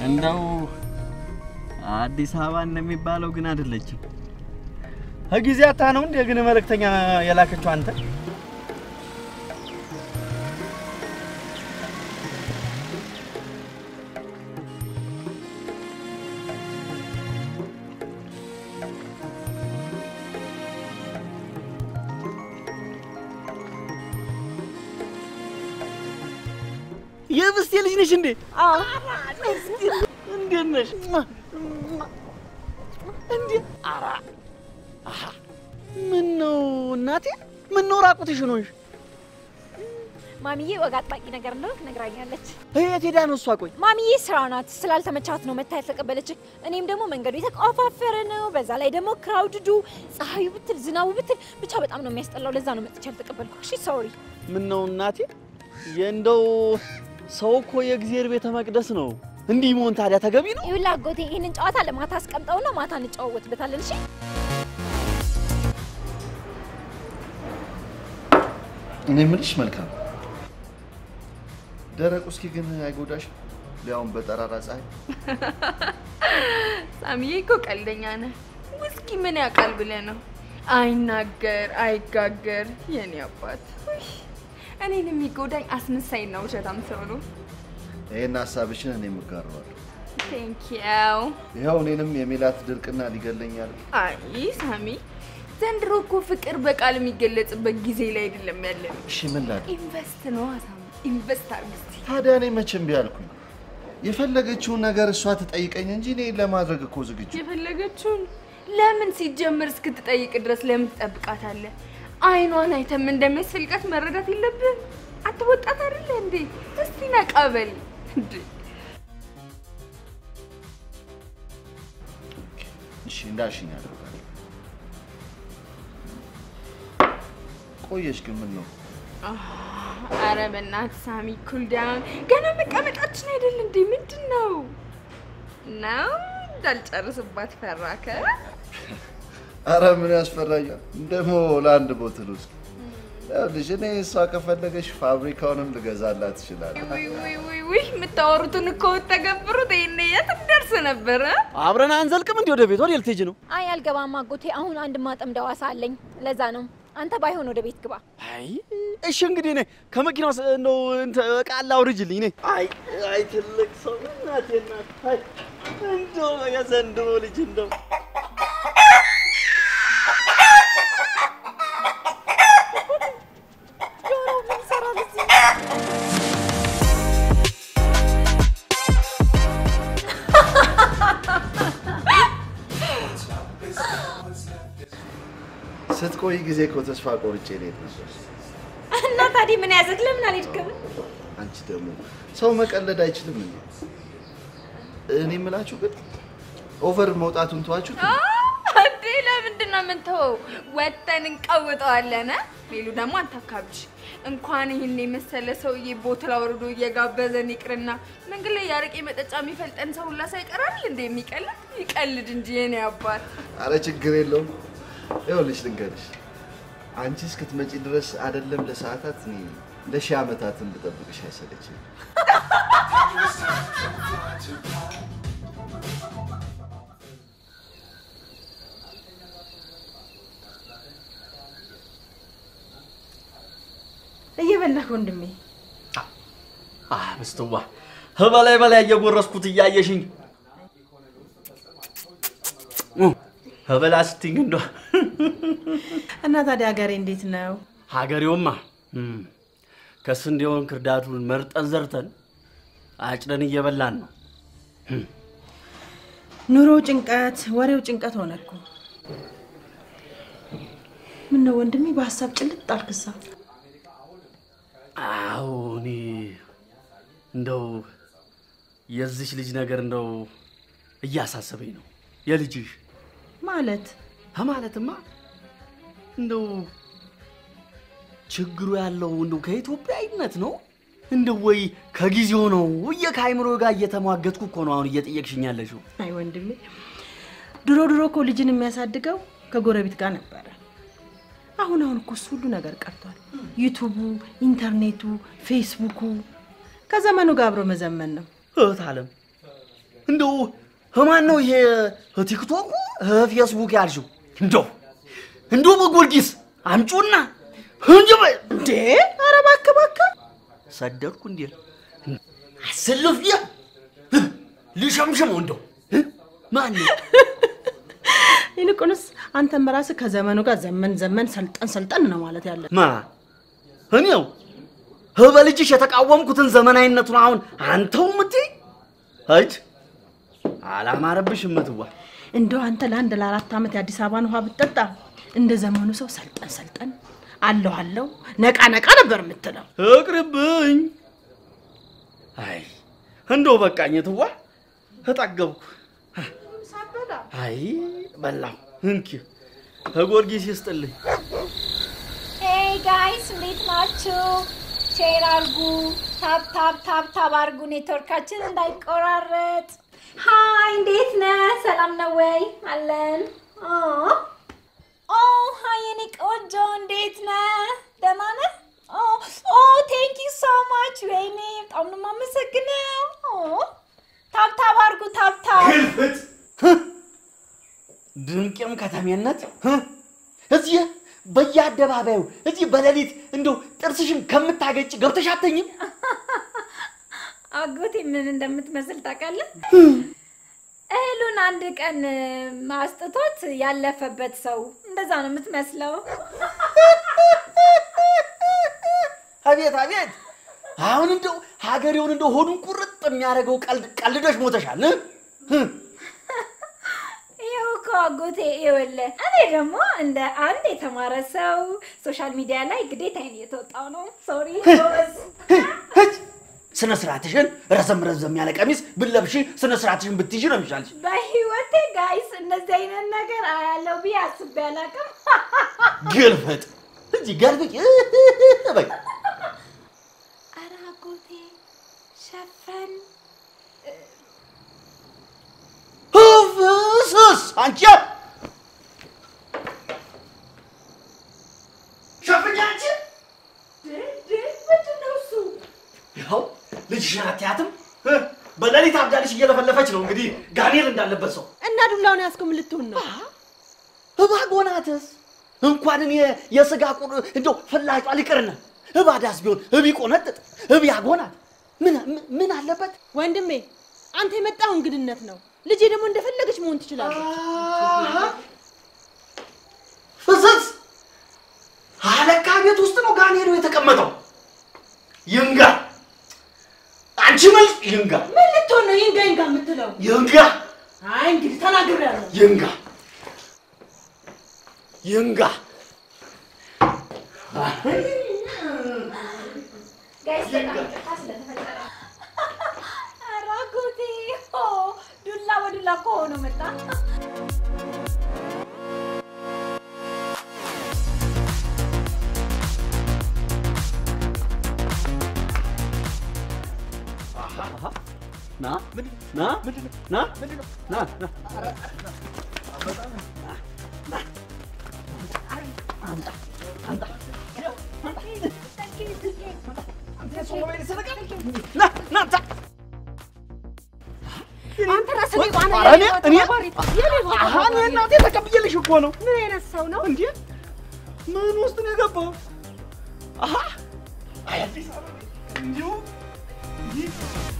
እንደው አዲስ አበባ እንደሚባለው ግን አይደለችም። ከጊዜ አታ ነው እንደ ግን መልእክተኛ የላከችው አንተ የብስቴ ልጅ ነሽ እንዴ? እንዴት ነሽ? እንዴ አራ ምን ነው እናቴ? ምን ነው ራቁትሽን ሆንሽ? ማሚዬ ወግ አጥባቂ ነገር እንደሆንክ ነግራኛለች። የት ሄዳ ነው እሷ? ቆይ ማሚዬ ስራ ናት፣ ስላልተመቻት ነው መታ ያልተቀበለች። እኔም ደግሞ መንገዱ የተቆፋፈረ ነው፣ በዛ ላይ ደግሞ ክራውድዱ፣ ፀሐዩ ብትል ዝናቡ ብትል ብቻ በጣም ነው የሚያስጠላው። ለዛ ነው መጥቼ ያልተቀበልኩ። እሺ ሶሪ። ምን ነው እናቴ? የእንደው ሰው እኮ የእግዚአብሔር ቤተ መቅደስ ነው። እንዲህ መሆን ታዲያ ተገቢ ነው? ይኸውልህ አጎቴ ይህንን ጨዋታ ለማታ አስቀምጠውና ማታ እንጨዋወትበታለን። እሺ እኔ የምልሽ መልካም ደረቅ ውስኪ ግን አይጎዳሽ? ሊያውም በጠራራ ፀሐይ። ሳሚዬ እኮ ቀልደኛ ነህ። ውስኪ ምን ያውቃል ብለህ ነው? አይናገር አይጋገር የኔ አባት። ውይ፣ እኔን የሚጎዳኝ አስመሳይና ውሸታም ሰው ነው። ይሄን ሀሳብሽን እኔ የምጋረዋለሁ። ቴንኪያው። ይኸው እኔንም የሜላት ድርቅና ሊገለኛል። አይ ሳሚ፣ ዘንድሮ እኮ ፍቅር በቃል የሚገለጽበት ጊዜ ላይ አይደለም ያለን። እሺ ምን ላድርግ ኢንቨስት ነው ሳሚ፣ ኢንቨስት አድርግ እስቲ። ታዲያ? እኔ መቼም ቢያልኩኝ የፈለገችውን ነገር እሷ ትጠይቀኝ እንጂ እኔ ለማድረግ እኮ ዝግጁ የፈለገችውን ለምን ሲጀምር እስክትጠይቅ ድረስ ለምን ትጠብቃታለህ? አይኗን አይተም እንደሚያስፈልጋት መረዳት የለብህም? አትወጣት አይደለ እንዴ? እስቲ ነቃ በል እንዴ። እሺ እንዳልሽኝ አደርጋለሁ። ቆየሽ ግን ምን ነው? አረ በእናትህ ሳሚ ኩል ዳውን። ገና መቀመጣችን አይደል እንዴ? ምንድን ነው ነው እንዳልጨርስባት ፈራከ? አረ ምን ያስፈራኛል? ደግሞ ለአንድ ቦትል ውስጥ ይኸውልሽ፣ እኔ እሷ ከፈለገሽ ፋብሪካውንም ልገዛላት እችላለሁ። ውይ ውይ ውይ ውይ የምታወሩትን እኮ ብትተገብሩት ይሄኔ የት እንደርስ ነበረ? አብረን አንዘልቅም እንዴ? ወደ ቤት ወደ ልትሄጂ ነው? አይ አልገባም አጎቴ። አሁን አንድ ማጠምደው አሳ አለኝ። ለዛ ነው። አንተ ባይሆን ወደ ቤት ግባ። አይ እሺ እንግዲህ እኔ ከመኪናው ስ- እንደው እንትን ዕቃ ላውርጅልኝ። እኔ አይ አይ ትልቅ ሰው እናቴ እናት አይ እንደው የዘንድሮ ልጅ እንደው ስትቆይ ጊዜ እኮ ተስፋ ቆርጬ ልሄድ ነበር። እና ታዲያ ምን ያዘክ? ለምን አልሄድክም? አንቺ ደግሞ ሰው መቀለድ አይችልም እንዴ? እኔ የምላችሁ ግን ኦቨር መውጣቱን ተዋችሁት። እንዴ ለምንድን ነው የምንተወው? ወጥተን እንቀውጠዋለን። እ? ሌሉ ደግሞ አንታካብሽ። እንኳን ይህን የመሰለ ሰውዬ ቦትል አውርዶ እየጋበዘን ይቅርና መንገድ ላይ ያረቄ መጠጫ የሚፈልጠን ሰው ሁላ ሳይቀራል እንደ የሚቀልድ ይቀልድ እንጂ የኔ አባት። አረ ችግር የለውም። ይኸውልሽ ልንገርሽ፣ አንቺ እስክትመጪ ድረስ አይደለም ለሰዓታት እኔ ለሺህ ዓመታትን ብጠብቅሽ አይሰለችም። እየበላህ ወንድሜ። አ ምስትዋ በላይ በላይ እየጎረስኩት እያየሽኝ በላ ስትኝ እንደ እና ታዲያ ሀገሬ እንዴት ነው? ሀገሬውማ እም፣ ከስንዴውን ክርዳቱን መርጠን ዘርተን አጭደን እየበላን ነው። ኑሮው ጭንቀት፣ ወሬው ጭንቀት ሆነ እኮ። ምን ነው ወንድሜ በሀሳብ ጭልጥ አልክሳ? አዎ እኔ እንደው የዚች ልጅ ነገር እንደው እያሳሰበኝ ነው። የልጅሽ ማለት ከማለትማ እንደው ችግሩ ያለው እንደው ከኢትዮጵያዊነት ነው እንደው ወይ ከጊዜው ነው እየ ከአይምሮ ጋር እየተሟገጥኩ እኮ ነው አሁን እየጠየቅሽኝ ያለሽው። አይ ወንድሜ፣ ድሮ ድሮ እኮ ልጅን የሚያሳድገው ከጎረቤት ጋር ነበረ። አሁን አሁን እኮ እሱ ሁሉ ነገር ቀርቷል። ዩቱቡ፣ ኢንተርኔቱ፣ ፌስቡኩ ከዘመኑ ጋር አብሮ መዘመን ነው። እህት አለም እንደው ማን ነው ይሄ ቲክቶኩ ፌስቡክ ያልሽው? እንደው እንደው በጊዮርጊስ አምጪውና እንጂ በ- እንዴ ኧረ እባክህ እባክህ ሰደድኩ እንዴ አሰልፍ ያ ልሸምሽመው እንደው ማን ነው ይልቁንስ አንተም ራስህ ከዘመኑ ጋር ዘመን ዘመን ሰልጠን ሰልጠን ነው ማለት ያለ ማ እኔው በልጅሽ የተቃወምኩትን ዘመናዊነቱን አሁን አንተው ምትይ እጅ አላማረብሽ እምትዋ እንደው አንተ ለአንድ ለአራት ዓመት የአዲስ አበባን ውሃ ብትጠጣ እንደ ዘመኑ ሰው ሰልጠን ሰልጠን አለሁ አለሁ ነቃ ነቃ ነበር የምትለው። እቅርብኝ። አይ እንደው በቃኝ ትዋ ተጠገብኩ። አይ በላሁ። እንኪ ከጊዮርጊስ ይስጥልኝ። ሄይ ጋይስ እንዴት ናችሁ? ሼር አርጉ፣ ታፕ ታፕ ታፕ ታፕ አርጉ፣ ኔትወርካችን እንዳይቆራረጥ። ሃይ እንዴት ነህ? ሰላም ነው ወይ? አለን። ኦ ሃይ የኔ ቆንጆ እንዴት ነህ? ደህና ነህ? ኦ ኦ ቴንክ ዩ ሶ ማች። ወይኔ በጣም ነው የማመሰግነው። ኦ ታፕ ታፕ አርጉ፣ ታፕ ታፕ ግልፍጥ ድንቅም ከተሜነት ህ? እዚህ በየአደባባዩ እዚህ በሌሊት እንደው ጥርስሽን ከምታገጭ ገብተሽ አተኝም? አጎቴ ምን እንደምትመስል ታውቃለህ? እህሉን አንድ ቀን ማስጥቶት ያለፈበት ሰው እንደዛ ነው የምትመስለው። አቤት አቤት! አሁን እንደው ሀገሬውን እንደው ሆዱን ቁርጥ የሚያደርገው ቀልድ ቀልዶች ሞተሻል። እ? ህ? ይኸው እኮ አጎቴ ይኸውልህ፣ እኔ ደግሞ እንደ አንድ የተማረ ሰው ሶሻል ሚዲያ ላይ ግዴታዬን እየተወጣው ነው። ሶሪ ጎበዝ። ህጅ! ስነ ስርዓትሽን ረዘም ረዘም ያለ ቀሚስ ብለብሺ ስነ ስርዓትሽን ብትይዥ ነው የሚሻልሽ። በህይወቴ ጋይስ እንደዚህ አይነት ነገር አያለው ብዬ አስቤ አላውቅም። ግልፍጥ እዚህ ገልብጭ በይ ኧረ አጎቴ ሸፈን ፍስስ አንቺ ሸፍኛ አንቺ ምንድን ነው እሱ? ይኸው ልጅሽን አትያትም እ? በሌሊት አብዳልሽ እየለፈለፈች ነው እንግዲህ ጋኔል እንዳለበት ሰው እና ዱላውን ያዝከው ምን ልትሆን ነው? እባጎናትስ እንኳን እኔ የስጋ ቁር እንደው ፍላጯ ሊቅርና እባዳስ ቢሆን እቢቆነጥጥ እቢያጎናት ምን ምን- ምን አለበት? ወንድሜ አንተ የመጣው እንግድነት ነው። ልጄ ደግሞ እንደፈለገች መሆን ትችላለች። ፍስስ አለካ ቤት ውስጥ ነው ጋኔሉ የተቀመጠው። ይንጋ አንቺ መልስ ይንጋ ምን ልትሆን ነው ይንጋ ይንጋ የምትለው? ይንጋ አይ እንግዲህ ተናግሬያለሁ። ይንጋ ይንጋ ጋይስ በጣም ይቅርታ ስለተፈጠረ። ኧረ አጎቴ ኦ፣ ዱላ በዱላ እኮ ሆኖ መጣ። ና ና ና ና ና ና ና ታ አንተ ራስህ ሌባ ነህ፣ ኧረ እኔ የሌባ እኔ ተባባሪ፣ የሌባ አሃ እኔ ተባባሪ። እናቴ ተቀብዬልሽ እኮ ነው። ምን አይነት ሰው ነው? እንዴ ምን ውስጥ ነው የገባው? አሃ አይ አዲስ አበባ እንዲሁ ይህ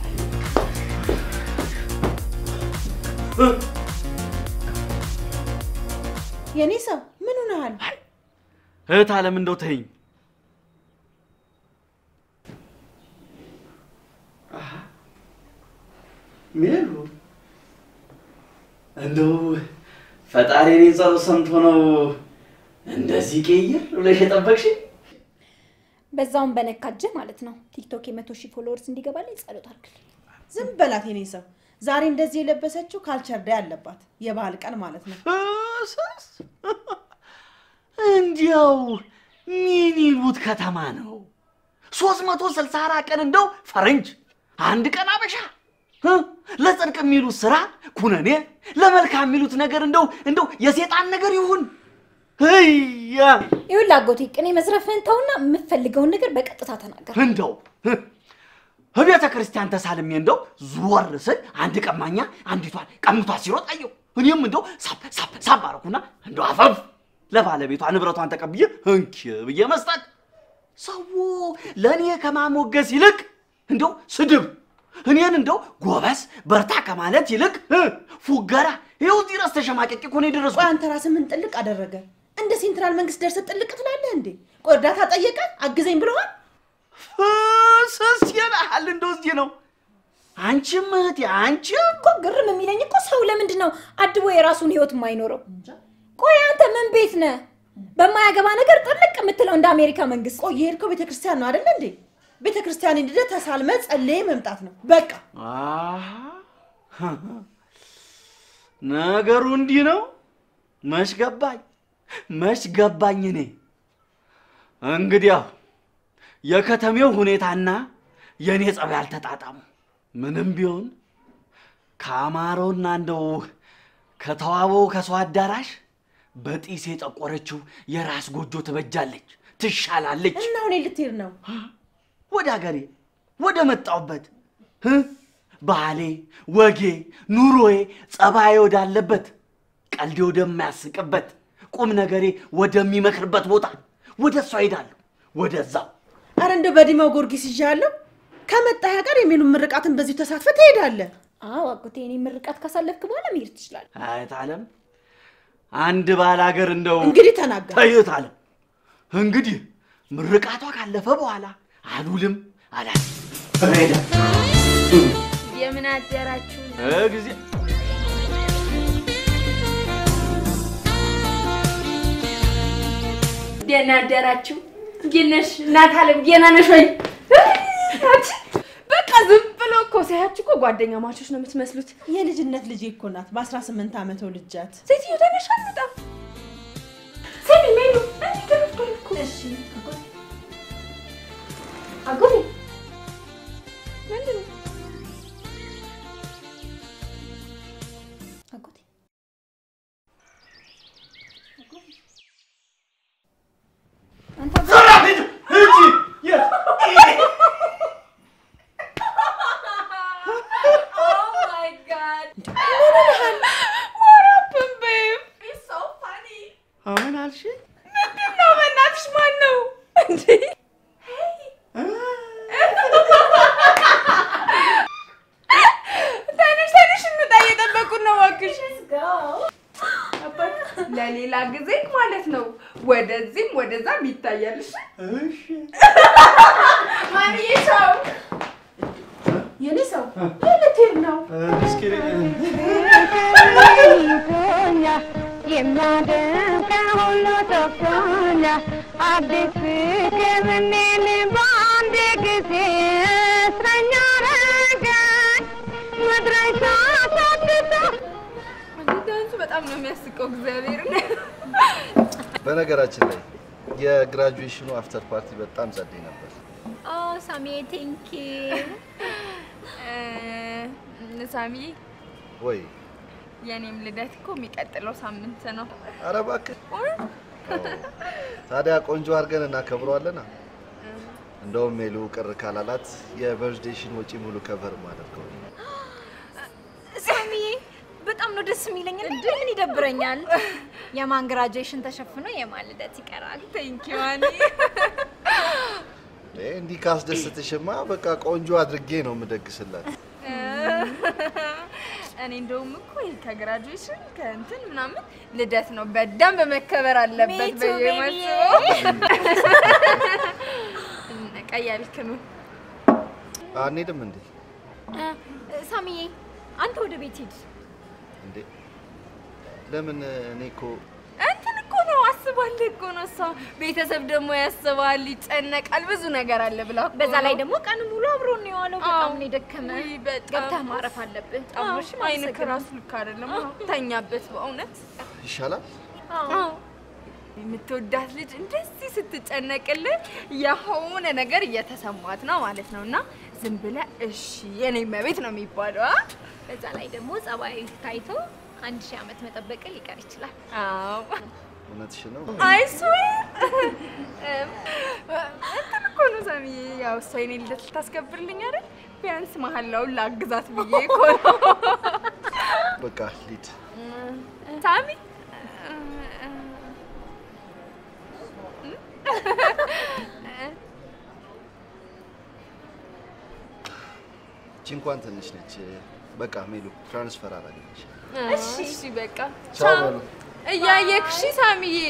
የኔ ሰው ምን ሆነሃል? እህት አለም እንደው ተይኝ። ሜሉ እንደው ፈጣሪ እኔን ጸሎት ሰምቶ ነው እንደዚህ ቀይር ብለሽ የጠበቅሽኝ? በዛውም በነካጅህ ማለት ነው። ቲክቶክ የመቶ ሺህ ፎሎወርስ እንዲገባልኝ ጸሎት አድርግልኝ። ዝም በላት የኔ ሰው። ዛሬ እንደዚህ የለበሰችው ካልቸር ዳይ አለባት፣ የባህል ቀን ማለት ነው። ፍስስ እንዲያው ምን ይሉት ከተማ ነው? ሶስት መቶ ስልሳ አራት ቀን እንደው ፈረንጅ አንድ ቀን አበሻ እ? ለጽድቅ የሚሉት ስራ ኩነኔ፣ ለመልካም የሚሉት ነገር እንደው እንደው የሴጣን ነገር ይሁን ህያ ይኸውልህ አጎቴ ቅኔ መዝረፍህን ተውና የምትፈልገውን ነገር በቀጥታ ተናገር። እንደው እ? በቤተ ክርስቲያን ተሳልሜ እንደው ዞር ስል አንድ ቀማኛ አንዲቷን ቀምቷ ሲሮጥ አየሁ። እኔም እንደው ሳብ ሳብ ሳብ አደረኩና እንደው አፈፍ ለባለቤቷ ንብረቷን ተቀብዬ እንኪ ብዬ መስጠት ሰው ለእኔ ከማሞገስ ይልቅ እንደው ስድብ እኔን እንደው ጎበስ በርታ ከማለት ይልቅ እ ፉገራ ይኸው እዚህ ድረስ ተሸማቀቄ እኮ ነው ቆይ የደረስኩት። አንተ ራስህ ምን ጥልቅ አደረገ? እንደ ሴንትራል መንግስት ደርሰህ ጥልቅ ትላለህ እንዴ? ቆይ እርዳታ ጠየቀ አግዘኝ ብለዋል? ፍስስ ይልሃል እንደው እዚህ ነው። አንቺም እህቴ አንቺም እኮ ግርም የሚለኝ እኮ ሰው ለምንድን ነው አድቦ የራሱን ህይወት የማይኖረው? ቆይ አንተ ምን ቤት ነህ? በማያገባ ነገር ጥልቅ የምትለው እንደ አሜሪካ መንግስት። ቆይ የሄድከው ቤተ ክርስቲያን ነው አይደለ እንዴ? ቤተ ክርስቲያን ሄደህ ተሳልመ ጸልዬ መምጣት ነው በቃ። አሃ፣ ነገሩ እንዲህ ነው። መች ገባኝ መች ገባኝ። እኔ እንግዲያው የከተሜው ሁኔታና የእኔ ጸባይ አልተጣጣሙ። ምንም ቢሆን ከአማረውና እንደው ከተዋበው ከሰው አዳራሽ በጢስ የጠቆረችው የራስ ጎጆ ትበጃለች፣ ትሻላለች። እና አሁን ልትሄድ ነው? ወደ ሀገሬ ወደ መጣሁበት እ ባህሌ፣ ወጌ፣ ኑሮዬ፣ ጸባዬ ወዳለበት ቀልዴ ወደማያስቅበት ቁም ነገሬ ወደሚመክርበት ቦታ ወደ እሷ ሄዳለሁ። ወደዛው አረ እንደው በዲማው ጊዮርጊስ ይዣለሁ። ከመጣህ ጋር የሚሉ ምርቃትን በዚሁ ተሳትፈህ ትሄዳለህ። አዎ አጎቴ፣ እኔ ምርቃት ካሳለፍክ በኋላ መሄድ ትችላለህ። አየት አለም አንድ ባል ሀገር እንደው እንግዲህ ተናገር። ተይት አለም እንግዲህ ምርቃቷ ካለፈ በኋላ አሉልም አላ ሄዳ የምን አደራችሁ? ጊዜ ደህና አደራችሁ? እንዴት ነሽ እናት አለም? ደህና ነሽ ወይ? አንቺ በቃ ዝም ብሎ እኮ ሳያችሁ እኮ ጓደኛ ማቾች ነው የምትመስሉት። የልጅነት ልጄ እኮ ናት። በ18 ዓመት ልጃት ሴትዮ ተነሽ አልመጣ ስሚ ሜሉ እንዲህ ተነስቷል እኮ። እሺ አጎቴ፣ አጎቴ ምንድን ነው? አጎቴ አንተ አጎቴ፣ ዞራ ሂድ ሂጂ የት Oh my God! What happened, babe? It's so funny. አሁን አልሽ ምንድን ነው? በእናትሽ ማን ነው እንዴ? ተነሽ ተነሽ፣ እንውጣ። እየጠበቁን ነው። እባክሽ ለሌላ ጊዜ ማለት ነው። ወደዚህም ወደዛም ይታያልሽ። እሺ ማሚዬ ቻው። የኔ ሰው ልትሄድ ነው? እስኪ የሚያደንቀው ሁሉ ጠፍቶኛል። አዲስ ፍቅር እኔን በአንድ ጊዜ እስረኛ አረገኝ። መድረሻ ሳትታ ዳንሱ በጣም ነው የሚያስቀው። እግዚአብሔርን በነገራችን ላይ የግራጁዌሽኑ አፍተር ፓርቲ በጣም ጸደይ ነበር። ኦ ሳሚዬ ቴንኪ እ፣ ሳሚ ወይ የኔም ልደት እኮ የሚቀጥለው ሳምንት ነው። ኧረ እባክህ። አዎ። ታዲያ ቆንጆ አድርገን እናከብረዋለና እንደውም ሜሉ ቅር ካላላት የበርዝዴሽን ወጪ ሙሉ ከቨር ማደርገው ሳሚዬ በጣም ነው ደስ የሚለኝ። እንዴ ምን ይደብረኛል? የማን ግራጁዌሽን ተሸፍኖ የማን ልደት ይቀራል? ቴንኪ ዋኒ። እንዲህ ካስደስትሽማ በቃ ቆንጆ አድርጌ ነው የምደግስላት። እኔ እንደውም እኮ ይሄ ከግራጁዌሽን ከእንትን ምናምን ልደት ነው በደንብ መከበር አለበት Me too, ብዬ baby. ማስበው። ቀይ አልክኑ አንሄድም እንዴ? እ፣ ሳሚዬ አንተ ወደ ቤት ሂድ። እንዴ ለምን? እኔ እኮ እንትን እኮ ነው አስባለሁ እኮ ነው እሷ ቤተሰብ ደግሞ ያስባል፣ ይጨነቃል፣ ብዙ ነገር አለ ብላ እኮ በዛ ላይ ነው። ደግሞ ቀን ሙሉ አብሮ ነው የዋለው። በጣም አዎ። ነው የደከመ። ውይ፣ በጣም ገብተህ ማረፍ አለብህ። አዎ፣ እሺ፣ አይን አመሰግናለሁ። ከራሱ ልክ አይደለም። ተኛበት በእውነት ይሻላል። አዎ። የምትወዳት ልጅ እንደዚህ ስትጨነቅልህ የሆነ ነገር እየተሰማት ነው ማለት ነው። እና ዝም ብለህ እሺ የኔ መቤት ነው የሚባለው። አ? በዛ ላይ ደግሞ ጸባይ ታይቶ አንድ ሺህ ዓመት መጠበቅ ሊቀር ይችላል። አዎ እውነትሽን ነው? አይ ስዌር እንትን እኮ ነው ሳሚዬ፣ ያው እሷ የኔ ልደት ልታስከብርልኝ አይደል? ቢያንስ መሀላውን ላግዛት ብዬ እኮ ነው። በቃ ሊድ ሳሚ እቺ እንኳን ትንሽ ነች። በቃ ሜሉ ትራንስፈር አደረገች። እሺ በቃ ቻው በሉ። እያየክ እሺ ሳሚዬ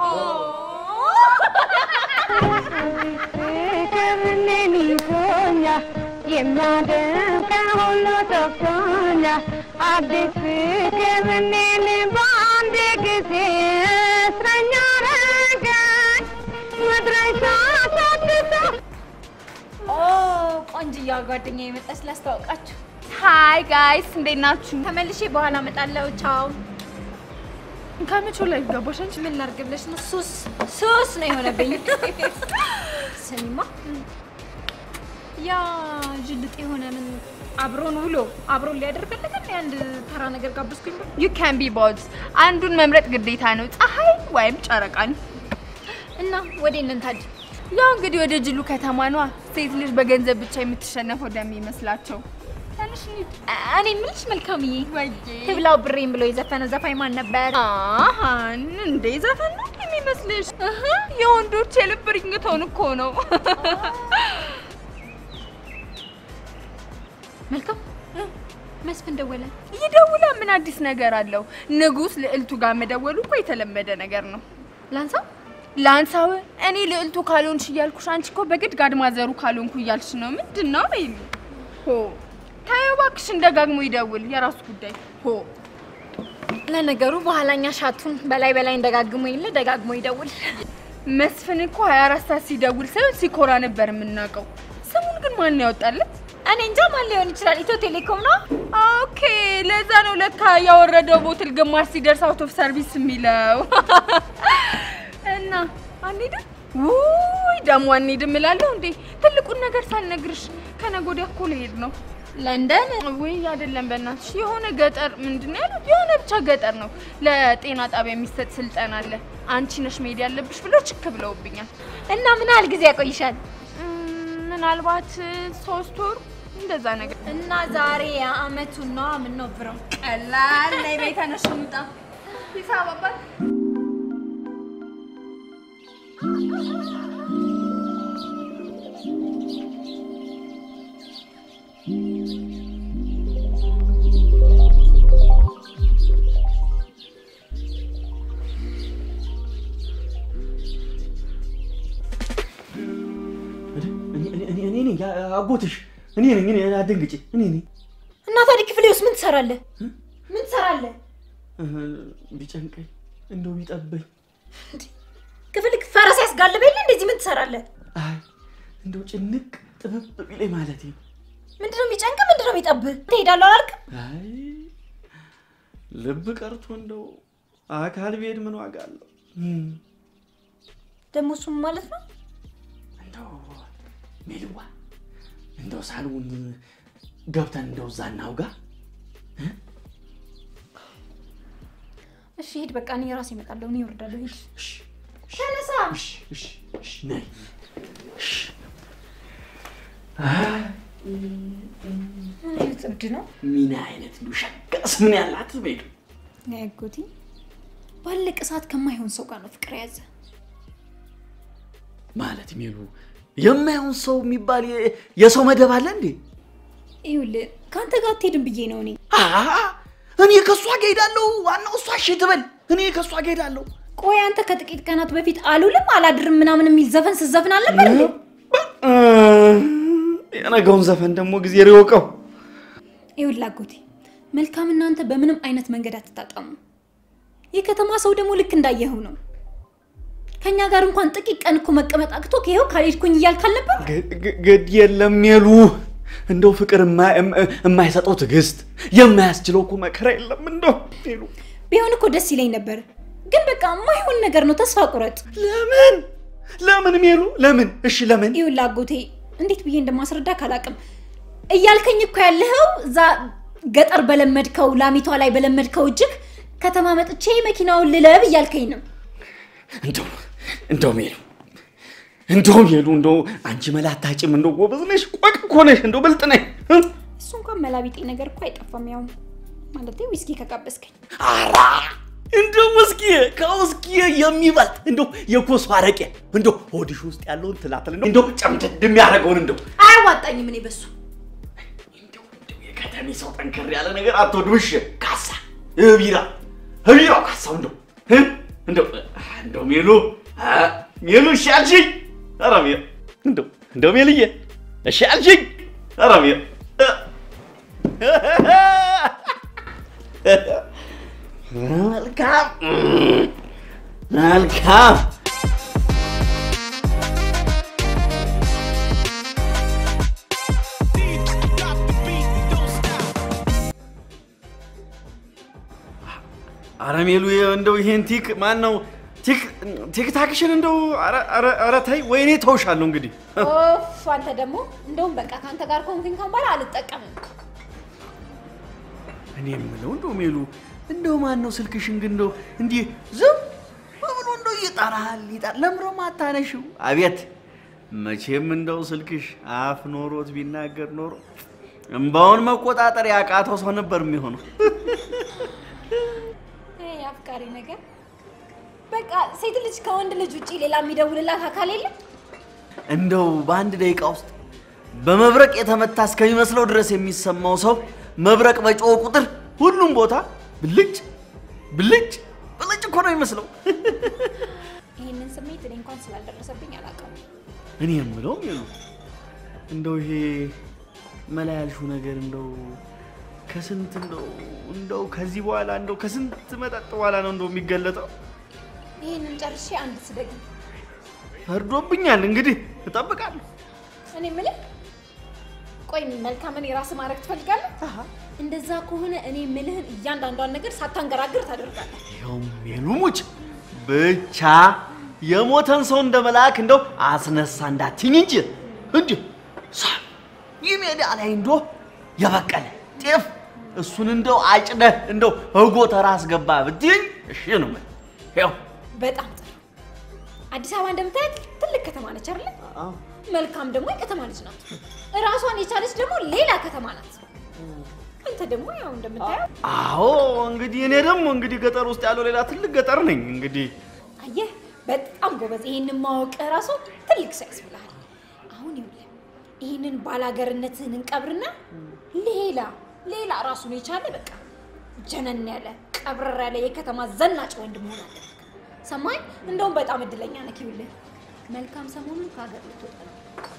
ፍቅርን ይዞኛል የሚያደንቀኝ ሁሉ ጠፍቶኛል አዲስ ፍቅርን በአንድ ጊዜ እስረኛ አረገኝ መድረሻ ሳትተው ኦ ቆንጅያ ጓደኛ የመጣች ላስተዋውቃችሁ። ሃይ ጋይስ እንዴት ናችሁ? ተመልሼ በኋላ እመጣለሁ። ቻው። ከመቼው ላይ ገባሽ አንቺ? ምን ላድርግ ብለሽ ነው? ሱስ ሱስ ነው የሆነብኝ። ስሚማ ያ ጅልጥ የሆነ ምን አብሮን ውሎ አብሮን ሊያደርግልን አንድ ተራ ነገር ጋብዝኩኝ ብሎ ዩ ካን ቢ ቦዝ አንዱን መምረጥ ግዴታ ነው፣ ፀሐይ ወይም ጨረቃን። እና ወዴት ነን ታዲያ? ያው እንግዲህ ወደ ጅሉ ከተማ ነዋ። ሴት ልጅ በገንዘብ ብቻ የምትሸነፍ ወደሚመስላቸው ትንሽ እንሂድ። እኔ የምልሽ መልካምዬ ወይዬ ትብላው ብሬን ብሎ የዘፈነው ዘፋኝ ማን ነበር? አሃን እንዴ ዘፈን ነው የሚመስልሽ? እህ የወንዶች የልብ ሪንግቶን እኮ ነው። መልካም መስፍን ደወለ። ይደውላ ምን አዲስ ነገር አለው? ንጉስ ልዕልቱ ጋር መደወሉ እኮ የተለመደ ነገር ነው። ላንሳው ላንሳው እኔ ልዕልቱ ካልሆንሽ እያልኩሽ፣ አንቺ እኮ በግድ ጋድማዘሩ ካልሆንኩ እያልሽ ነው። ምንድን ነው ይሉ ሆ ታየው እባክሽን፣ ደጋግሞ ይደውል፣ የራሱ ጉዳይ ሆ ለነገሩ በኋላኛ ሻቱን በላይ በላይ እንደጋግሞ የለ ደጋግሞ ይደውል። መስፍን እኮ 24 ሰዓት ሲደውል ሳይሆን ሲኮራ ነበር የምናውቀው። ስሙን ግን ማን ያወጣለት? እኔ እንጃ ማን ሊሆን ይችላል? ኢትዮ ቴሌኮም ነው። ኦኬ፣ ለዛ ነው ለካ ያወረደው ቦትል ግማሽ ሲደርስ አውት ኦፍ ሰርቪስ የሚለው። እና አንሄድም? ውይ ደግሞ አንሄድም እላለሁ እንዴ! ትልቁን ነገር ሳልነግርሽ ከነገ ወዲያ እኮ ልሄድ ነው ለንደን ውይ አይደለም፣ በእናትሽ የሆነ ገጠር ምንድን ነው ያሉት? የሆነ ብቻ ገጠር ነው ለጤና ጣቢያ የሚሰጥ ስልጠና አለ። አንቺ ነሽ መሄድ ያለብሽ ብሎ ችክ ብለውብኛል። እና ምን ያህል ጊዜ ያቆይሻል? እም፣ ምናልባት ሶስት ወር እንደዛ ነገር። እና ዛሬ የአመቱን ነው የምንወብረው። ቀላል ላይ ቤተ ነሽ እንውጣ። ሂሳብ አባት እኔ ነኝ አጎትሽ፣ እኔ ነኝ። እኔ አትደንግጪ፣ እኔ ነኝ። እና ታዲያ ክፍሌ ውስጥ ምን ትሰራለህ? ምን ትሰራለህ? ቢጨንቀኝ እንደው ቢጠበኝ፣ ክፍል ፈረስ ያስጋልብ የለ እንደዚህ ምን ትሰራለህ? አይ እንደው ጭንቅ ጥብብ ቢለኝ ማለቴ ነው። ምንድነው የሚጨንቅ? ምንድነው የሚጠብህ? ትሄዳለሁ አላልክም? አይ ልብ ቀርቶ እንደው አካል ቢሄድ ምን ዋጋ አለው? እም፣ ደግሞ እሱም ማለት ነው እንደው ሜልዋ እንደው ሳልውን ገብተን እንደው እዛ እናውጋ። እሺ ሂድ፣ በቃ እኔ ራሴ እመጣለሁ። እኔ እወርዳለሁ። ሂድ እሺ፣ ተነሳ። እሺ፣ እሺ፣ እሺ፣ ነይ። እሺ። ምን አይነት እብድ ነው ምን አይነት እንደው ሸጋስ ምን ያላት ሜሉ ያጎቴ? ባለቀ ሰዓት ከማይሆን ሰው ጋር ነው ፍቅር የያዘ። ማለት ሜሉ የማይሆን ሰው የሚባል የ- የሰው መደብ አለ እንዴ? ይኸውልህ ከአንተ ጋር አትሄድም ብዬ ነው እኔ። አሀ፣ እኔ ከእሷ ጋር ሄዳለሁ። ዋናው እሷ እሺ ትበል። እኔ ከእሷ ጋር ሄዳለሁ። ቆይ አንተ ከጥቂት ቀናት በፊት አልውልም አላድርም ምናምን የሚል ዘፈን ስትዘፍን አልነበር እንዴ? እ፣ የነገውን ዘፈን ደግሞ ጊዜ ሪወቀው ይኸውልህ አጎቴ መልካም እናንተ በምንም አይነት መንገድ አትጣጣሙ። የከተማ ሰው ደግሞ ልክ እንዳየኸው ነው። ከኛ ጋር እንኳን ጥቂት ቀን እኮ መቀመጥ አቅቶ ከይኸው ካልሄድኩኝ እያልክ አልነበር? ግድ የለም ሜሉ፣ እንደው ፍቅር የማ- የማ- የማይሰጠው ትዕግስት የማያስችለው እኮ መከራ የለም እንደው ሜሉ። ቢሆን እኮ ደስ ይለኝ ነበር፣ ግን በቃ የማይሆን ነገር ነው። ተስፋ ቁረጥ። ለምን ለምን ሜሉ ለምን? እሺ ለምን? ይኸውልህ አጎቴ እንዴት ብዬ እንደማስረዳ ካላቅም እያልከኝ እኮ ያለኸው እዛ ገጠር በለመድከው ላሚቷ ላይ በለመድከው እጅግ ከተማ መጥቼ መኪናውን ልለብ እያልከኝ ነው። እንደው እንደው ሜሉ እንደው ሜሉ እንደው አንቺ መላ አታጭም። እንደው ጎበዝ ነሽ፣ ቆቅ እኮ ነሽ፣ እንደው ብልጥ ነሽ። እሱ እንኳን መላቢጤ ነገር እኮ አይጠፋም። ያው ማለቴ ዊስኪ ከጋበዝከኝ አራ እንደው ውስኪ ከውስኪ የሚበልጥ እንደው የኮሶ አረቄ እንደው ሆድሽ ውስጥ ያለውን ትላትል እንደው እንደው ጨምደድ የሚያደርገውን እንደው አያዋጣኝም። እኔ በሱ እንደው እንደው የከተሜ ሰው ጠንከር ያለ ነገር አትወድም። እሺ ካሳ ቢራ ቢራው ካሳው እንደው እ? እንደው እንደው ሜሉ አ፣ ሜሉ እሺ አልሽኝ። ኧረ ሜ እንደው እንደው ሜልዬ እሺ አልሽኝ። ኧረ ሜ መልካም መልካም አረ ሜሉ እንደው ይሄን ቲክ ማን ነው ቲክ ቲክታክሽን እንደው አረ አረ አረ ተይ ወይኔ ተውሻለሁ እንግዲህ ኦፍ አንተ ደግሞ እንደውም በቃ ከአንተ ጋር ከሆንኩኝ ካሁን በኋላ አልጠቀምም። እኔ የምለው እንደው ሜሉ እንደው ማን ነው ስልክሽን ግን እንደው እንዲህ ዝም ብሎ እንደው ይጠራል ይጠራል ለምሮ ማታነሽው አቤት መቼም እንደው ስልክሽ አፍ ኖሮት ቢናገር ኖሮ እምባውን መቆጣጠር ያቃተው ሰው ነበር የሚሆነው ይሄ አፍቃሪ ነገር በቃ ሴት ልጅ ከወንድ ልጅ ውጪ ሌላ የሚደውልላት አካል የለም። እንደው በአንድ ደቂቃ ውስጥ በመብረቅ የተመታ እስከሚመስለው ድረስ የሚሰማው ሰው መብረቅ በጮኸ ቁጥር ሁሉም ቦታ ብልጭ ብልጭ ብልጭ እኮ ነው የሚመስለው። ይህንን ስሜት እኔ እንኳን ስላልደረሰብኝ አላውቅም። እኔ የምለው ሜሉ እንደው ይሄ መላ ያልሽው ነገር እንደው ከስንት እንደው እንደው ከዚህ በኋላ እንደው ከስንት መጠጥ በኋላ ነው እንደው የሚገለጠው። ይህንን ጨርሼ አንድ ስደግ ፈርዶብኛል። እንግዲህ እጠብቃለሁ። እኔ የምልህ ቆይ መልካምን የራስ ማድረግ ትፈልጋለህ? እንደዛ ከሆነ እኔ የምልህን እያንዳንዷን ነገር ሳታንገራግር ታደርጋለህ። ይኸው ሜሉ ሙጭ ብቻ የሞተን ሰው እንደ መልአክ እንደው አስነሳ እንዳትኝ እንጂ እንዲህ ሳ ይህ ሜዳ ላይ እንዶ የበቀለ ጤፍ እሱን እንደው አጭደህ እንደው እጎተራ አስገባ ብትይኝ እሺ ነው የምልህ። ይኸው በጣም ጥሩ። አዲስ አበባ እንደምታያት ትልቅ ከተማ ነች አይደለ? መልካም ደግሞ የከተማ ልጅ ናት። እራሷን የቻለች ደግሞ ሌላ ከተማ ናት። አንተ ደግሞ ያው እንደምታየው አዎ እንግዲህ እኔ ደግሞ እንግዲህ ገጠር ውስጥ ያለው ሌላ ትልቅ ገጠር ነኝ እንግዲህ አየህ፣ በጣም ጎበዝ። ይሄንን ማወቅ ራሱ ትልቅ ሰው ያስብልሃል። አሁን ይኸውልህ ይህንን ባላገርነትህን እንቀብርና ሌላ ሌላ ራሱን የቻለ በቃ ጀነን ያለ ቀብረር ያለ የከተማ ዘናጭ ወንድ መሆን አለብህ። ሰማኝ? እንደውም በጣም እድለኛ ነህ። ይኸውልህ መልካም ሰሞኑን ከሀገር ልትወጣ ነው።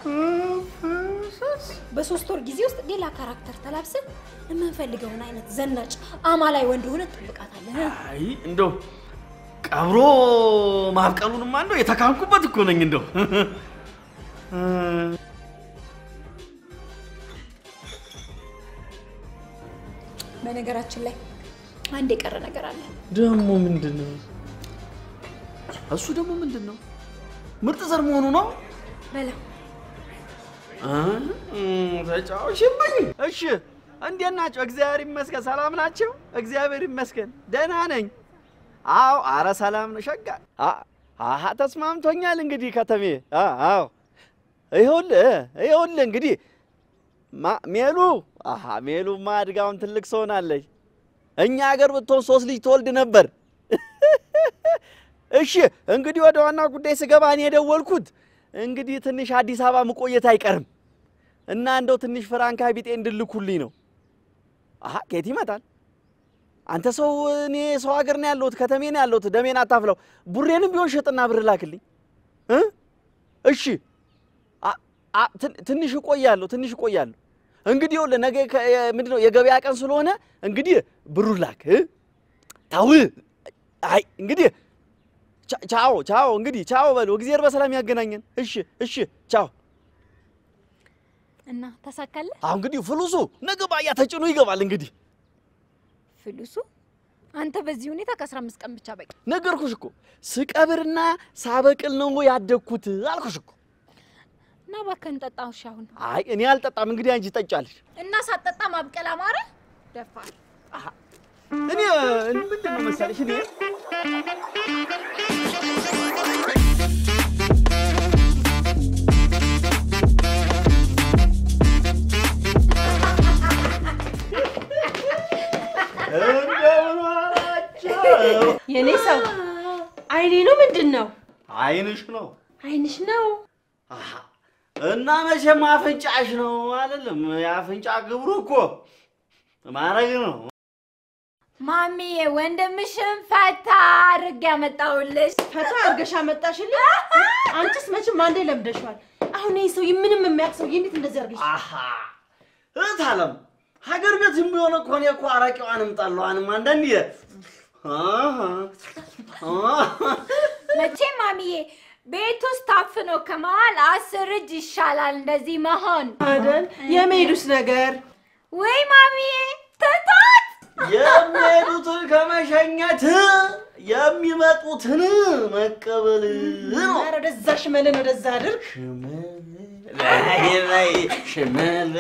በሶስት ወር ጊዜ ውስጥ ሌላ ካራክተር ተላብሰን የምንፈልገውን አይነት ዘናጭ አማላይ ወንድ ሆነ ትጠብቃታለህ። አይ እንደው ቀብሮ ማብቀሉንማ እንደው የተካንኩበት እኮ ነኝ እንደው በነገራችን ላይ አንድ የቀረ ነገር አለ። ደግሞ ምንድን ነው እሱ ደግሞ ምንድን ነው ምርጥ ዘር መሆኑ ነው በለው ተጫዋችብኝ እሺ እንዴት ናቸው እግዚአብሔር ይመስገን ሰላም ናቸው እግዚአብሔር ይመስገን ደህና ነኝ አዎ አረ ሰላም ነው ሸጋ አ- አሀ ተስማምቶኛል እንግዲህ ከተሜ አ- አዎ ይኸውልህ ይኸውልህ እንግዲህ ማ- ሜሉ አሀ ሜሉማ አድጋውን ትልቅ ሰው ሆናለች እኛ ሀገር ብትሆን ሶስት ልጅ ትወልድ ነበር እሺ እንግዲህ ወደ ዋና ጉዳይ ስገባ እኔ የደወልኩት እንግዲህ ትንሽ አዲስ አበባ መቆየት አይቀርም እና እንደው ትንሽ ፍራንካ ቢጤ እንድልኩልኝ ነው። አሀ ከየት ይመጣል? አንተ ሰው እኔ ሰው ሀገር ነው ያለሁት፣ ከተሜ ነው ያለሁት። ደሜን አታፍለው። ቡሬንም ቢሆን ሸጥና ብር ላክልኝ እ እሺ አ- አ- ትን- ትንሽ እቆያለሁ፣ ትንሽ እቆያለሁ። እንግዲህ ይኸውልህ ነገ ከ- የ- ምንድን ነው የገበያ ቀን ስለሆነ እንግዲህ ብሩን ላክ እ? ታው አይ እንግዲህ ቻ- ቻው ቻው እንግዲህ ቻው በሉ። እግዚአብሔር በሰላም ያገናኘን። እሺ እሺ ቻው። እና ተሳካለህ? አሁን እንግዲህ ፍሉሱ ነገ ባያ ተጭኖ ይገባል። እንግዲህ ፍሉሱ አንተ በዚህ ሁኔታ ከ15 ቀን ብቻ በቂ። ነገርኩሽ እኮ ስቀብርና ሳበቅል ነው ያደግኩት አልኩሽ እኮ። እና እባክህን ጠጣ። እሺ አሁን አይ እኔ አልጠጣም። እንግዲህ አንቺ ጠጫለሽ። እና ሳትጠጣ ማብቀል አማረ ደፋር። እኔ ምንድን ነው መሰለሽ እኔ እንደምን ዋላችሁ? የኔ ሰው አይኔ ነው ምንድን ነው? አይንሽ ነው አይንሽ ነው። አሃ። እና መቼም አፍንጫሽ ነው አይደለም? የአፍንጫ ግብሩ እኮ ማድረግ ነው። ማሚዬ ወንድምሽን ፈታ አድርጌ ያመጣሁልሽ። ፈታ አድርገሽ አመጣሽልኝ። አንቺስ መቼም አንዴ ለምደሽዋል። አሁን ይህ ሰው ምንም የሚያውቅ ሰውዬ እንዴት እንደዚህ አድርገሽ አሃ እህት አለም ሀገር ቤትም ቢሆን እኮ እኔ እኮ አረቄዋንም ጠላዋንም አንዳንዴ አሃ አሃ መቼም ማሚዬ ቤት ውስጥ ታፍኖ ከመዋል አስር እጅ ይሻላል እንደዚህ መሆን። አይደል? የመሄዱስ ነገር ወይ ማሚዬ ትታት የሚሄዱትን ከመሸኘት የሚመጡትን መቀበል ነው። ኧረ ወደዛ ሽመልን ወደዛ አድርግ። ላይ ላይ ሽመል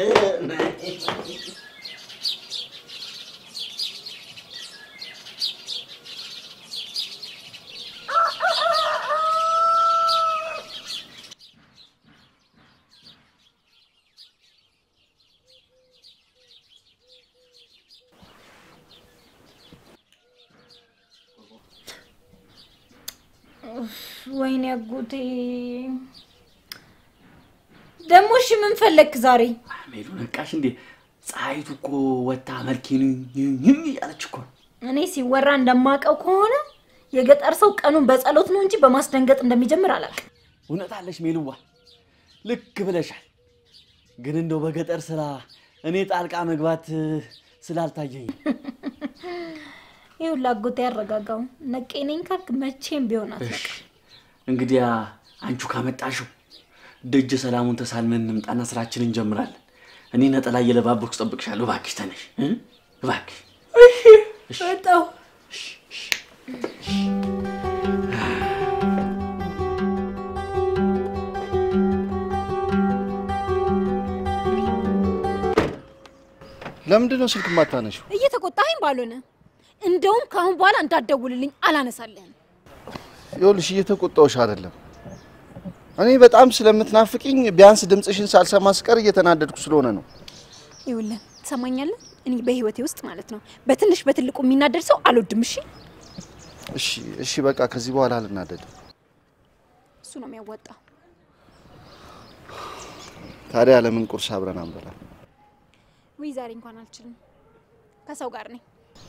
ወይኔ አጎቴ ደግሞ እሺ ምን ፈለግክ ዛሬ? ሜሉ ነቃሽ እንዴ? ፀሐይቱ እኮ ወታ መልኬን ይም እያለች እኮ ነው። እኔ ሲወራ እንደማውቀው ከሆነ የገጠር ሰው ቀኑን በጸሎት ነው እንጂ በማስደንገጥ እንደሚጀምር አላውቅም። እውነት አለሽ ሜሉዋ፣ ልክ ብለሻል። ግን እንደው በገጠር ስራ እኔ ጣልቃ መግባት ስላልታየኝ ይኸውልህ አጎቴ ያረጋጋው ነቄ ነኝ ካልክ መቼም ቢሆን አትነቃም። እንግዲያ አንቺ ካመጣሽው ደጀ ሰላሙን ተሳልመን እንምጣና ስራችንን እንጀምራለን። እኔ ነጠላ እየለባበኩ ጠብቅሻለሁ። እባክሽ ተነሽ እ? እባክሽ ወጣሁ። ለምንድን ነው ስልክ የማታነሺው? እየተቆጣኸኝ ባልሆነ እንደውም ከአሁን በኋላ እንዳትደውልልኝ አላነሳልህም። ይኸውልሽ እየተቆጣሁሽ አይደለም። እኔ በጣም ስለምትናፍቂኝ ቢያንስ ድምፅሽን ሳልሰማ ስቀር እየተናደድኩ ስለሆነ ነው። ይኸውልህ ትሰማኛለህ? እኔ በህይወቴ ውስጥ ማለት ነው በትንሽ በትልቁ የሚናደድ ሰው አልወድም። እሺ፣ እሺ እሺ፣ በቃ ከዚህ በኋላ አልናደድም። እሱ ነው የሚያዋጣው። ታዲያ ለምን ቁርስ አብረን አንበላ? ውይ ዛሬ እንኳን አልችልም። ከሰው ጋር ነኝ፣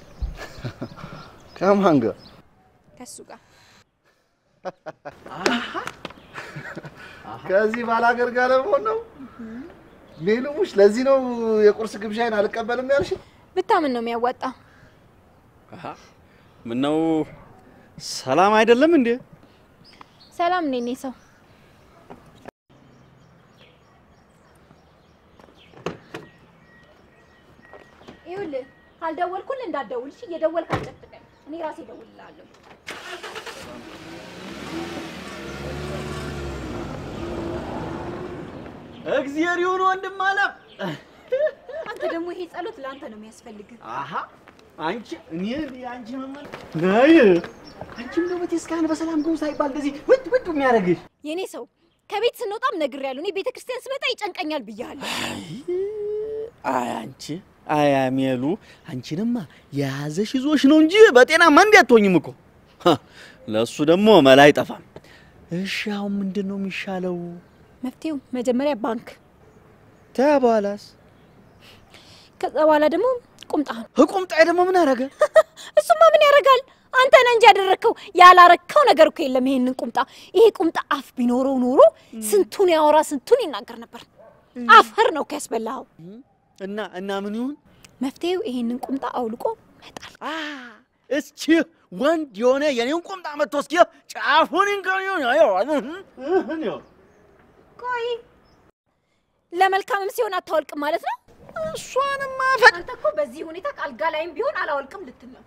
ከማን ጋር? ከሱ ጋር ከዚህ ባላገር ጋር ለመሆን ነው። ሜሉሙሽ፣ ለዚህ ነው የቁርስ ግብዣይን አልቀበልም ያልሽ? ብታምን ነው የሚያዋጣው። ምነው ሰላም አይደለም እንዴ? ሰላም ነኝ እኔ ሰው ይኸውልህ ካልደወልኩልህ እንዳትደውል እሺ። እየደወልክ አልጨብጠኝ። እኔ ራሴ እደውልልሃለሁ። እግዚአብሔር ይሁን ወንድም አለም። አንተ ደግሞ ይሄ ጸሎት ለአንተ ነው የሚያስፈልግህ። አሀ አንቺ እኔ አንቺ መመል ናይ አንቺም ደግሞ ቤተክርስቲያን በሰላም ግቡ ሳይባል እንደዚህ ውድ ውድ የሚያደርግሽ የእኔ ሰው ከቤት ስንወጣም ነግሬያለሁ። እኔ ቤተ ክርስቲያን ስመጣ ይጨንቀኛል ብያለሁ። አይ አንቺ አይ አሜሉ አንቺንማ የያዘሽ ይዞሽ ነው እንጂ በጤናማ እንዲህ አትሆኝም እኮ ሀ፣ ለእሱ ደግሞ መላ አይጠፋም። እሺ አሁን ምንድን ነው የሚሻለው? መፍትሄው መጀመሪያ ባንክ፣ ተያ በኋላስ ከዛ በኋላ ደግሞ ቁምጣህን። ቁምጣዬ ደግሞ ምን አደረገ? እሱማ ምን ያደርጋል? አንተ ነህ እንጂ ያደረግከው። ያላረግከው ነገር እኮ የለም። ይሄንን ቁምጣ ይሄ ቁምጣ አፍ ቢኖረው ኖሮ ስንቱን ያወራ ስንቱን ይናገር ነበር። አፈር ነው ከያስበላኸው። እና እና ምን ይሁን መፍትሄው ይሄንን ቁምጣ አውልቆ መጣል። አ እስኪ ወንድ የሆነ የኔውን ቁምጣ መጥቶ እስኪ ጫፉን እንከው ቆይ ለመልካምም ሲሆን አታወልቅም ማለት ነው። እሷንማ አንተ እኮ በዚህ ሁኔታ አልጋ ላይም ቢሆን አላወልቅም ልትል ነው።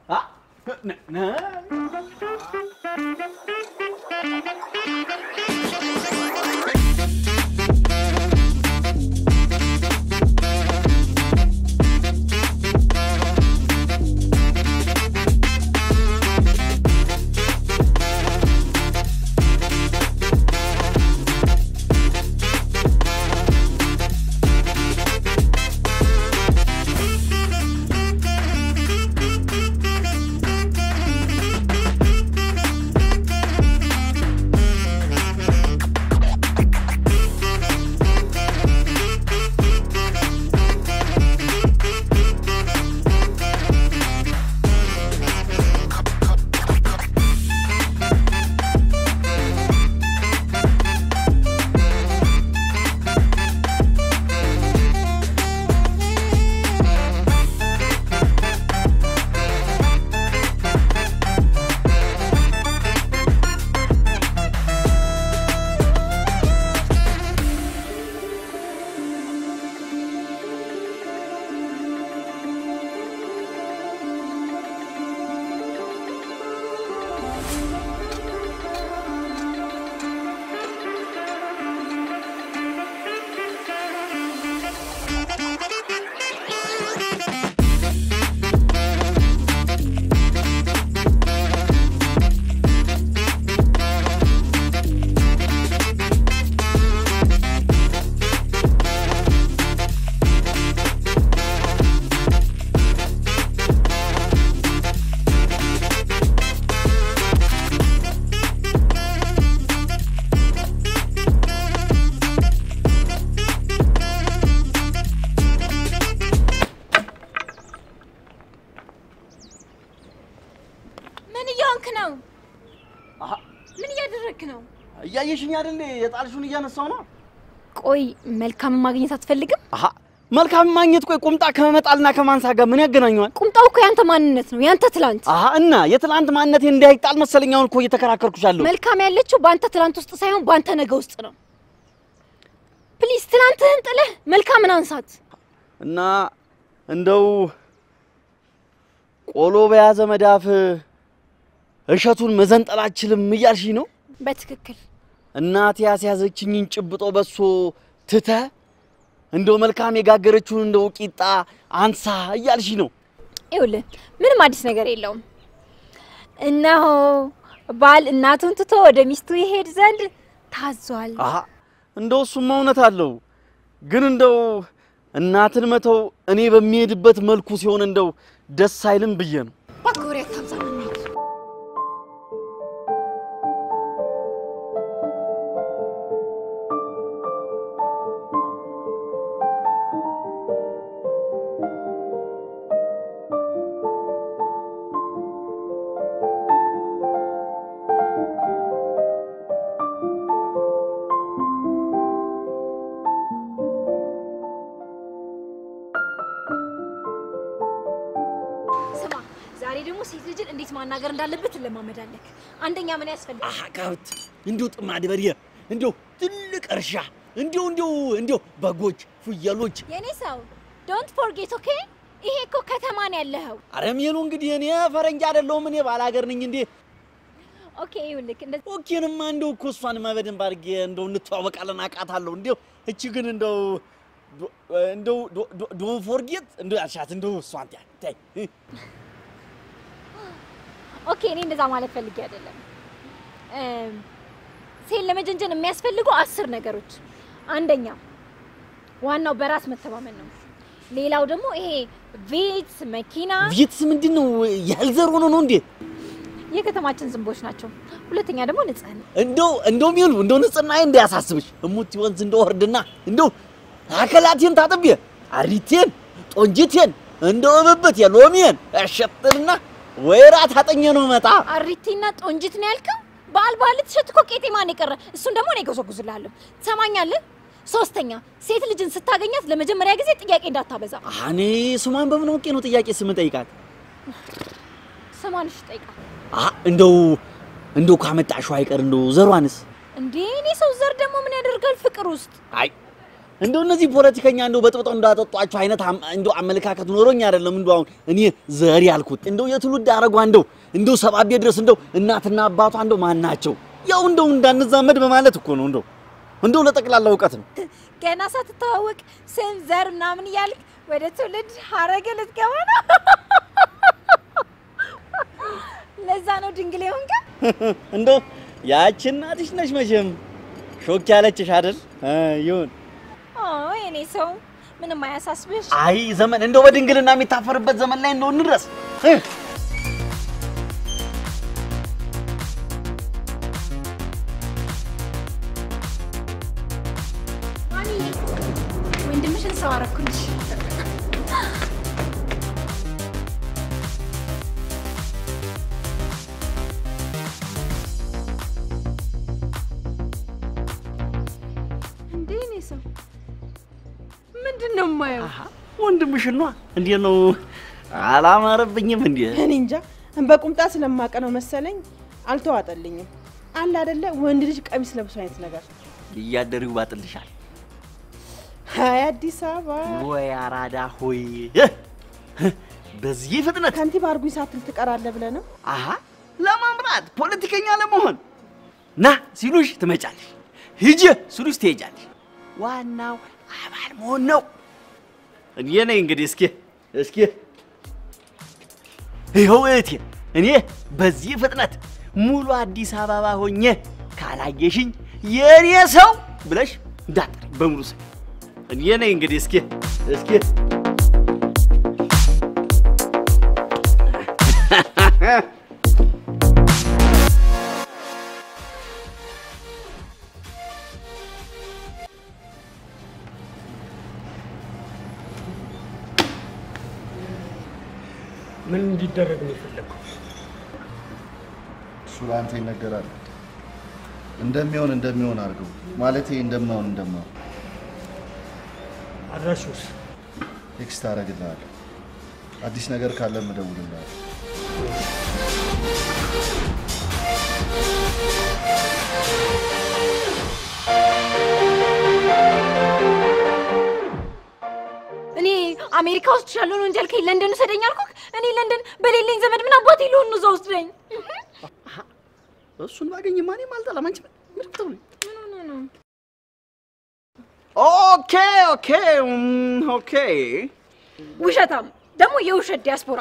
እየሆንክ ነው? አሀ ምን እያደረግክ ነው? እያየሽኝ አይደል? የጣልሽውን እያነሳው ነው። ቆይ መልካምን ማግኘት አትፈልግም? አሀ መልካም ማግኘት ቆይ ቁምጣ ከመጣልና ከማንሳት ጋር ምን ያገናኘዋል? ቁምጣው እኮ ያንተ ማንነት ነው፣ ያንተ ትላንት። አሀ እና የትላንት ማንነቴ እንዳይጣል መሰለኝ አሁን እኮ እየተከራከርኩሻለሁ። መልካም ያለችው በአንተ ትላንት ውስጥ ሳይሆን በአንተ ነገ ውስጥ ነው። ፕሊዝ ትላንትህን ጥለህ መልካምን አንሳት። እና እንደው ቆሎ በያዘ መዳፍ እሸቱን መዘንጠል አልችልም እያልሽ ነው? በትክክል እናቴ ያስያዘችኝን ጭብጦ በሶ ትተህ እንደው መልካም የጋገረችውን እንደው ቂጣ አንሳ እያልሽ ነው? ይኸውልህ ምንም አዲስ ነገር የለውም። እነሆ ባል እናቱን ትቶ ወደ ሚስቱ ይሄድ ዘንድ ታዟል። አሀ እንደው እሱማ እውነት አለው። ግን እንደው እናትን መተው እኔ በሚሄድበት መልኩ ሲሆን እንደው ደስ አይልም ብዬ ነው። እባክህ ወሬ አታብዛ፣ እንሂድ። ስማ ዛሬ ደግሞ ሴት ልጅን እንዴት ማናገር እንዳለበት ትለማመዳለህ። አንደኛ ምን ያስፈልጋል? አሀ ከብት እንዲሁ ጥማድ በርየ እንዲሁ ትልቅ እርሻ እንዲሁ እንዲሁ እንዲሁ በጎች፣ ፍየሎች የኔ ሰው ዶንት ፎርጌት ኦኬ። ይሄ እኮ ከተማ ነው ያለኸው። አረሜሉ እንግዲህ እኔ ፈረንጅ አይደለሁም እኔ ባላገር ነኝ እንዴ ኦኬ ይኸውልህ እንደ ኦኬንማ እንደው እኮ እሷን በደንብ አድርጌ እንደው እንተዋወቃለን አውቃታለሁ። እንደው እቺ ግን እንደው ዶ- እንደው ዶን ፎርጌት እንደው ያልሻት እንደው እሷን ታይ ታይ ኦኬ እኔ እንደዛ ማለት ፈልጌ አይደለም። እም፣ ሴት ለመጀንጀን የሚያስፈልጉ አስር ነገሮች፣ አንደኛ ዋናው በራስ መተማመን ነው። ሌላው ደግሞ ይሄ ቪትስ መኪና ቪትስ ምንድን ነው ያልዘር ሆኖ ነው እንዴ? የከተማችን ዝንቦች ናቸው። ሁለተኛ ደግሞ ንጽህና። እንደው እንደው ሚሉ እንደው ንጽህናዬ እንዳያሳስብሽ እሙት ወንዝ እንደው ወርድና እንደው አከላቴን ታጥቤ አሪቴን ጦንጅቴን እንደው እብብት የሎሚን እሸጥልና ወይራ ታጠኘ ነው መጣ አሪቲና ጦንጅት ነው ያልከው? በዓል በዓል ልትሸት እኮ ቄጤማን የቀረ እሱን ደግሞ እኔ እጎዘጉዝልሃለሁ። ትሰማኛለህ? ሶስተኛ ሴት ልጅን ስታገኛት ለመጀመሪያ ጊዜ ጥያቄ እንዳታበዛ። እኔ ስሟን በምን አውቄ ነው ጥያቄ ስም ጠይቃት? ስሟን እሺ ጠይቃት። አሀ እንደው እንደው ካመጣሽው አይቀር እንደው ዘሯንስ እንዴ እኔ ሰው ዘር ደግሞ ምን ያደርጋል ፍቅር ውስጥ? አይ እንደው እነዚህ ፖለቲከኛ እንደው በጥብጠው እንዳጠጧቸው አይነት አም- እንደው አመለካከት ኖሮኝ አይደለም። እንደው አሁን እኔ ዘር ያልኩት እንደው የትውልድ አረጓ እንደው እንደው ሰባቤ ድረስ እንደው እናትና አባቷ እንደው ማን ናቸው? ያው እንደው እንዳንዛመድ በማለት እኮ ነው። እንደው እንደው ለጠቅላላ እውቀት ነው። ገና ሳትተዋወቅ ስም ዘር ምናምን እያልክ ወደ ትውልድ ሀረግ ልትገባ ነው። ለዛ ነው ድንግል የሆንከው። እንደው ያቺ እናትሽ ነሽ መቼም ሾክ ያለችሽ አይደል? ይሁን ኦ የኔ ሰው ምንም አያሳስብሽ። አይ ዘመን እንደው በድንግልና የሚታፈርበት ዘመን ላይ እንደው እንድረስ እ ማሚ ወንድምሽን ሰው አረኩልሽ። እንዴ እኔ ሰው ምንድን ነው የማየው? ወንድምሽን ነዋ። እንዴት ነው አላማረብኝም እንዴ? እኔ እንጃ በቁምጣ ስለማቀ ነው መሰለኝ አልተዋጠልኝም። አለ አይደለ ወንድ ልጅ ቀሚስ ለብሶ አይነት ነገር። እያደሩ ይዋጥልሻል ሀይ አዲስ አበባ ወይ አራዳ ሆይ በዚህ ፍጥነት ከንቲባ አርጉኝ ሳትል ትቀራለህ ብለህ ነው? አሀ ለማምራት ፖለቲከኛ ለመሆን ና ሲሉሽ ትመጫለሽ፣ ሂጂ ሲሉሽ ትሄጃለሽ። ዋናው አባል መሆን ነው። እኔ ነኝ እንግዲህ እስኪ እስኪ ይኸው እህቴ፣ እኔ በዚህ ፍጥነት ሙሉ አዲስ አበባ ሆኜ ካላየሽኝ የእኔ ሰው ብለሽ እንዳትጠሪኝ በሙሉ ስም እኔ ነኝ እንግዲህ እስኪ እስኪ ምን እንዲደረግ ነው የፈለግከው? እሱ ለአንተ ይነገራል። እንደሚሆን እንደሚሆን አድርገው ማለቴ እንደማሆን እንደማሆን አድራሹስ ቴክስት አደርግልሃለሁ። አዲስ ነገር ካለ እደውልልሃለሁ። እኔ አሜሪካ ውስጥ ያለውን ወንጀል ከኝ ለንደን ውሰደኝ አልኩህ። እኔ ለንደን በሌለኝ ዘመድ ምን አባቴ ልሆን ነው እዛ ወስደኝ። እሱን ባገኝ ማንም አልጠላም። አንቺ ምን ብትብሉ? ምን ሆነ ነው? ኦኬ ኦኬ እም፣ ኦኬ ውሸታም ደግሞ የውሸት ዲያስፖራ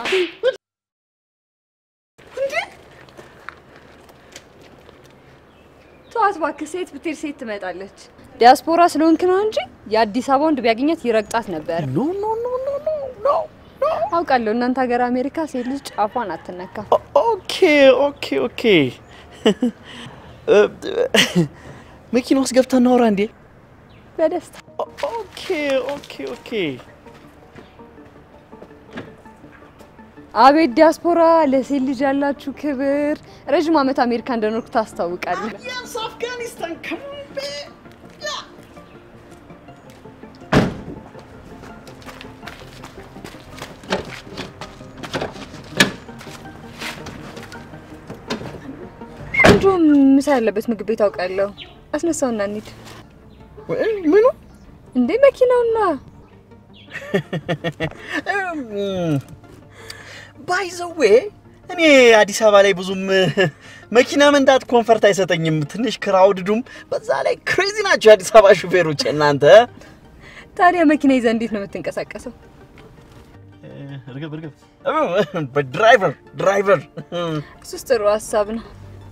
ተዋት እባክህ፣ ሴት ብትሄድ ሴት ትመጣለች። ዲያስፖራ ስለሆንክ ነው እንጂ የአዲስ አበባ ወንድ ቢያገኛት ይረግጣት ነበር። ኖ ኖ ኖ ኖ ኖ ኖ አውቃለሁ እናንተ ሀገር አሜሪካ ሴት ልጅ ጫፏን አትነካም። ኦኬ ኦኬ ኦኬ እ፣ መኪና ውስጥ ገብተን እናውራ እንዴ? በደስታ ኦኬ ኦኬ ኦኬ አቤት ዲያስፖራ፣ ለሴት ልጅ ያላችሁ ክብር። ረዥም ዓመት አሜሪካ እንደኖርኩ ታስታውቃለህ። Yes, Afghanistan, come on, babe. Yeah. ቆንጆ ምሳ ያለበት ምግብ ቤት አውቃለሁ። አስነሳውና እንሂድ። ምኑ? እንዴ መኪናውና ባይ ዘ ዌይ እኔ አዲስ አበባ ላይ ብዙም መኪና መንዳት ኮንፈርት አይሰጠኝም። ትንሽ ክራውድዱም፣ በዛ ላይ ክሬዚ ናቸው የአዲስ አበባ ሹፌሮች እናንተ። ታዲያ መኪና ይዘህ እንዴት ነው የምትንቀሳቀሰው? እርግብ እርግብ፣ በድራይቨር ድራይቨር እሱስ ጥሩ ሀሳብ ነው።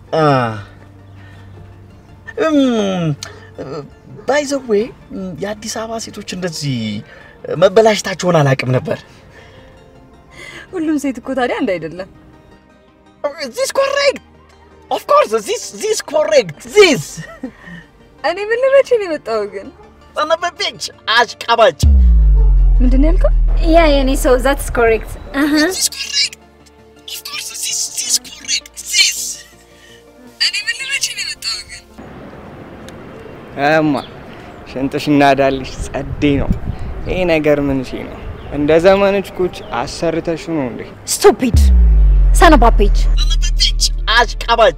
ባይ ዘ ዌይ የአዲስ አበባ ሴቶች እንደዚህ መበላሽታቸውን አላውቅም ነበር። ሁሉም ሴት እኮ ታዲያ አንድ አይደለም። ዚስ ኮሬክት ኦፍ ኮርስ ዚስ ዚስ ኮሬክት ዚስ እኔ ምን ልመቼ ነው የመጣው ግን ሰነበቤች አሽቃባጭ ምንድን ነው ያልከው? ያ የኔ ሰው ዛትስ ኮሬክት ዚስ ኮሬክት ኦፍ ኮርስ ዚስ ዚስ ኮሬክት ዚስ እኔ ምን ልመቼ ነው የመጣው ግን እማ ሽንጥሽ እናዳልሽ ጸዴ ነው። ይሄ ነገር ምን ሺ ነው? እንደ ዘመንች ኩች አሰርተሽ ነው እንዴ? ስቱፒድ ሰነባፔጅ ሰነበቤች አሽቃባጭ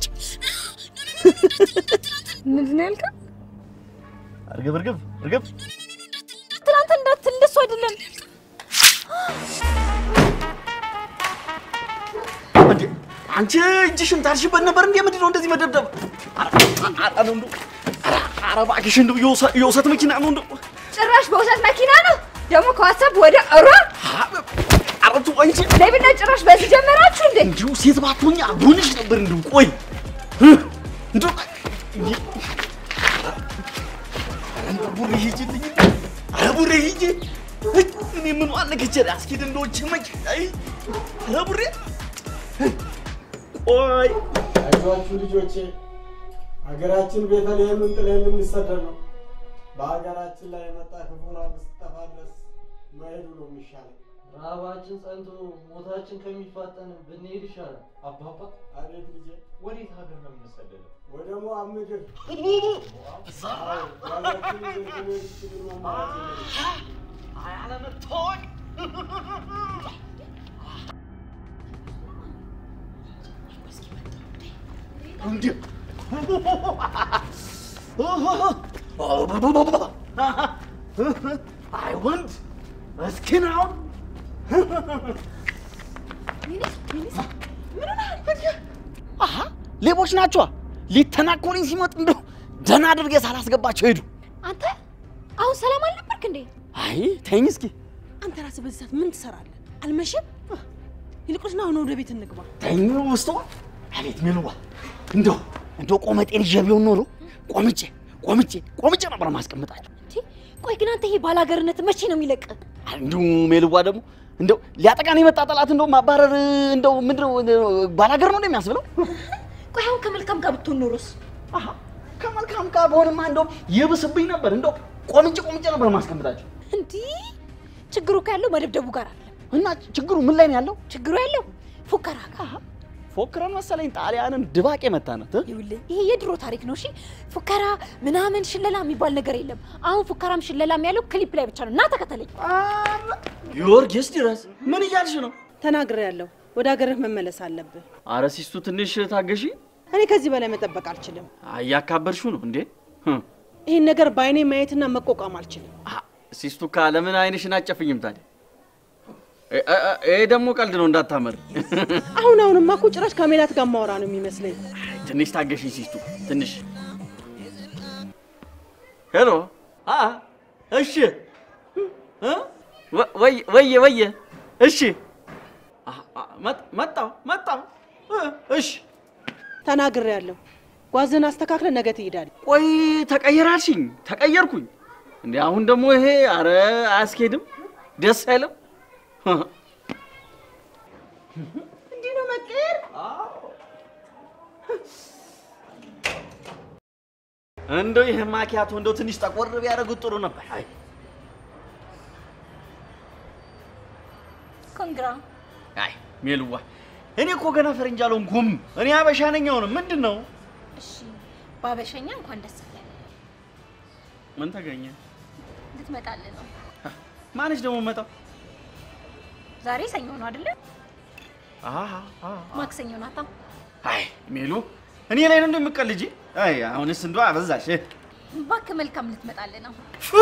ምንድን ነው ያልከው? እርግብ እርግብ እርግብ ትናንት እንዳትል እሱ አይደለም እንዴ አንቺ እጅሽን ታርሽበት ነበር እንዴ? ምንድን ነው እንደዚህ መደብደብ? ኧረ ኧረ ነው እንደው ኧረ ኧረ እባክሽ እንደው የውሰ- የውሰት መኪና ነው እንደው ጭራሽ በውሰት መኪና ነው ደግሞ ከዋትሳፕ ወደ እሯ ኧረ ተው አንቺ ሌብነት ጭራሽ በዚህ ጀመራችሁ እንዴ? እንዲሁ ሴት ባትሆኝ አብሮንሽ ነበር እንደው ቆይ እንደው ኧረ እንደው ቡሬ ሂጂልኝ ኧረ ቡሬ ሂጂ እይ፣ እኔ ምን ዋነከቸ አስኪድ እንደዎች መኪ አይ ኧረ ቡሬ ቆይ አይዟችሁ ልጆቼ፣ ሀገራችን ቤተልሔምን ጥለን ልንሰደድ ነው። በሀገራችን ላይ የመጣ ክፉ ራብ እስኪጠፋ ድረስ መሄዱ ነው የሚሻለው። ረሃባችን ጸንቶ ሞታችን ከሚፋጠን ብንሄድ ይሻላል። አባባ አቤት ልጄ፣ ወዴት ሀገር ነው የምንሰደደው? ወደ ሞዓብ ምድር አዎ፣ ያላችሁ ልጆች በመሄድ ችግር መማራት የለም። አለመታወቅ እንዴ አይ ወንድ እስኪን አሁን አሀ ሌቦች ናቸዋ። ሊተናኮሉኝ ሲመጡ እንደው ደህና አድርጌ ሳላስገባቸው ሄዱ። አንተ አሁን ሰላም አልነበርክ እንዴ? አይ ተይኝ እስኪ አንተ ራስህ በዚህ ሰዓት ምን ትሰራለህ? አልመሸም? ይልቁንስ ና አሁን ወደ ቤት እንግባ። ተይኝ ውስጠዋ አቤት ሚሉዋ እንደው እንደው ቆመጤን ይዤ ቢሆን ኖሮ ቆምጬ ቆምጬ ቆምጬ ነበር ማስቀምጣቸው። እንዴ ቆይ ግን አንተ ይሄ ባላገርነት መቼ ነው የሚለቅ? እንዲሁ ሜልዋ ደግሞ እንደው ሊያጠቃን የመጣ ጠላት እንደው ማባረር እንደው ምንድነው ባላገር ነው እንደሚያስብለው። ቆይ አሁን ከመልካም ጋር ብትሆን ኖሮስ? አሀ ከመልካም ጋር በሆንማ እንደው ይብስብኝ ነበር። እንደው ቆምጬ ቆምጬ ነበር ማስቀምጣቸው። እንዲህ ችግሩ እኮ ያለው መደብደቡ ጋር አይደለም። እና ችግሩ ምን ላይ ነው ያለው? ችግሩ ያለው ፉከራ ጋር። ፎክረን መሰለኝ ጣሊያንን ድባቅ የመታናት እ? ይኸውልህ ይሄ የድሮ ታሪክ ነው። እሺ ፉከራ ምናምን ሽለላ የሚባል ነገር የለም። አሁን ፉከራም ሽለላም ያለው ክሊፕ ላይ ብቻ ነው። እና ተከተለኝ። ጊዮርጊስ ድረስ ምን እያልሽ ነው? ተናግሬያለሁ። ወደ ሀገርህ መመለስ አለብህ። አረ ሲስቱ ትንሽ ታገሺ። እኔ ከዚህ በላይ መጠበቅ አልችልም። እያካበድሽው ነው እንዴ? ህ። ይህን ነገር በአይኔ ማየትና መቋቋም አልችልም። ሲስቱ ካ ለምን አይንሽን አጨፍኝም ታዲያ? እ- እ- እ- ይሄ ደግሞ ቀልድ ነው እንዳታመር። አሁን አሁንማ እኮ ጭራሽ ከሜላት ጋር ማወራ ነው የሚመስለኝ። ትንሽ ታገሺ ሲስቱ ትንሽ። ሄሎ አ እሺ እ? ወ- ወየ ወየ ወየ እሺ አ- አ- መጥ- መጣሁ መጣሁ እ፣ እሺ ተናግሬያለሁ። ጓዝህን አስተካክለ ነገ ትሄዳለህ። ቆይ ተቀየራልሽኝ ተቀየርኩኝ እንዴ አሁን ደግሞ ይሄ አረ አያስኬድም ደስ አይልም እንዲህ ነው መቀየር። እንደው ይህ ማኪያቶ እንደው ትንሽ ጠቆር ቢያደርጉት ጥሩ ነበር አይ ኮንግራ አይ ሜልዋ እኔ እኮ ገና ፈረንጅ አልሆንኩም እኔ አበሻ ነኝ አሁንም ምንድን ነው እሺ፣ በአበሸኛ እንኳን ደስ አለ ምን ተገኘ ልትመጣልህ ነው። ማንሽ ደግሞ መጣው ዛሬ ሰኞ ነው አይደለ? አሃ ማክሰኞ ናታ። አይ ሜሉ እኔ ላይ ነው እንደምቀልጂ አይ አሁንስ እንደው አበዛሽ እባክህ መልካም ልትመጣልህ ነው።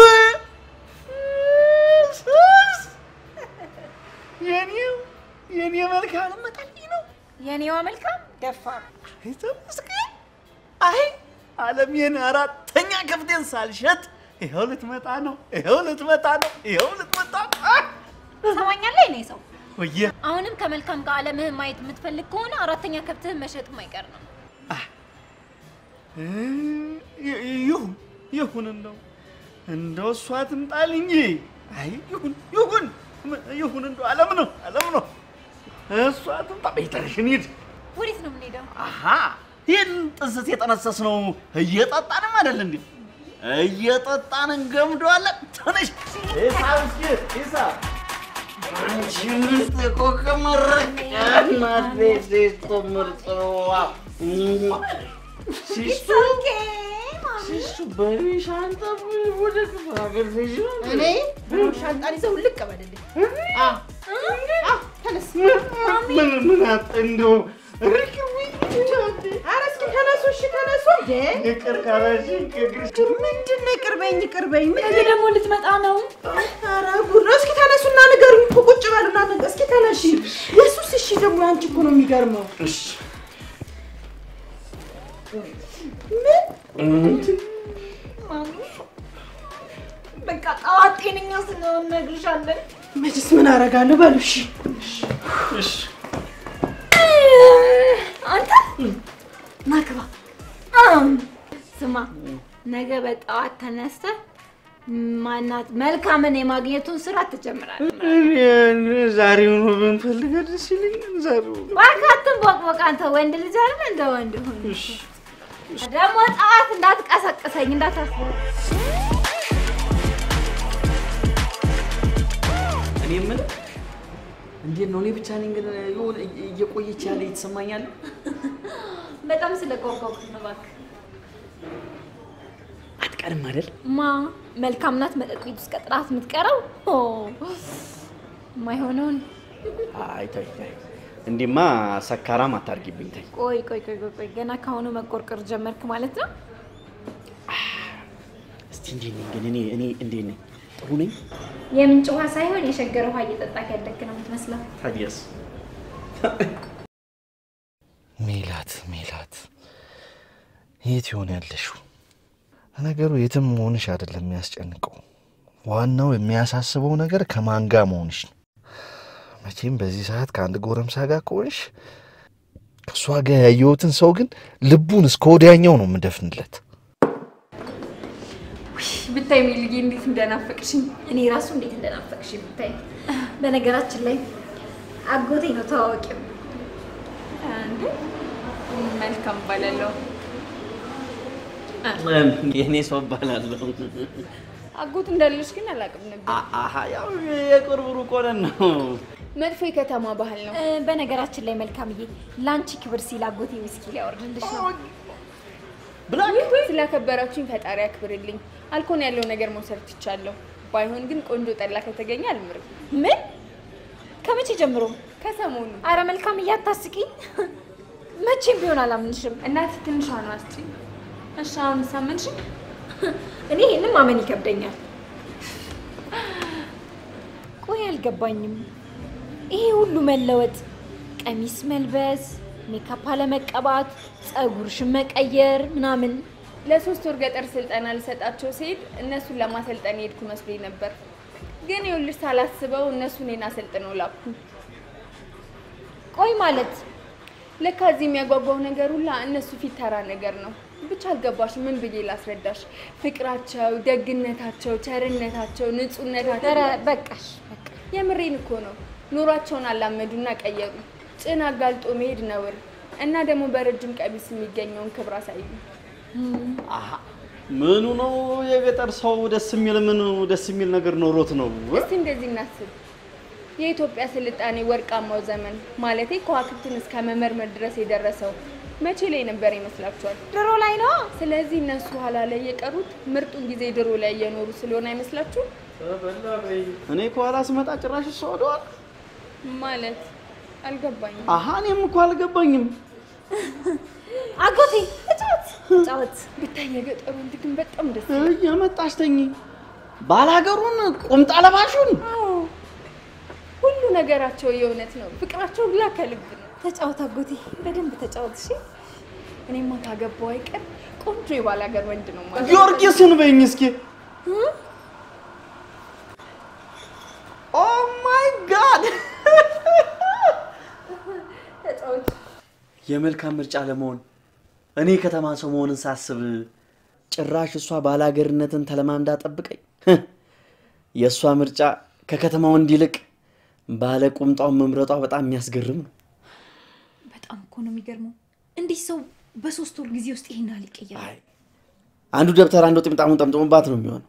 የኔው የኔ መልካም ልመጣልኝ ነው የኔዋ መልካም ደፋር ተመስገን። አይ አለሜን አራተኛ ከፍቴን ሳልሸጥ ይኸው ልትመጣ ነው፣ ይኸው ልትመጣ ነው፣ ይኸው ልትመጣ ነው። አይ! ሰማኛለህ? እኔ ሰው ወየ አሁንም ከመልካም ጋር አለምህን ማየት የምትፈልግ ከሆነ አራተኛ ከብትህን መሸጥ የማይቀር ነው። እ፣ ይ- ይሁን ይሁን፣ እንደው እንደው እሷ ትምጣልኝ። አይ ይሁን ይሁን ይሁን፣ እንደው አለም ነው አለም ነው። እሷ ትምጣ። ቤተርሽ እንሂድ። ወዴት ነው የምንሄደው? አሃ ይህን ጥንስስ የጠነሰስ ነው እየጠጣንም አይደል እንዴ? እየጠጣን እንገምደዋለን። ትንሽ ሂሳብ እስኪ ሂሳብ አንቺ ምርጥ እኮ ከመረቅ እናቴ ሲስቱ ምርጥ ነዋ። ሲስቱ ሲስቱ በሻንጣ ወደ ክፍለ ሀገር ትሄጂ ነው እንዴ? እኔ ሻንጣን ይዘው ልቅ በልልኝ። ተነስ። ምን ምን አጥ እንደው ርክዊ ኧረ እስኪ ተነሱ፣ እሺ ተነሱ። እንዴ ይቅር ካላልሽኝ ከእግርሽ ምንድን ነው ይቅር በይኝ፣ ይቅር በይኝ። ምን ነገ ደግሞ ልትመጣ ነው። ኧረ ጉድ ነው። እስኪ ተነሱና ንገሩኝ እኮ ቁጭ በሉና ንገ- እስኪ ተነሺ። የሱስ እሺ ደግሞ ያንቺ እኮ ነው የሚገርመው። እሺ በቃ ጠዋት ጤነኛ ስለሆን እነግርሻለን። መችስ ምን አደርጋለሁ በሉ እሺ። እሺ አንተ ናክባ ስማ፣ ነገ በጠዋት ተነስተህ ማናት መልካምን የማግኘቱን ስራ ትጀምራለህ። ዛሬውኑ ብንፈልገ ደስ ይለኛል። ዛሬው እባክህ ቦቅቦቅ፣ አንተ ወንድ ልጅ አይደል? እንደ ወንድ ሁን። ደግሞ ጠዋት እንዳትቀሰቅሰኝ እንዳታስብ። እኔ የምልህ እንዴት ነው? እኔ ብቻ ነኝ ግን የሆነ እየቆየች ያለ የተሰማኛል። በጣም ስለጓጓኩ ነው። እባክህ አትቀርም አይደል? ማ መልካም ናት መጠጥ ቤት ውስጥ ቀጥራት የምትቀረው ኦ፣ የማይሆነውን አይ ተይ ተይ፣ እንዲህማ ሰካራም አታርጊብኝ። ተይ ቆይ ቆይ ቆይ ቆይ ቆይ ገና ካሁኑ መቆርቆር ጀመርክ ማለት ነው። እስቲ እንዴት ነኝ ግን እኔ እኔ እንዴት ነኝ? ጥሩ ነኝ? የምንጭ ውሃ ሳይሆን የሸገር ውሃ እየጠጣክ ያደግክ ነው የምትመስለው። ታዲያስ ሜላት ሜላት፣ የት ይሆን ያለሽው? ነገሩ የትም መሆንሽ አይደለም የሚያስጨንቀው፣ ዋናው የሚያሳስበው ነገር ከማን ጋር መሆንሽ ነው። መቼም በዚህ ሰዓት ከአንድ ጎረምሳ ጋር ከሆንሽ ከእሷ ጋር ያየሁትን ሰው ግን ልቡን እስከ ወዲያኛው ነው የምደፍንለት። ብታይ ሚልዬ እንዴት እንደናፈቅሽኝ። እኔ ራሱ እንዴት እንደናፈቅሽ ብታይ። በነገራችን ላይ አጎቴ ነው ተዋወቂው። እንዴ መልካም እባላለሁ። የእኔ ሰው እባላለሁ። አጎት እንዳለሽ ግን አላውቅም ነበር። አ- አሀ ያው የቅርብ ሩቅ ሆነን ነው። መጥፎ የከተማ ባህል ነው። እ፣ በነገራችን ላይ መልካምዬ ለአንቺ ክብር ሲል አጎቴ ውስኪ ሊያወርድልሽ ነው። ስላከበራችሁኝ ፈጣሪ ያክብርልኝ። አልኮን ያለው ነገር መውሰድ ትቻለሁ። ባይሆን ግን ቆንጆ ጠላ ከተገኘ አልምርም። ምን? ከመቼ ጀምሮ? ከሰሞኑ። አረ መልካምዬ አታስቂኝ። መቼም ቢሆን አላምንሽም። እናት ትንሿ ነው አስጪ። እሺ አሁን ሳመንሽ? እኔ ይህንን ማመን ይከብደኛል። ቆይ አልገባኝም። ይሄ ሁሉ መለወጥ፣ ቀሚስ መልበስ፣ ሜካፕ አለመቀባት፣ ፀጉርሽን መቀየር ምናምን ለሶስት ወር ገጠር ስልጠና ልሰጣቸው ሲሄድ እነሱን ለማሰልጠን የሄድኩ መስሎኝ ነበር። ግን ይኸውልሽ ሳላስበው እነሱ እኔን አሰልጥነው ላኩ። ቆይ ማለት ለካ እዚህ የሚያጓጓው ነገር ሁላ እነሱ ፊት ተራ ነገር ነው። ብቻ አልገባሽ፣ ምን ብዬ ላስረዳሽ? ፍቅራቸው፣ ደግነታቸው፣ ቸርነታቸው፣ ንጹህነታቸው ኧረ በቃሽ በቃ የምሬን እኮ ነው። ኑሯቸውን አላመዱና ቀየሩ። ጭን አጋልጦ መሄድ ነውር እና ደግሞ በረጅም ቀሚስ የሚገኘውን ክብር አሳዩ። አሃ ምኑ ነው የገጠር ሰው ደስ የሚል ምኑ ደስ የሚል ነገር ኖሮት ነው? እስቲ እንደዚህ እናስብ። የኢትዮጵያ ስልጣኔ ወርቃማው ዘመን ማለቴ ከዋክብትን እስከ መመርመር ድረስ የደረሰው መቼ ላይ ነበር ይመስላችኋል? ድሮ ላይ ነው። ስለዚህ እነሱ ኋላ ላይ የቀሩት ምርጡን ጊዜ ድሮ ላይ እየኖሩ ስለሆነ አይመስላችሁም? እኔ ከኋላ ስመጣ ጭራሽ እሷ ወደኋላ። ማለት አልገባኝም። አሃ እኔም እኮ አልገባኝም። አጎቴ ተጫወት ተጫወት። ብታይ የገጠሩ ወንድ ግን በጣም ደስ እየመጣሽ ተኝ ባላገሩን ቁምጣ ለባሹን አዎ፣ ሁሉ ነገራቸው የእውነት ነው። ፍቅራቸው ሁላ ከልብ ነው። ተጫወት አጎቴ፣ በደንብ ተጫወት። እሺ እኔማ ካገባው አይቀር ቆንጆ የባላገር ወንድ ነው ማለት ጊዮርጊስን በይኝ እስኪ። ኦ ማይ ጋድ ተጫወት። የመልካም ምርጫ ለመሆን እኔ ከተማ ሰው መሆንን ሳስብ ጭራሽ እሷ ባላገርነትን ተለማምዳ ጠብቀኝ። የእሷ ምርጫ ከከተማው እንዲልቅ ባለ ቁምጣውን መምረጧ በጣም የሚያስገርም ነው። በጣም እኮ ነው የሚገርመው። እንዲህ ሰው በሶስት ወር ጊዜ ውስጥ ይሄን ያህል ይቀየራል? አንዱ ደብተር አንዱ ጥምጣሙን ጠምጥሞባት ነው የሚሆነው።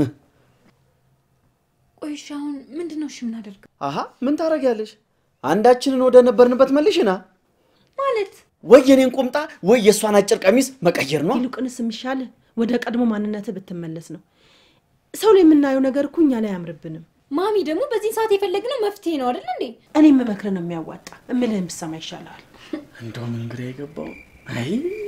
ቆይ እሺ፣ አሁን ምንድን ነው እሺ የምናደርገው? አሀ ምን ታደርጊያለሽ? አንዳችንን ወደ ነበርንበት መልሽና ማለት ወይ የኔን ቁምጣ ወይ የእሷን አጭር ቀሚስ መቀየር ነው። ይልቁንስ የሚሻል ወደ ቀድሞ ማንነትህ ብትመለስ ነው። ሰው ላይ የምናየው ነገር እኮ እኛ ላይ አያምርብንም። ማሚ ደግሞ በዚህን ሰዓት የፈለግነው መፍትሄ ነው አይደል እንዴ? እኔ የምመክርህ ነው የሚያዋጣ። እምልህን ብትሰማ ይሻልሃል። እንደው ምን ግራ የገባው አይ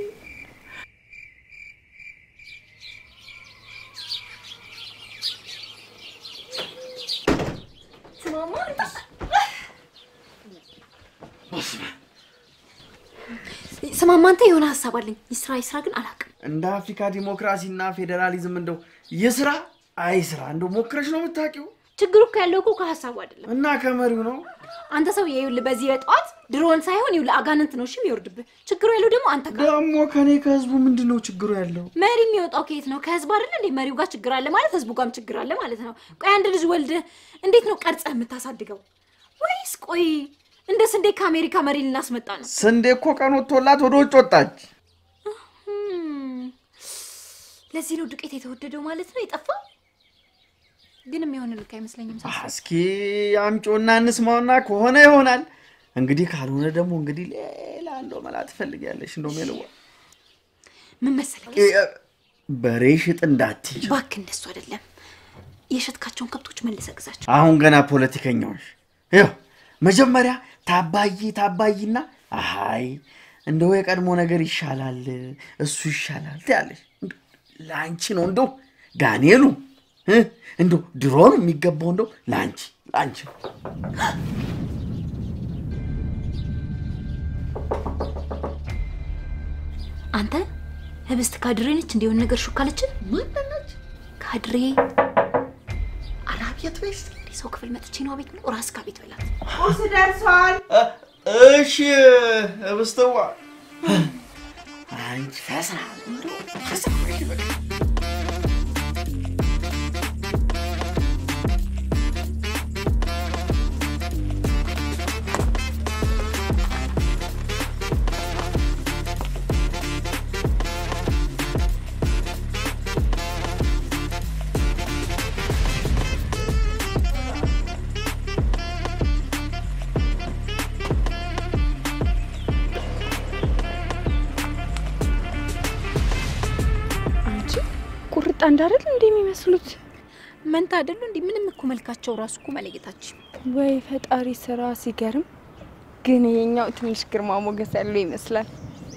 ስማማ፣ አንተ የሆነ ሀሳብ አለኝ። ይስራ ይስራ ግን አላውቅም። እንደ አፍሪካ ዲሞክራሲና ፌዴራሊዝም እንደው የስራ አይ ስራ እንደው ሞክረሽ ነው የምታውቂው? ችግሩ እኮ ያለው እኮ ከሀሳቡ አይደለም። እና ከመሪው ነው። አንተ ሰው ይኸውልህ፣ በዚህ በጠዋት ድሮን ሳይሆን ይኸውልህ አጋንንት ነው እሺ የሚወርድብህ። ችግሩ ያለው ደግሞ አንተ ጋር። ደግሞ ከኔ ከህዝቡ ምንድን ነው ችግሩ ያለው? መሪ የሚወጣው ከየት ነው? ከህዝብ አይደለ እንዴ? መሪው ጋር ችግር አለ ማለት ህዝቡ ጋርም ችግር አለ ማለት ነው። ቆይ አንድ ልጅ ወልደህ እንዴት ነው ቀርጸህ የምታሳድገው? ወይስ ቆይ እንደ ስንዴ ከአሜሪካ መሪ ልናስመጣ ነው? ስንዴ እኮ ቀን ወጥቶላት ወደ ውጭ ወጣች። Hmm. ለዚህ ነው ዱቄት የተወደደው ማለት ነው የጠፋው። ግን የሚሆን ልክ አይመስለኝም። አ፣ ሳስበው። እስኪ አምጪውና እንስማውና ከሆነ ይሆናል። እንግዲህ ካልሆነ ደግሞ እንግዲህ ሌላ እንደው መላ ትፈልጊያለሽ። እንደው ሜልዋ ምን መሰለህ በሬ ሽጥ እንዳትይ። እባክህ፣ እንደሱ አይደለም። የሸጥካቸውን ከብቶች መልሰህ ግዛቸው። አሁን ገና ፖለቲከኛዎች ይኸው መጀመሪያ ታባይ ታባይና አይ እንደው የቀድሞ ነገር ይሻላል እሱ ይሻላል ትያለሽ። እንደው ለአንቺ ነው እንደው ጋኔሉ እ? እንደው ድሮ ነው የሚገባው እንደው ለአንቺ ለአንቺ ነው። አንተ ህብስት ካድሬ ነች እንዲሆን ነገር ሹካለችን ማነች ካድሬ አላቤት በይስ እንዲህ ሰው ክፍል መጥቼ ነው ቤት ብሎ ራስ ካ ቤት በላት። ቁርስ ደርሷል። እሺ እብስተዋ አንቺ ፈሳ እንደው ፈሳ በይ በቃ። አንድ አይደል እንዴ የሚመስሉት? መንታ አይደሉ እንዴ? ምንም እኮ መልካቸው ራሱ እኮ መለየታችን። ወይ ፈጣሪ ስራ ሲገርም። ግን ይሄኛው ትንሽ ግርማ ሞገስ ያለው ይመስላል።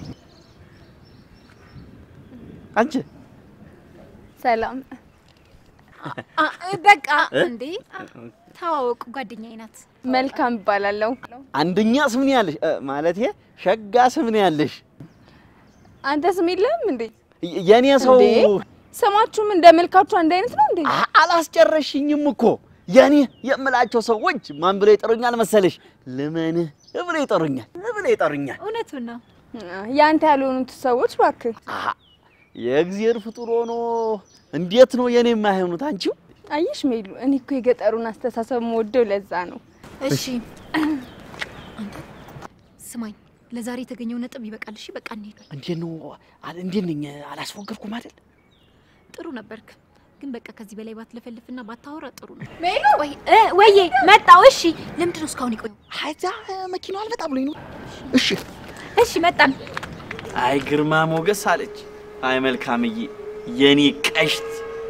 አንቺ ሰላም አ- በቃ እንዴ ተዋወቁ፣ ጓደኛዬ ናት። መልካም እባላለሁ። አንደኛ ስም ነው ያለሽ እ፣ ማለቴ ሸጋ ስም ነው ያለሽ። አንተ ስም የለህም እንዴ? የ- የኔ ሰው እንዴ? ስማችሁም እንደ መልካችሁ አንድ አይነት ነው እንዴ? አ- አላስጨረሽኝም እኮ የኔ የምላቸው ሰዎች ማን ብለው ይጠሩኛል መሰለሽ? ልመንህ ብለው ይጠሩኛል ብለው ይጠሩኛል። እውነቱን ነው። ያንተ ያልሆኑት ሰዎች እባክህ። አሀ የእግዚአብሔር ፍጡር ሆኖ እንዴት ነው የኔ የማይሆኑት? አንቺው አየሽ ሜሉ፣ እኔ እኮ የገጠሩን አስተሳሰብ የምወደው ለዛ ነው። እሺ አንተ ስማኝ፣ ለዛሬ የተገኘው ነጥብ ይበቃል። እሺ በቃ እንሄድ። እንዴት ነው አለ- እንዴት ነኝ? አላስፎገርኩም አይደል? ጥሩ ነበርክ፣ ግን በቃ ከዚህ በላይ ባትለፈልፍና ባታወራ ጥሩ ነው። ሜሉ ወይ እ ወዬ መጣው። እሺ ለምንድን ነው እስካሁን የቆየው? አይዛ መኪናው አልመጣ ብሎኝ ነው። እሺ እሺ መጣን። አይ ግርማ ሞገስ አለች። አይ መልካምዬ የኔ ቀሽት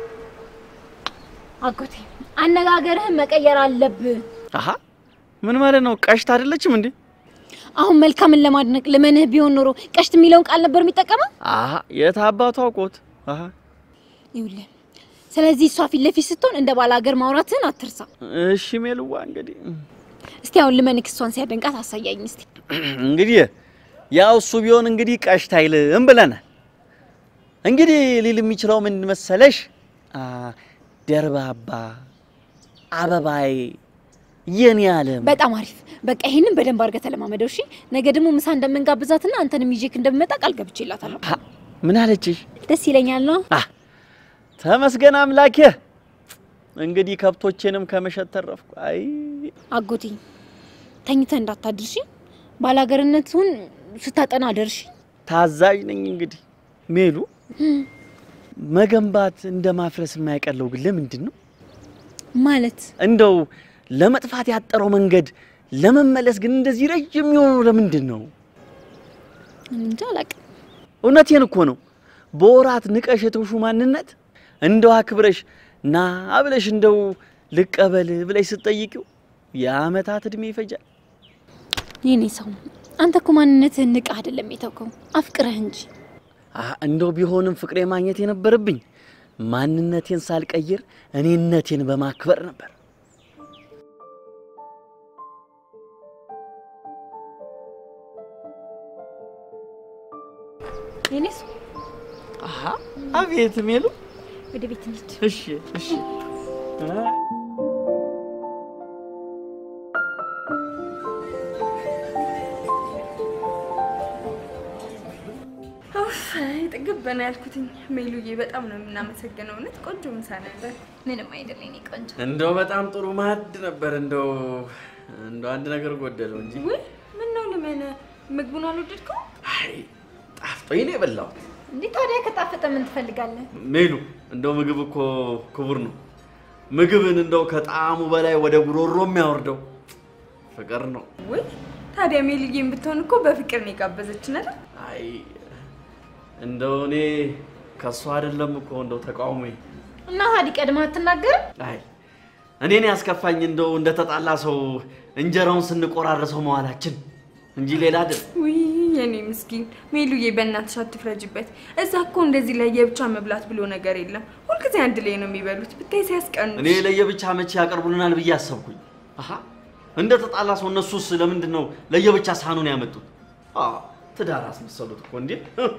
አጎቴ አነጋገርህን መቀየር አለብህ። አሀ ምን ማለት ነው? ቀሽት አይደለችም እንዴ? አሁን መልካምን ለማድነቅ ልመንህ ቢሆን ኖሮ ቀሽት የሚለውን ቃል ነበር የሚጠቀመው። አሀ የት አባቱ አውቆት? አሀ ይኸውልህ፣ ስለዚህ እሷ ፊት ለፊት ስትሆን እንደ ባለ ሀገር ማውራትህን አትርሳ። እሺ ሜልዋ እንግዲህ እስቲ አሁን ልመንክ እሷን ሲያደንቃት አሳያኝ እስቲ። እንግዲህ ያው እሱ ቢሆን እንግዲህ ቀሽት አይልም ብለናል። እንግዲህ ሊል የሚችለው ምን መሰለሽ? አ ደርባባ አበባዬ የኔ ዓለም በጣም አሪፍ። በቃ ይሄንን በደንብ አድርገህ ተለማመደው። እሺ ነገ ደግሞ ምሳ እንደምንጋብዛትና አንተንም ይዤክ እንደምመጣ ቃል ገብቼላታለሁ። አ፣ ምን አለችሽ? ደስ ይለኛል ነው። አ ተመስገን አምላኬ። እንግዲህ ከብቶቼንም ከመሸጥ ተረፍኩ። አይ አጎቴ ተኝተህ እንዳታድርሺ፣ ባላገርነቱን ስታጠና አደርሺ። ታዛዥ ነኝ። እንግዲህ ሜሉ መገንባት እንደ ማፍረስ የማይቀለው ግን ለምንድን ነው? ማለት እንደው ለመጥፋት ያጠረው መንገድ ለመመለስ ግን እንደዚህ ረጅም የሆነው ለምንድን ነው? እኔ እንጃ አላውቅም። እውነቴን እኮ ነው። በወራት ንቀሽ የተውሹ ማንነት እንደው አክብረሽ ና ብለሽ እንደው ልቀበል ብለሽ ስትጠይቂው የአመታት እድሜ ይፈጃል። የኔ ሰው አንተ እኮ ማንነትህን ንቀህ አይደለም የተውከው አፍቅረህ እንጂ። አ እንደው ቢሆንም ፍቅሬ ማግኘት የነበረብኝ ማንነቴን ሳልቀይር እኔነቴን በማክበር ነበር። የኔ ሰው አሀ አቤት ሜሉ። ወደ ቤት እንሂድ። እሺ እሺ ጥግብ በና ያልኩትኝ ሜሉዬ፣ በጣም ነው የምናመሰግነው። እውነት ቆንጆ ምሳ ነበር። ምንም አይደለም የኔ ቆንጆ። እንደው በጣም ጥሩ ማዕድ ነበር። እንደው እንደው አንድ ነገር ጎደለው እንጂ ውይ ምን ነው ልመነ፣ ምግቡን አልወደድከው? አይ ጣፍጦኝ ነው የበላሁት። እንዴ ታዲያ ከጣፈጠ ምን ትፈልጋለህ? ሜሉ እንደው ምግብ እኮ ክቡር ነው። ምግብን እንደው ከጣዕሙ በላይ ወደ ጉሮሮ የሚያወርደው ፍቅር ነው። ውይ ታዲያ ሜሉዬን ብትሆን እኮ በፍቅር ነው የጋበዘችን አይደል? አይ እንደው እኔ ከእሱ አይደለም እኮ እንደው ተቃውሞ እና ታዲያ ቀድመህ አትናገርም? አይ እኔን ያስከፋኝ እንደው እንደተጣላ ሰው እንጀራውን ስንቆራረሰው መዋላችን እንጂ ሌላ አይደል። ውይ የኔ ምስኪን ሜሉዬ፣ በእናትሽ አትፍረጅበት። እዛ እኮ እንደዚህ ለየብቻ መብላት ብሎ ነገር የለም። ሁልጊዜ አንድ ላይ ነው የሚበሉት። ብታይ ሲያስቀኑ። እኔ ለየብቻ መቼ ያቀርቡልናል ብዬ አሰብኩኝ። አሀ እንደ ተጣላ ሰው እነሱስ ለምንድን ነው ለየብቻ ሳህኑን ያመጡት? አ ትዳር አስመሰሉት እኮ እንዴ!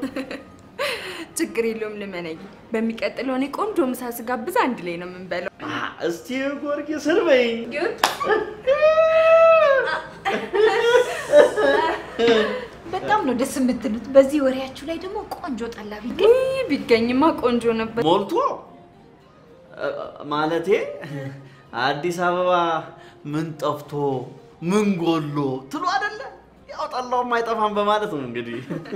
ችግር የለውም ልመነኝ። በሚቀጥለው እኔ ቆንጆ ምሳ ስጋብዝ አንድ ላይ ነው የምንበላው። አ እስቲ ጊዮርጊስ ስርበኝ። በጣም ነው ደስ የምትሉት። በዚህ ወሬያችሁ ላይ ደግሞ ቆንጆ ጠላ ቢገኝ ውይ ቢገኝማ ቆንጆ ነበር። ሞልቶ እ፣ ማለቴ አዲስ አበባ ምን ጠፍቶ ምን ጎሎ ትሉ አይደለ? ያው ጠላውም አይጠፋም በማለት ነው እንግዲህ።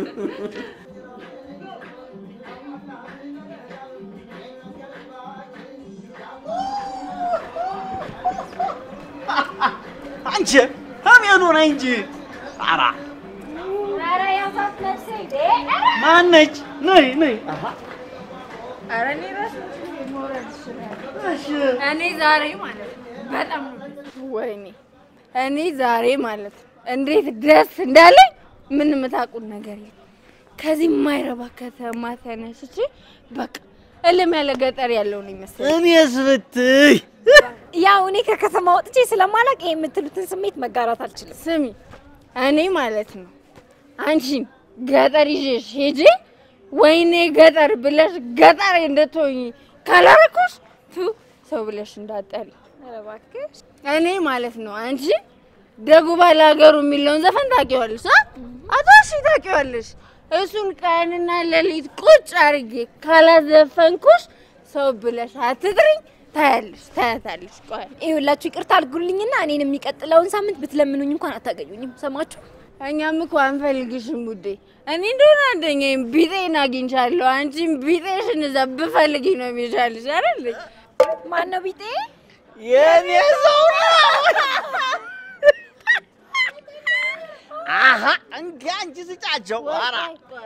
አንቺ አሜኑ ነኝ እንጂ ጣራ ኧረ ያዛት ነፍሴ ዴ ማነች? ነይ ነይ። አሃ ኧረ እኔ እራሱ መውረድ እችላለሁ። እኔ ዛሬ ማለት ነው በጣም ነው ወይኔ እኔ ዛሬ ማለት ነው እንዴት ደስ እንዳለኝ ምን የምታውቁት ነገር የለም። ከዚህ የማይረባ ከተማ ተነስቼ በቃ እልም ያለ ገጠር ያለው ነው ይመስላል። እኔስ ብትይ ያው እኔ ከከተማ ወጥቼ ስለማላቅ ይሄ የምትሉትን ስሜት መጋራት አልችልም። ስሚ እኔ ማለት ነው አንቺን ገጠር ይዤሽ ሄጄ ወይኔ ገጠር ብለሽ ገጠር እንድትሆኝ ካላረኩሽ ቱ ሰው ብለሽ እንዳጠሪ ኧረ እባክሽ። እኔ ማለት ነው አንቺ ደጉ ባለ ሀገሩ የሚለውን ዘፈን ታውቂዋለሽ? አ? አቶ እሺ ታውቂዋለሽ? እሱን ቀንና ሌሊት ቁጭ አድርጌ ካላዘፈንኩሽ ሰው ብለሽ አትጥሪኝ። ታያለሽ፣ ታያታለሽ። ቆይ ይኸውላችሁ ይቅርታ አድርጉልኝና እኔን የሚቀጥለውን ሳምንት ብትለምኑኝ እንኳን አታገኙኝም። ሰማችሁ? እኛም እኮ አንፈልግሽም ውዴ። እኔ እንደሆነ አንደኛዬም ቢጤን አግኝቻለሁ። አንቺም ቢጤሽን እዛ ብፈልጊ ነው የሚሻልሽ አይደል? ማን ነው ቢጤ? የኔ ሰው ነው። አሀ እንኪ አንቺ ስጫቸው። ኧረ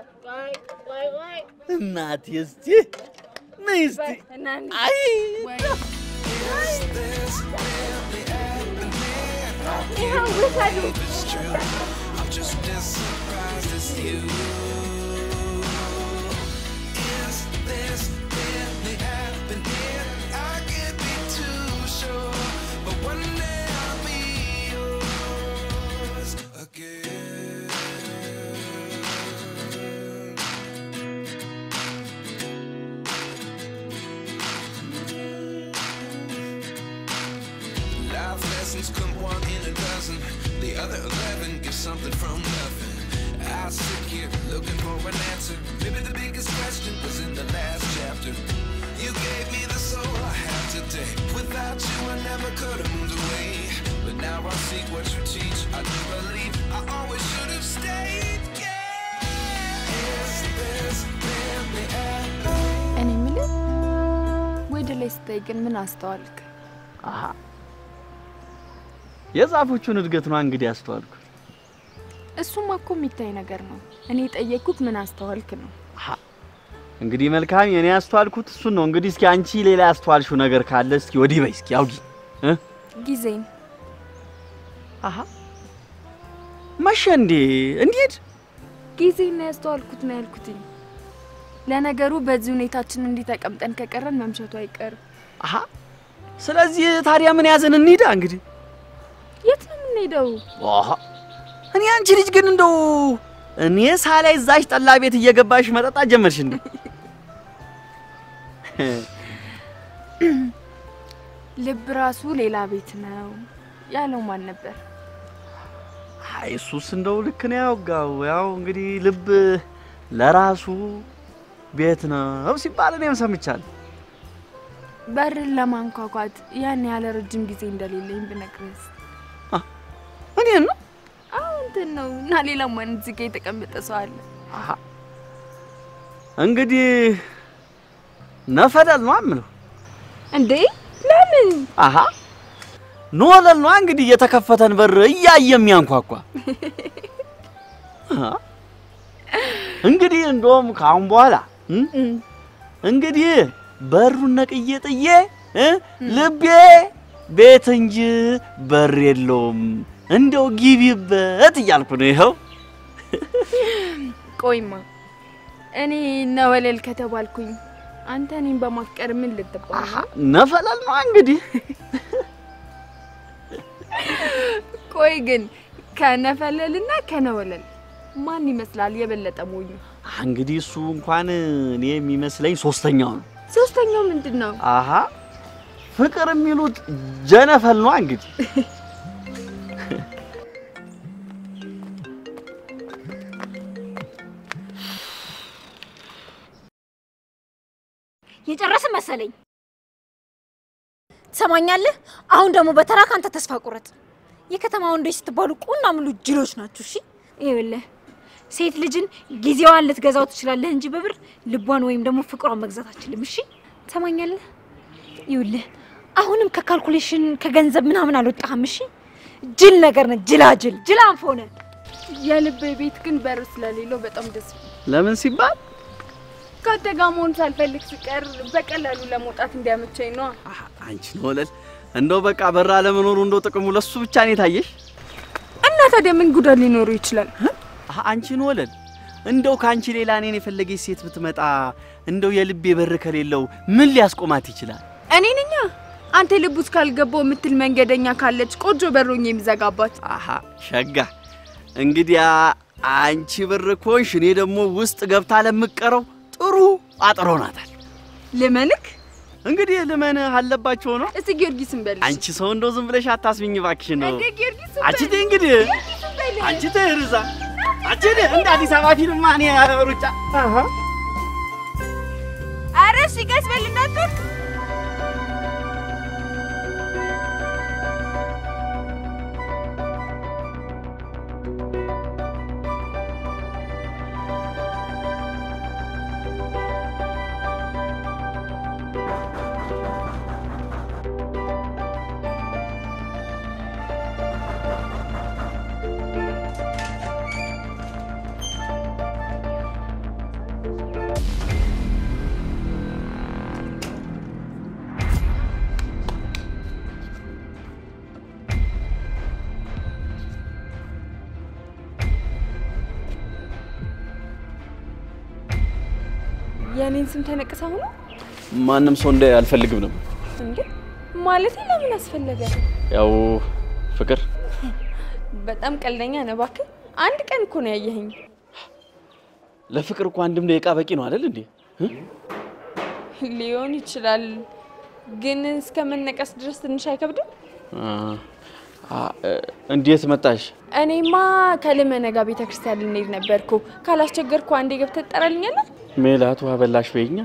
እናቴ እስቲ ነይ እስቲ አይ I'm just as surprised as you. Is this really happening? I can't be too sure, but one day I'll be yours again. Life lessons come one in a dozen. The other eleven get something from nothing. I sit here looking for an answer. Maybe the biggest question was in the last chapter. You gave me the soul I have today. Without you, I never could have moved away. But now I seek what you teach. I do believe I always should have stayed. Yeah. Is this really happening? እኔ የምልህ ወደ ላይ ስታይ ግን ምን አስተዋልክ? አሀ የዛፎቹን እድገት ነው እንግዲህ ያስተዋልኩ። እሱማ እኮ የሚታይ ነገር ነው። እኔ የጠየቅኩት ምን አስተዋልክ ነው። እንግዲህ መልካም የኔ ያስተዋልኩት እሱን ነው። እንግዲህ እስኪ አንቺ ሌላ ያስተዋልሽው ነገር ካለ እስኪ ወዲህ በይ እስኪ አውጊ እ ጊዜን አሀ መሸ እንዴ እንዴት ጊዜን ነው ያስተዋልኩት ነው ያልኩትኝ። ለነገሩ በዚህ ሁኔታችን እንዲህ ተቀምጠን ከቀረን መምሸቱ አይቀርም። አሀ ስለዚህ ታዲያ ምን ያዘን እንሂዳ እንግዲህ የት ነው የምንሄደው? አሀ እኔ አንቺ ልጅ ግን እንደው እኔ ሳላይ እዛሽ ጠላ ቤት እየገባሽ መጠጣት ጀመርሽ እንዴ? ልብ ራሱ ሌላ ቤት ነው ያለው ማን ነበር? አይ እሱስ እንደው ልክ ነው ያወጋው። ያው እንግዲህ ልብ ለራሱ ቤት ነው ሲባል እኔም ሰምቻለሁ። በርን ለማንኳኳት ያን ያለ ረጅም ጊዜ እንደሌለኝ ብነግርስ? እኔን ነው አዎ እንትን ነው እና ሌላ ማን እዚህ ጋ የተቀመጠ ሰው አለ? አሀ እንግዲህ ነፈደል ነው የምለው። እንዴ ለምን? አሀ ኖለል ነው እንግዲህ የተከፈተን በር እያየ የሚያንኳኳ። አሀ እንግዲህ እንደውም ከአሁን በኋላ እም፣ እንግዲህ በሩን ነቅዬ ጥዬ እ ልቤ ቤት እንጂ በር የለውም እንደው ግቢበት እያልኩ ነው። ይኸው ቆይማ እኔ ነወለል ከተባልኩኝ አንተ እኔን በማፍቀር ምን ልትባል ነው? ነፈለል ነው እንግዲህ ቆይ ግን ከነፈለልና ከነወለል ማን ይመስላል የበለጠ ሞኙ? እንግዲህ እሱ እንኳን እኔ የሚመስለኝ ሶስተኛው ነው። ሶስተኛው ምንድን ነው? አሀ ፍቅር የሚሉት ጀነፈል ነው እንግዲህ የጨረስን መሰለኝ። ትሰማኛለህ? አሁን ደግሞ በተራ ካንተ ተስፋ ቁረጥ። የከተማ ወንዶች ስትባሉ ቁና ሙሉ ጅሎች ናችሁ። እሺ ይኸውልህ ሴት ልጅን ጊዜዋን ልትገዛው ትችላለህ እንጂ በብር ልቧን ወይም ደግሞ ፍቅሯን መግዛት አችልም። እሺ ትሰማኛለህ? ይኸውልህ አሁንም ከካልኩሌሽን ከገንዘብ ምናምን አልወጣህም። እሺ ጅል ነገር ነህ፣ ጅላጅል ጅል አንፎ ነህ። የልቤ ቤት ግን በር ስለሌለው በጣም ደስ ይላል። ለምን ሲባል ከአንተ ጋር መሆን ሳልፈልግ ስቀር በቀላሉ ለመውጣት እንዲያመቸኝ ነዋ። አንቺ ነው ወለል፣ እንደው በቃ በራ ለመኖሩ እንደው ጥቅሙ ለሱ ብቻ ነው የታየሽ? እና ታዲያ ምን ጉዳት ሊኖሩ ይችላል? አ- አንቺ ነው ወለል፣ እንደው ከአንቺ ሌላ እኔን የፈለገች ሴት ብትመጣ እንደው የልቤ በር ከሌለው ምን ሊያስቆማት ይችላል? እኔ ነኛ አንተ ልብ ውስጥ ካልገባው የምትል መንገደኛ ካለች ቆጆ በሮኝ የሚዘጋባት። አሀ ሸጋ፣ እንግዲያ አንቺ ብር ኮንሽ፣ እኔ ደግሞ ውስጥ ገብታ ለምቀረው ጥሩ አጥሮ ናታል። ልመንክ እንግዲህ ልመን አለባቸው ነው። እስቲ ጊዮርጊስን በል። አንቺ ሰው እንደው ዝም ብለሽ አታስቢኝ እባክሽ ነው። እንደ ጊዮርጊስን አንቺ በል። ተይ እንግዲህ ጊዮርጊስን በል። አንቺ ተይ ርዛ አንቺ ተይ እንደ አዲስ አበባ ፊልም እኔ ሩጫ አሀ ኧረ እሺ ቀስ በል እንዳትወድቅ። የእኔን ስም ተነቅሳ ሆኖ ማንም ሰው እንደ አልፈልግም ነው እንዴ? ማለቴ ለምን አስፈለገ? ያው ፍቅር በጣም ቀልደኛ ነህ እባክህ። አንድ ቀን እኮ ነው ያየኸኝ። ለፍቅር እኮ አንድም ደቂቃ በቂ ነው አይደል እንዴ? ሊሆን ይችላል፣ ግን እስከመነቀስ ድረስ ትንሽ አይከብድም? አ- አ- እንዴት መጣሽ? እኔማ ከልመነ ጋር ቤተ ክርስቲያን ልንሄድ ነበርኩ። ካላስቸገርኩ አንዴ ገብተህ ትጠራልኛለህ? ሜላት ውሃ በላሽ በይኛ።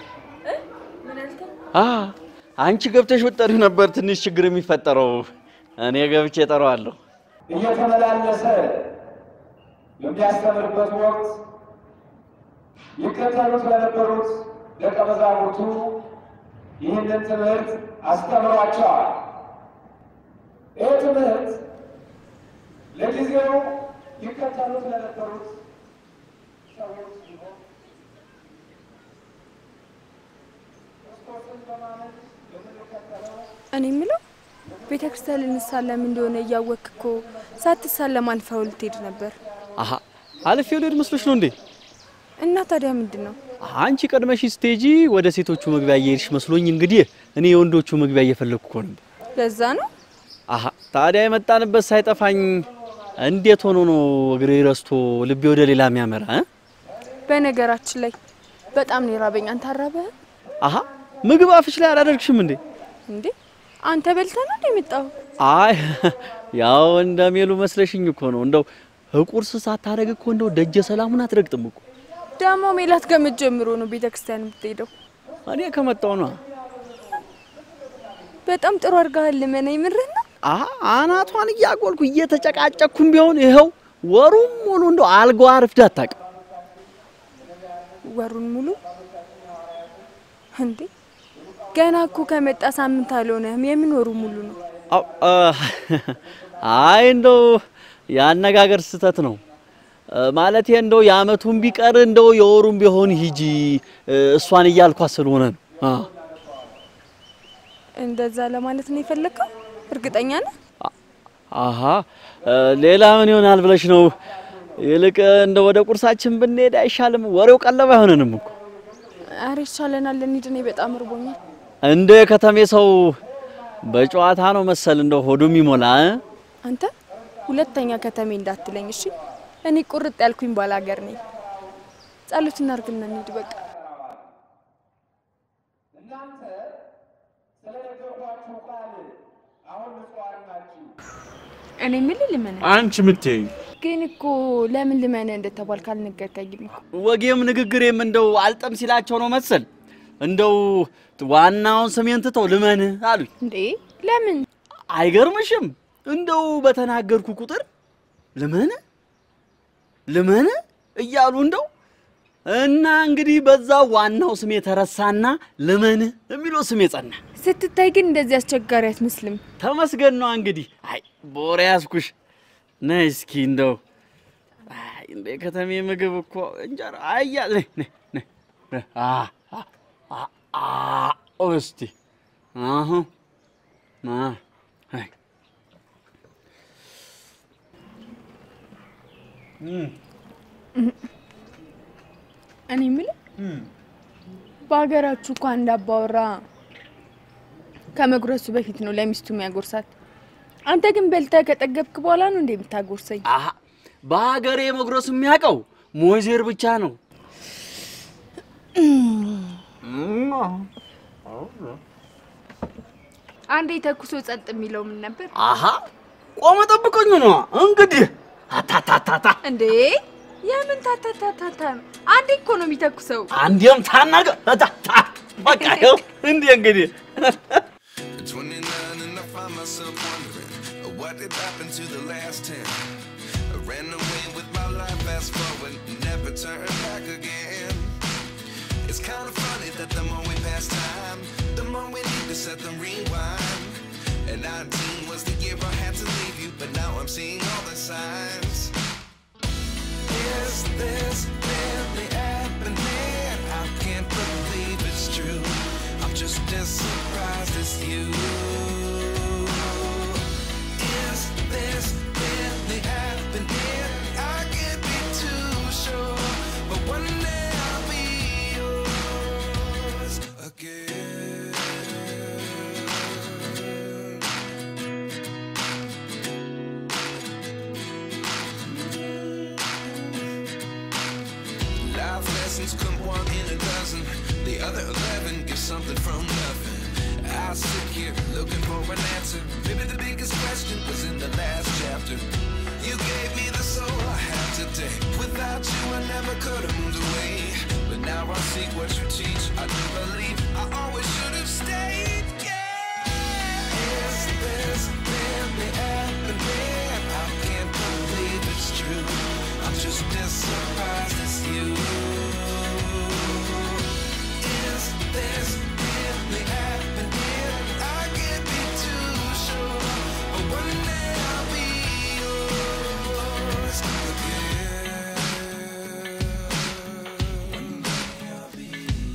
አ አንቺ ገብተሽ ብትጠሪው ነበር ትንሽ ችግር የሚፈጠረው። እኔ ገብቼ እጠራዋለሁ። እየተመላለሰ በሚያስተምርበት ወቅት ይከተሉት ለነበሩት ደቀ መዛሙርቱ ይህንን ትምህርት አስተምሯቸዋል። ይህ ትምህርት ለጊዜው ይከተሉት ለነበሩት ሰዎች ሲሆን ክርስቶስን በማመን የምንከተለው እኔ የምለው ቤተ ክርስቲያን ልንሳለም እንደሆነ እያወቅክ እኮ ሳትሳለም አልፈው ልትሄድ ነበር። አሀ አልፌው ልሄድ መስሎሽ ነው እንዴ? እና ታዲያ ምንድን ነው? አንቺ ቀድመሽ ስቴጂ ወደ ሴቶቹ መግቢያ እየሄድሽ መስሎኝ፣ እንግዲህ እኔ የወንዶቹ መግቢያ እየፈለግኩ እኮ ነበር። ለዛ ነው አሀ ታዲያ የመጣንበት ሳይጠፋኝ እንዴት ሆኖ ነው እግሬ ረስቶ ልቤ ወደ ሌላ የሚያመራ እ? በነገራችን ላይ በጣም ነው የራበኝ። አንተ አራበህ አሀ ምግብ አፍሽ ላይ አላደርግሽም እንዴ? እንዴ? አንተ በልተህ ነው እንደ የመጣኸው? አይ ያው እንደሚሉ መስለሽኝ እኮ ነው። እንደው ቁርስ ሳታረግ እኮ እንደው ደጀ ሰላሙን አትረግጥም እኮ። ደግሞ ሜላት ገመት ጀምሮ ነው ቤተ ክርስቲያን የምትሄደው። እኔ ከመጣሁ ነው። በጣም ጥሩ አድርገሃል። ልመና የምርህን ነው? አሀ አናቷን እያጎልኩ እየተጨቃጨኩም ቢሆን ይኸው ወሩም ሙሉ እንደው አልጋዋ አርፍዳ አታውቅም። ወሩን ሙሉ እንዴ? ገና እኮ ከመጣ ሳምንት አልሆነህም። የምን ወሩ ሙሉ ነው? አው፣ አ፣ አይ እንደው የአነጋገር ስህተት ነው ማለት እንደው የአመቱን ቢቀር እንደው የወሩን ቢሆን ሂጂ እሷን እያልኳት ስለሆነ ነው። አ፣ እንደዛ ለማለት ነው የፈለግከው? እርግጠኛ ነህ? አሀ እ፣ ሌላ ምን ይሆናል ብለሽ ነው? ይልቅ እንደ ወደ ቁርሳችን ብንሄድ አይሻልም? ወሬው ቀለብ አይሆነንም እኮ አረ ይሻለናል፣ እንሂድ። እኔ በጣም እርቦኛል። እንደ ከተሜ ሰው በጨዋታ ነው መሰል እንደው ሆዱ የሚሞላ እ? አንተ ሁለተኛ ከተሜ እንዳትለኝ እሺ? እኔ ቁርጥ ያልኩኝ ባላገር ነኝ። ጸሎት እናርግና እንሂድ በቃ። እናንተ ስለነገርኳችሁ ቃል አሁን ንጹሐን ናችሁ። እኔ የምልህ ልመነ አንቺ ምትይኝ ግን እኮ ለምን ልመነ እንደተባልክ አልነገርከኝም እኮ። ወጌም ንግግሬም እንደው አልጠም ሲላቸው ነው መሰል እንደው ዋናውን ስሜን ትተው ልመን አሉኝ። እንዴ ለምን? አይገርምሽም? እንደው በተናገርኩ ቁጥር ልመን ልመን እያሉ እንደው እና እንግዲህ በዛ ዋናው ስሜ ተረሳና ልመን የሚለው ስሜ ጸና። ስትታይ ግን እንደዚህ አስቸጋሪ አትመስልም። ተመስገን ነው እንግዲህ። አይ በወሬ ያዝኩሽ። ነይ እስኪ እንደው አይ እንደ ከተሜ ምግብ እኮ እንጀራ አያ ነይ ነይ ነይ አ አ አ አ እስቲ አሁን አ አይ እኔ የምልህ በሀገራችሁ እኮ አንድ አባወራ ከመጉረሱ በፊት ነው ለሚስቱ የሚያጎርሳት። አንተ ግን በልተህ ከጠገብክ በኋላ ነው እንደ የምታጎርሰኝ? አሀ በሀገሬ መጉረስ የሚያውቀው ሞይዜር ብቻ ነው። አንዴ ተኩሶ ጸጥ የሚለው ምን ነበር አሀ ቆመ ጠብቀኝ ነው እንግዲህ አታታታታ እንዴ? የምን ታታታታታ ነው? አንዴ እኮ ነው የሚተኩሰው። አንዴም ታናገ ታታ በቃ ይኸው እንዲህ እንግዲህ At 29 and I find myself wondering uh, what did happen to the last 10. I ran away with my life, fast forward, never turn back again. It's kind of funny that the more we pass time, the more we need to set the rewind. And 19 was the year I had to leave you, but now I'm seeing all the signs. Is this really happening? I can't believe it's true. I'm just as surprised as you. Is this really happening? I can't be too sure, but one day I'll be yours again. Life lessons come one in a dozen. The other eleven get something from nothing. I sit here looking for an answer. Maybe the biggest question was in the last chapter. You gave me the soul I have today. Without you, I never could have moved away. But now I see what you teach. I do believe I always should have stayed. Yeah. Is this really happening? I can't believe it's true. I'm just as surprised as you. Is this really happening? I can't be too sure, but one day I'll be yours again. One day I'll be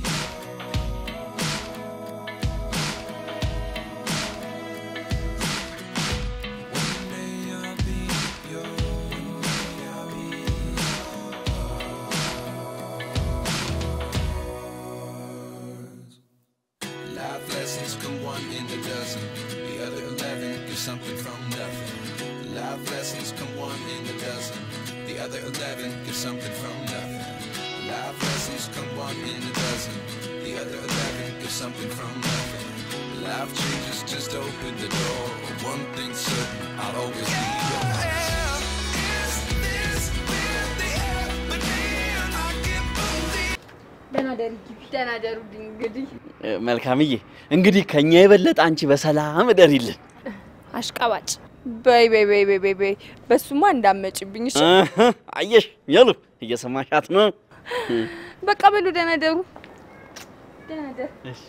One day I'll be yours. Life lessons come one in a dozen. The other eleven get something from nothing. Life lessons come one in a dozen. The other eleven get something from nothing. Life lessons come one in a dozen. The other eleven get something from nothing. Life changes, just open the door. One thing's certain, I'll always be yours. ደህና ደሪ ግቢ። ደህና ደሩልኝ እንግዲህ መልካምዬ እንግዲህ ከኛ የበለጠ አንቺ በሰላም እደሪልን። አሽቃባጭ በይ በይ በይ በይ በይ በይ በሱማ እንዳመጭብኝ እሺ። እህ፣ አየሽ የሉ እየሰማሻት ነው። በቃ በሉ ደህና ደሩ። ደህና ደር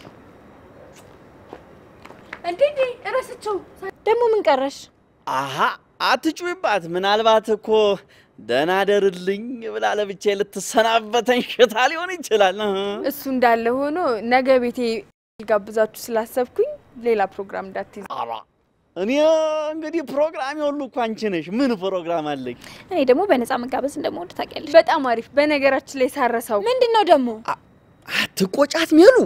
እንዴ እንዴ እረስቸው ደግሞ ምን ቀረሽ? አሀ አትጩይባት። ምናልባት እኮ ደህና ደርልኝ ብላ ለብቻ ልትሰናበተን ሽታ ሊሆን ይችላል። እህ። እሱ እንዳለ ሆኖ ነገ ቤቴ ጋብዛችሁ ስላሰብኩኝ ሌላ ፕሮግራም እንዳትይዝ። ኧረ እኔ እንግዲህ ፕሮግራም ሁሉ እኮ አንቺ ነሽ። ምን ፕሮግራም አለኝ? እኔ ደግሞ በነፃ መጋበዝ እንደምወድ ታውቂያለሽ። በጣም አሪፍ። በነገራችን ላይ ሳረሳው ምንድን ነው ደግሞ? አትቆጫት ሜሉ።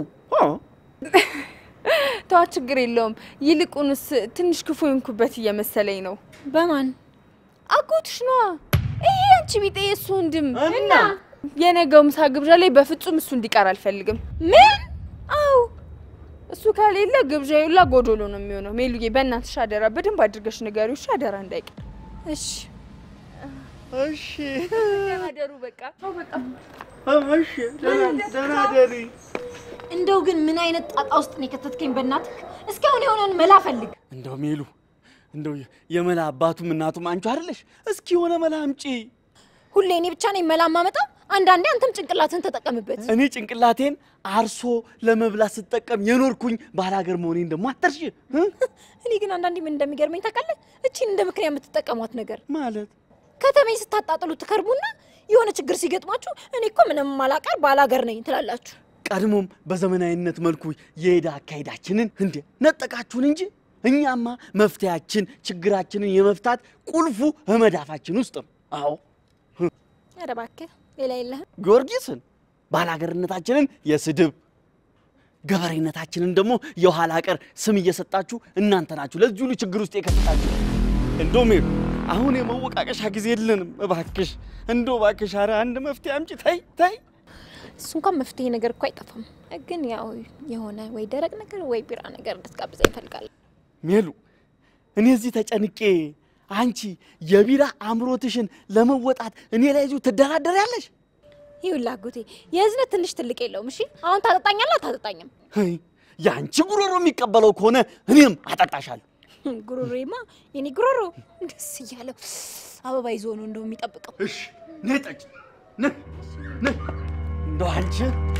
ተዋ፣ ችግር የለውም። ይልቁንስ ትንሽ ክፉ የሆንኩበት እየመሰለኝ ነው። በማን አጎትሽ ነዋ። ይሄ አንቺ ቢጤ የእሱ ወንድም እና የነገው ምሳ ግብዣ ላይ በፍጹም እሱ እንዲቀር አልፈልግም። ምን? አዎ እሱ ከሌለ ግብዣ ሁላ ጎዶሎ ነው የሚሆነው። ሜሉዬ በእናትሽ አደራ በደንብ አድርገሽ ንገሪው እሺ? አደራ እንዳይቀር እሺ። እሺ ደህና ደሩ። በቃ ተው በቃ እሺ፣ ደህና ደሪ። እንደው ግን ምን አይነት ጣጣ ውስጥ ነው የከተትከኝ? በእናትህ እስካሁን የሆነውን መላ ፈልግ። እንደው ሜሉ እንደው የመላ አባቱም እናቱም አንቺ አይደለሽ? እስኪ የሆነ መላ አምጪ። ሁሌ እኔ ብቻ ነኝ መላ ማመጣው? አንዳንዴ አንተም ጭንቅላትን ተጠቀምበት። እኔ ጭንቅላቴን አርሶ ለመብላት ስጠቀም የኖርኩኝ ባላገር መሆኔን ደግሞ አትርሺ እ? እኔ ግን አንዳንዴ ምን እንደሚገርመኝ ታውቃለህ? እቺን እንደ ምክንያት የምትጠቀሟት ነገር ማለት ከተሜ ስታጣጥሉ ትከርቡና የሆነ ችግር ሲገጥማችሁ እኔ እኮ ምንም ማላቀር ባላገር ነኝ ትላላችሁ። ቀድሞም በዘመናዊነት መልኩ የሄደ አካሄዳችንን እንዴ ነጠቃችሁን እንጂ እኛማ መፍትያችን ችግራችንን የመፍታት ቁልፉ በመዳፋችን ውስጥ ነው። አዎ ኧረ እባክህ ሌላ የለህም? ጊዮርጊስን ባላገርነታችንን የስድብ ገበሬነታችንን ደግሞ የኋላ ቀር ስም እየሰጣችሁ እናንተ ናችሁ ለዚህ ሁሉ ችግር ውስጥ የከተታችሁ። እንደውም ሄዱ አሁን የመወቃቀሻ ጊዜ የለንም። እባክሽ እንደው እባክሽ፣ ኧረ አንድ መፍትሄ አምጪ። ተይ ተይ። እሱ እንኳን መፍትሄ ነገር እኮ አይጠፋም፣ ግን ያው የሆነ ወይ ደረቅ ነገር ወይ ቢራ ነገር እንድትጋብዘኝ እፈልጋለሁ። ሜሉ እኔ እዚህ ተጨንቄ አንቺ የቢራ አምሮትሽን ለመወጣት እኔ ላይ እዚሁ ትደራደሪያለሽ? ይኸውልህ አጎቴ የህዝነት ትንሽ ትልቅ የለውም። እሺ አሁን ታጠጣኛለህ አታጠጣኝም? ሄይ፣ የአንቺ ጉሮሮ የሚቀበለው ከሆነ እኔም አጠጣሻለሁ። ጉሮሮማ የኔ ጉሮሮ ደስ እያለው አበባ ይዞ ነው እንደው የሚጠብቀው። እሺ ነይ ጠጪ፣ ነይ ነይ። እንደው አንቺ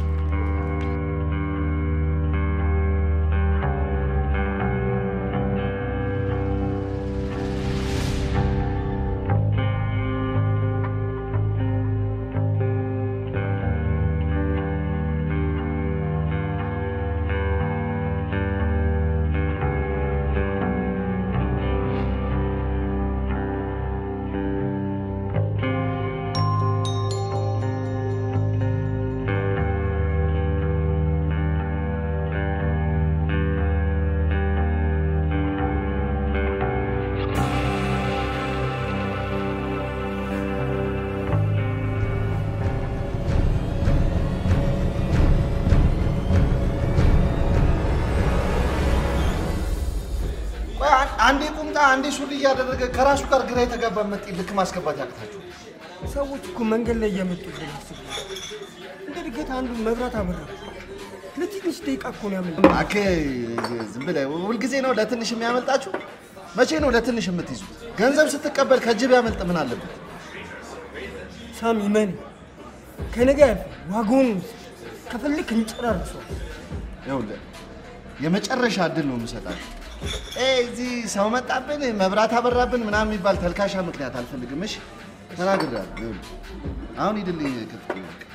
ቆይ አን- አንዴ ቁምጣ አንዴ ሱሪ እያደረገ ከራሱ ጋር ግራ የተጋባ መጤ ልክ ማስገባት ያቅታችሁ። ሰዎች እኮ መንገድ ላይ እየመጡብን ያስቡ። እንደ ድንገት አንዱ መብራት አበራ። ለትንሽ ደቂቃ እኮ ነው ያመለጠው። እባክህ ዝም ብለህ ሁልጊዜ ነው ለትንሽ የሚያመልጣችሁ? መቼ ነው ለትንሽ የምትይዙት? ገንዘብ ስትቀበል ከጅብ ያመልጥ ምን አለበት? ሳሚ መን ከነገ ያልፍ ዋጋውን ከፈልክ እንጨራርሰው። ይኸውልህ የመጨረሻ እድል ነው የምሰጣችሁ። ኤ እዚህ ሰው መጣብን፣ መብራት አበራብን ምናምን የሚባል ተልካሻ ምክንያት አልፈልግም። እሺ ተናግሬያለሁ። ይኸውልህ አሁን ሂድልኝ ክፍል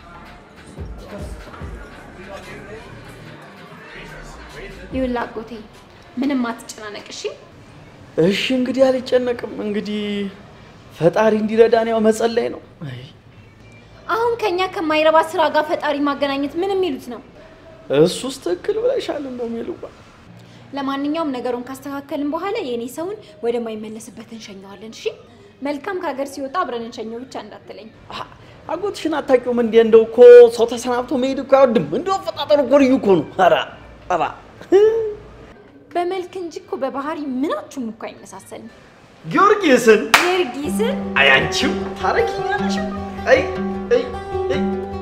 ይኸውልህ አጎቴ ምንም አትጨናነቅ እሺ። እሺ እንግዲህ አልጨነቅም። እንግዲህ ፈጣሪ እንዲረዳን ያው መጸለይ ነው። አይ አሁን ከኛ ከማይረባ ስራ ጋር ፈጣሪ ማገናኘት ምን የሚሉት ነው? እሱስ ትክክል ብለሻል። እንደው ሜሉባ ለማንኛውም ነገሩን ካስተካከልን በኋላ የእኔ ሰውን ወደማይመለስበት እንሸኘዋለን። እሺ መልካም ከሀገር ሲወጣ አብረን እንሸኘው ብቻ እንዳትለኝ። አጎትሽን አታውቂውም እንዴ? እንደው እኮ ሰው ተሰናብቶ መሄድ እኮ አይወድም። እንደው አፈጣጠሩ እኮ ልዩ እኮ ነው። ኧረ ኧረ በመልክ እንጂ እኮ በባህሪ ምናችሁም እኮ አይመሳሰልም። ጊዮርጊስን ጊዮርጊስን አይ አንቺም ታረጊኛለሽ። አይ አይ አይ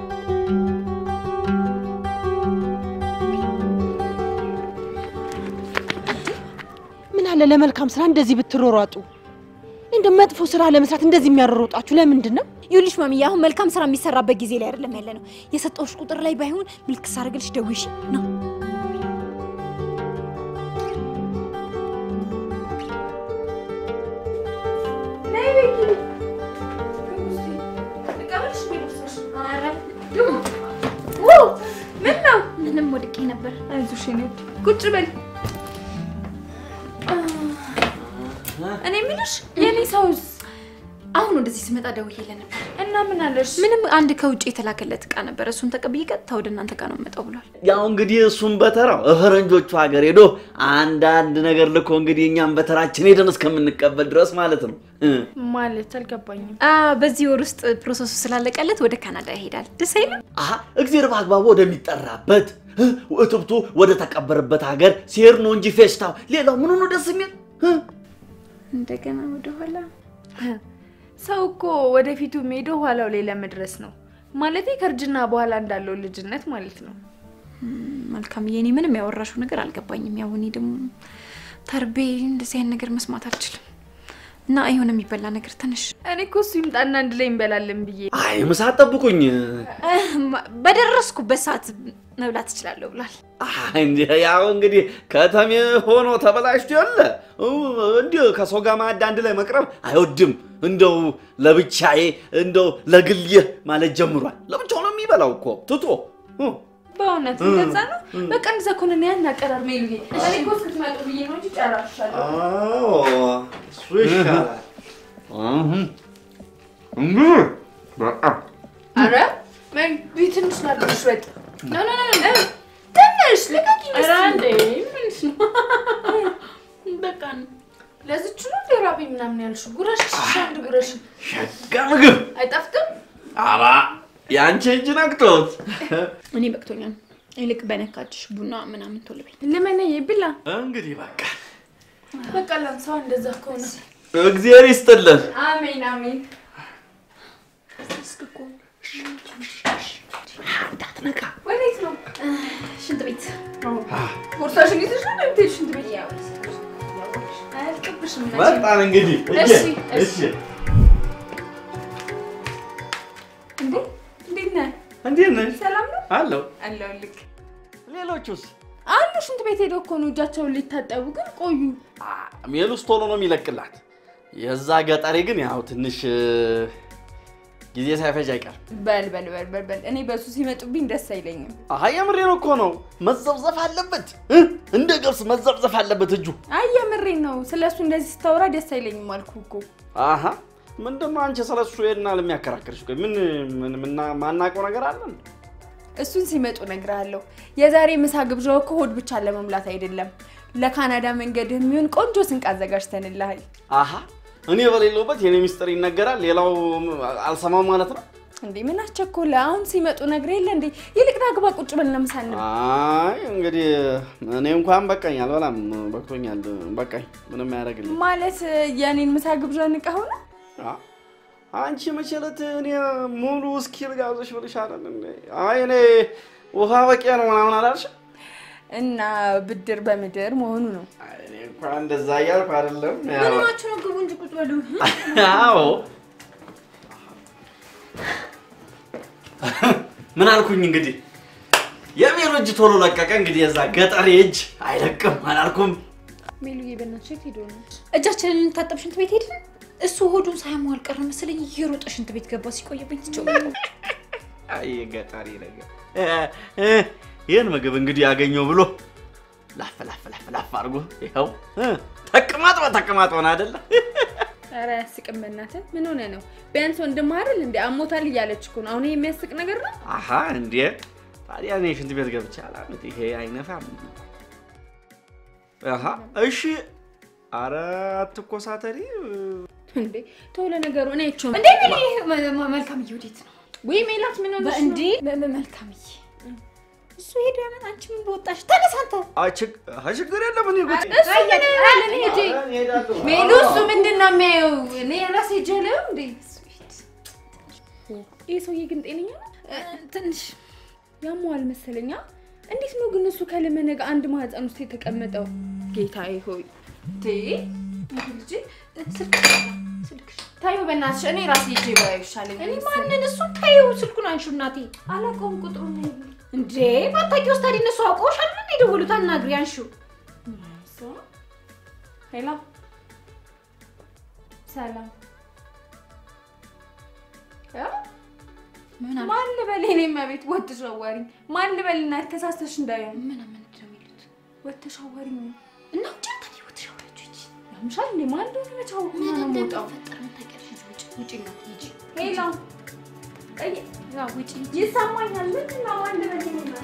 ምን አለ ለመልካም ስራ እንደዚህ ብትሮሯጡ። እንደ መጥፎ ስራ ለመስራት እንደዚህ የሚያሮሮጣችሁ ለምንድን ነው? ይኸውልሽ ማሚዬ፣ አሁን መልካም ስራ የሚሰራበት ጊዜ ላይ አይደለም ያለ ነው። የሰጠሁሽ ቁጥር ላይ ባይሆን ምልክት ሳደርግልሽ ደውይሽ ነው። ምን ነው? ምንም ወድቄ ነበር። አይዞሽ የኔ ውድ ቁጭ በል። እኔ የምልሽ የኔ ሰውስ አሁን ወደዚህ ስመጣ ደውዬልህ ነበር እና ምን አለሽ? ምንም አንድ ከውጭ የተላከለት እቃ ነበር። እሱን ተቀብዬ ቀጥታ ወደ እናንተ ጋር ነው የምመጣው ብሏል። ያው እንግዲህ እሱም በተራው ፈረንጆቹ ሀገር ሄዶ አንዳንድ ነገር ልኮ እንግዲህ እኛም በተራችን ሄደን እስከምንቀበል ድረስ ማለት ነው። እ ማለት አልገባኝም። አ በዚህ ወር ውስጥ ፕሮሰሱ ስላለቀለት ወደ ካናዳ ይሄዳል። ደስ አይልም? አሀ እግዜር በአግባቡ ወደሚጠራበት እ እትብቱ ወደ ተቀበረበት ሀገር ሲሄድ ነው እንጂ ፌስታው ሌላው ምኑ ነው ደስ የሚል እ? እንደገና ወደኋላ ሰው እኮ ወደፊቱ ሄደው ኋላው ላይ ለመድረስ ነው። ማለቴ ከእርጅና በኋላ እንዳለው ልጅነት ማለት ነው። መልካም የኔ ምንም ያወራሽው ነገር አልገባኝም። ያው እኔ ደግሞ ተርቤ እንደዚህ አይነት ነገር መስማት አልችልም እና የሆነ የሚበላ ነገር ትንሽ እኔ እኮ እሱ ይምጣና አንድ ላይ እንበላለን ብዬ አይ ምሳ ጠብቁኝ። በደረስኩበት ሰዓት መብላት እችላለሁ ብሏል። እንዲ ያው እንግዲህ ከተሜ ሆኖ ተበላሽቶ የለ እንዲህ ከሰው ጋር ማዕድ አንድ ላይ መቅረብ አይወድም። እንደው ለብቻዬ እንደው ለግሌ ማለት ጀምሯል። ለብቻው ነው የሚበላው እኮ ትቶ እ። በእውነት እ፣ እንደዛ ነው። እ። በቃ እንደዛ ከሆነ እኔ ያን አቀራር ሜሉ እኔ እኮ እስክትመጡ ብዬ ነው እንጂ ጨራርሻለሁ። አዎ እሱ ይሻላል። እህ። እንግዲህ በቃ አረ ሜሉ ቢ ትንሽ ላድርግሽ ወጥ ኖ ኖ ኖ ኖ ትንሽ ልቀቂ ኧረ እንዴ ምንሽ ነው? በቃ ለዝች ነው እንደ ራበኝ ምናምን ያልሽው ጉረሽ አንድ ጉረሽ ሸጋ ምግብ አይጣፍጥም? አባ የአንቺ እጅ ነክቶት እኔ በቅቶኛል። ይልቅ በነካችሽ ቡና ምናምን ቶሎ በይ። ልመነዬ ብላ እንግዲህ በቃ በቃ ላንሳው እንደዛ ከሆነ እግዚአብሔር ይስጥልን። አሜን አሜን። እንዳትነካ ወዴት ነው? ሽንት ቤት ቦርሳሽን ይዘሽ ነው እንደምትሄድ ሽንት ቤት? አያልቅብሽም መቼም። መጣን እንግዲህ እሺ፣ እየ፣ እሺ። እሺ እንዴ እንዴት ነህ? እንዴት ነሽ? ሰላም ነው አለሁ። አለሁልህ። ሌሎቹስ አሉ ሽንት ቤት ሄደው እኮ ነው እጃቸውን ሊታጠቡ ግን ቆዩ። ሜሉስ ቶሎ ነው የሚለቅላት። የዛ ገጠሬ ግን ያው ትንሽ እ፣ ጊዜ ሳይፈጅ አይቀርም። በል በል በል በል በል እኔ በሱ ሲመጡብኝ ደስ አይለኝም። አሀ የምሬን እኮ ነው። መዘብዘፍ አለበት እ? እንደ ገብስ መዘብዘፍ አለበት እጁ። አይ የምሬን ነው። ስለ እሱ እንደዚህ ስታወራ ደስ አይለኝም አልኩህ እኮ። አሀ ምንድን ነው አንቺ ስለ እሱ ይሄድና ለሚያከራክርሽ? ቆይ ምን ምን ምና- ማናውቀው ነገር አለ እንዴ? እሱን ሲመጡ እነግርሃለሁ። የዛሬ ምሳ ግብዣው እኮ ሆድ ብቻ ለመሙላት አይደለም፣ ለካናዳ መንገድ የሚሆን ቆንጆ ስንቅ አዘጋጅተንልሃል። አሀ እኔ በሌለውበት የኔ ሚስጥር ይነገራል፣ ሌላው አልሰማም ማለት ነው። እንዴ ምን አስቸኮለ? አሁን ሲመጡ ነግሬ የለ እንዴ? ይልቅ ና ግባ፣ ቁጭ ብለን ለምሳ እንብላ። አይ እንግዲህ እኔ እንኳን በቃኝ፣ አልበላም፣ በቅቶኛል፣ በቃኝ። ምንም አያደርግልኝ። ማለት የኔን ምሳ ግብዣ ንቃ ሆነ አ- አንቺ መቼ ዕለት እኔ ሙሉ ውስኪ ልጋብዝሽ ብልሽ አይደል እንዴ? አይ እኔ ውሃ በቂ ነው ምናምን አላልሽ? እና ብድር በምድር መሆኑ ነው። እኔ እንኳን እንደዛ እያልኩ አይደለም። ምን ያው- ሆናችሁ ነው? ግቡ እንጂ ቁጭ በሉ። አዎ ምን አልኩኝ እንግዲህ የሜሉ እጅ ቶሎ ለቀቀ። እንግዲህ የዛ ገጠሬ እጅ አይለቅም አላልኩም? ሜሉዬ በእናትሽ የት ሄዶ ነው? እጃችንን ልንታጠብ ሽንት ቤት ሄድን። እሱ ሆዱን ሳያሟ አልቀረ መሰለኝ እየሮጠ ሽንት ቤት ገባ። ሲቆይብኝ ትቼው አይ ገጠሬ ነገር እ፣ እ፣ ይህን ምግብ እንግዲህ ያገኘው ብሎ ላፍ ላፍ ላፍ ላፍ አድርጎ ይኸው እ፣ ተቅማጥ በተቅማጥ ሆነ አይደለ? ኧረ አያስቅም። በእናትህ ምን ሆነ ነው? ቢያንስ ወንድምህ አይደል እንዴ? አሞታል እያለች እኮ ነው። አሁን ይሄ የሚያስቅ ነገር ነው? አሀ እንዴ ታዲያ እኔ ሽንት ቤት ገብቼ አላምጥ። ይሄ አይነፋም። አሀ እሺ። አረ አትኮሳተሪ። እንዴ ተው፣ ለነገሩ እኔ አይቼው እንዴ ሜሊ፣ መ- መልካምዬ ወዴት ነው? ወይ ሜላት ምን ሆነሽ ነው? እንዴ መ- መ- መልካምዬ እሱ ሄዶ ያመን አንቺ ምን በወጣሽ? ተነስ አንተ። አይ ችግ- አይ ችግር የለም እኔ ጉድ እሱ ምን ያህል እኔ ሂጅ ሜሉ፣ እሱ ምንድን ነው የሚያየው? እኔ ራሴ ጀለው እንዴ ይህ ሰውዬ ግን ጤነኛ ነው? ትንሽ ያመዋል መሰለኛ። እንዴት ነው ግን እሱ ከለመነገ አንድ ማህፀን ውስጥ የተቀመጠው? ጌታዬ ሆይ ቴ ልጅ ስልክ ስልክሽ ታዩ በእናትሽ፣ እኔ ራሴ ሂጅ ባየው ይሻለኝ። እኔ ማንን እሱን ታዩ ስልኩን አንሹ እናቴ። አላውቀውም ቁጥሩን ነው እንዴ ባታውቂ ውስጥ ታዲያ እነሱ አውቀውሽ አይደል እንዴ የደወሉት? አናግሪ አንሹ። ሄሎ፣ ሰላም እ? ምን አለ? ማን ልበል? እኔማ ቤት ወጥተሽ አዋሪኝ። ማን ልበል? እና ተሳስተሽ እንዳይሆን ምን ምንድን ነው የሚሉት? ወጥተሽ አዋሪኝ። እና ውጭ ታዲያ ወጥሽ አውራችሁ ሂጂ። ያምሻል እንዴ? ማን እንደሆነ መቼ አወኩ? ምን ነው የምወጣው? እንደሚፈጠር ምን ታውቂያለሽ? ውጭ ውጭ እናቴ ሂጂ። ሄሎ፣ ቀይ ያው ውጭ ይሰማኛል። ምንድን ነው ማን ልበል? እኔማ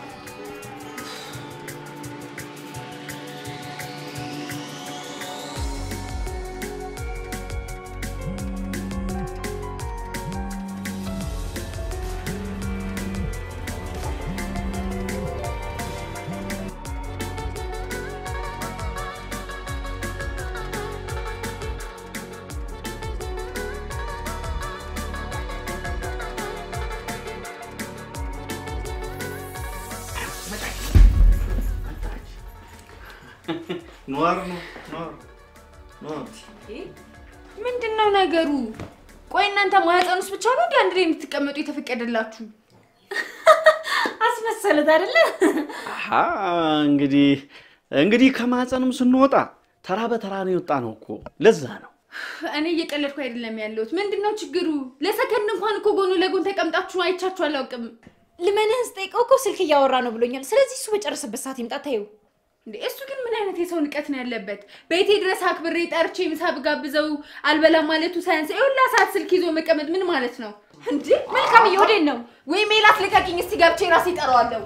ኖር ነው ኖር ኖር ምንድን ነው ነገሩ? ቆይ እናንተ ማህፀን ውስጥ ብቻ ነው እንደ አንድ ላይ የምትቀመጡ የተፈቀደላችሁ? አስመሰሉት አይደለ? አሀ እንግዲህ እንግዲህ ከማህፀንም ስንወጣ ተራ በተራ ነው የወጣ ነው እኮ ለዛ ነው። እኔ እየቀለድኩ አይደለም ያለሁት። ምንድን ነው ችግሩ? ለሰከንድ እንኳን እኮ ጎኑ ለጎን ተቀምጣችሁ አይቻችሁ አላውቅም። ልመንህን ስጠይቀው እኮ ስልክ እያወራ ነው ብሎኛል። ስለዚህ እሱ በጨረሰበት ሰዓት ይምጣ። ታዩ እንዴ እሱ ግን ምን አይነት የሰው ንቀት ነው ያለበት? ቤቴ ድረስ አክብሬ ጠርቼ ምሳ ብጋብዘው አልበላም ማለቱ ሳያንስ የሁላ ሰዓት ስልክ ይዞ መቀመጥ ምን ማለት ነው? እንዴ መልካም ወዴት ነው? ወይ ሜላት ልቀቂኝ፣ እስቲ ገብቼ ራሴ እጠራዋለሁ።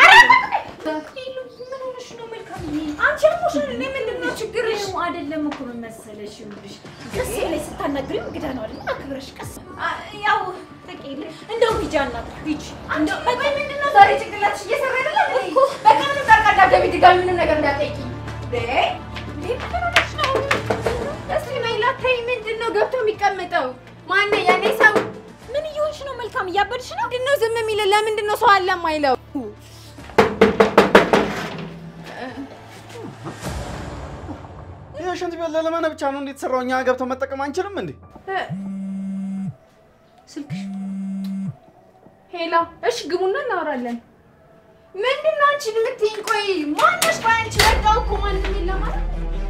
ምን ሆነሽ ነው መልካምዬ? አንቺ ያሞሻል። እኔ ምንድን ነው ችግርሽ? አይደለም እኮ ምን መሰለሽ፣ ይኸውልሽ ቀስ ብለሽ ስታናግሪው እንግዳ ነው አይደል? አክብረሽ ቀስ ያው ተቀይለ እንደውም ሂጂ አናግሪው ሂጂ። እንደው ቆይ ምንድን ነው ዛሬ ጭንቅላትሽ እየሰራ አይደለም እኮ? በቃ ምንም ጣልቃ እንዳትገቢ፣ ድጋሚ ምንም ነገር እንዳትጠይቂ። እንዴ እንዴ ምን ሆነሽ ነው? እስቲ ሜላት ተይ፣ ምንድን ነው ገብቶ የሚቀመጠው? ማነው ያኔ ሰው? ምን እየሆንሽ ነው? መልካም እያበድሽ ነው። ምንድን ነው ዝም የሚለው? ለምንድን ነው ሰው አለ የማይለው? ይህ ሽንት ቤት ለለመነ ብቻ ነው እንዴት ሰራው? እኛ ገብተው መጠቀም አንችልም እንዴ? ስልክሽ ሄላ፣ እሺ ግቡና እናወራለን። ምንድን ነው አንቺ የምትይኝ? ቆይ ማነሽ? ቆይ አንቺ ወጣው እኮ ማንም የለም ማለት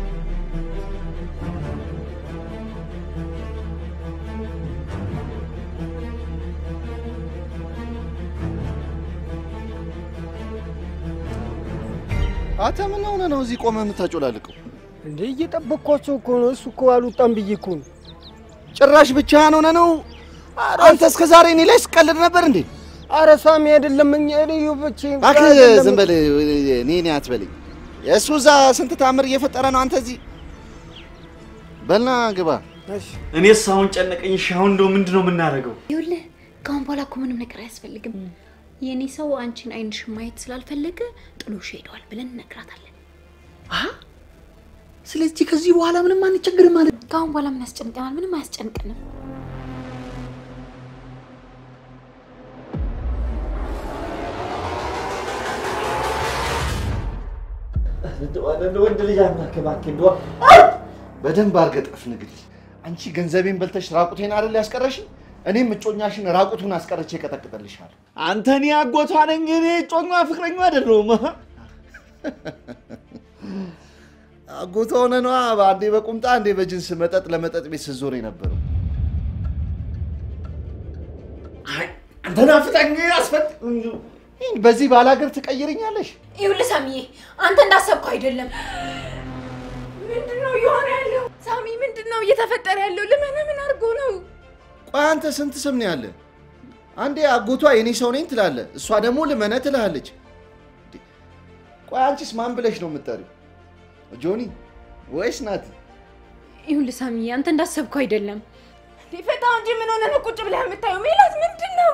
አንተ ምን ሆነ ነው እዚህ ቆመህ የምታጮላልቀው? እንዴ እየጠበቅኳቸው እኮ ነው። እሱ እኮ አልወጣም ብዬ እኮ ነው። ጭራሽ ብቻህን ሆነ ነው? አንተ እስከ ዛሬ እኔ ላይ ስቀልድ ነበር እንዴ? አረ ሳሚ አይደለም እኛ እኔ ብቻ እባክህ ዝም በል እኔ እኔ አትበለኝ። እሱ እዛ ስንት ታምር እየፈጠረ ነው፣ አንተ እዚህ በልና ግባ። እኔስ አሁን ጨነቀኝ። እሺ አሁን እንደው ምንድን ነው የምናደርገው? ይኸውልህ ከአሁን በኋላ እኮ ምንም ነገር አያስፈልግም። የእኔ ሰው አንቺን አይንሽን ማየት ስላልፈለገ ጥሎሽ ሄደዋል ብለን እነግራታለን። ስለዚህ ከዚህ በኋላ ምንም አንቸግርም ማለት ነው። ከአሁን በኋላ ምን ያስጨንቀናል? ምንም አያስጨንቅንም። ወንድ ልጅ አምላክ እባክህ እንደው በደንብ አድርገህ ጠፍንግልኝ። አንቺ ገንዘቤን በልተሽ ራቁቴን አይደል ያስቀረሽኝ? እኔም እጮኛሽን ራቁቱን አስቀርቼ እቀጠቅጥልሻለሁ። አንተ እኔ አጎቷ ነኝ፣ እኔ እጮኛ ፍቅረኛ አይደለሁም። አጎቷ ሆነ ነዋ። አንዴ በቁምጣ አንዴ በጅንስ መጠጥ ለመጠጥ ቤት ስትዞር የነበረው አንተ ናፍቀኝ አስፈጥ በዚህ ባላገር ትቀይርኛለሽ? ይኸውልህ ሳሚዬ፣ አንተ እንዳሰብከው አይደለም። ምንድን ነው እየሆነ ያለው? ሳሚ ምንድን ነው እየተፈጠረ ያለው? ልመና ምን አድርጎ ነው? ቆይ አንተ ስንት ስም ነው ያለ? አንዴ አጎቷ የኔ ሰው ነኝ ትላለ፣ እሷ ደግሞ ልመነ ትልሃለች። ቆይ አንቺስ ማን ብለሽ ነው የምትጠሪው? ጆኒ ወይስ ናቲ? ይኸውልህ ሳሚዬ፣ አንተ እንዳሰብከው አይደለም። ሊፈታው እንጂ ምን ሆነ ነው ቁጭ ብለህ የምታየው? ሜላት ምንድን ነው?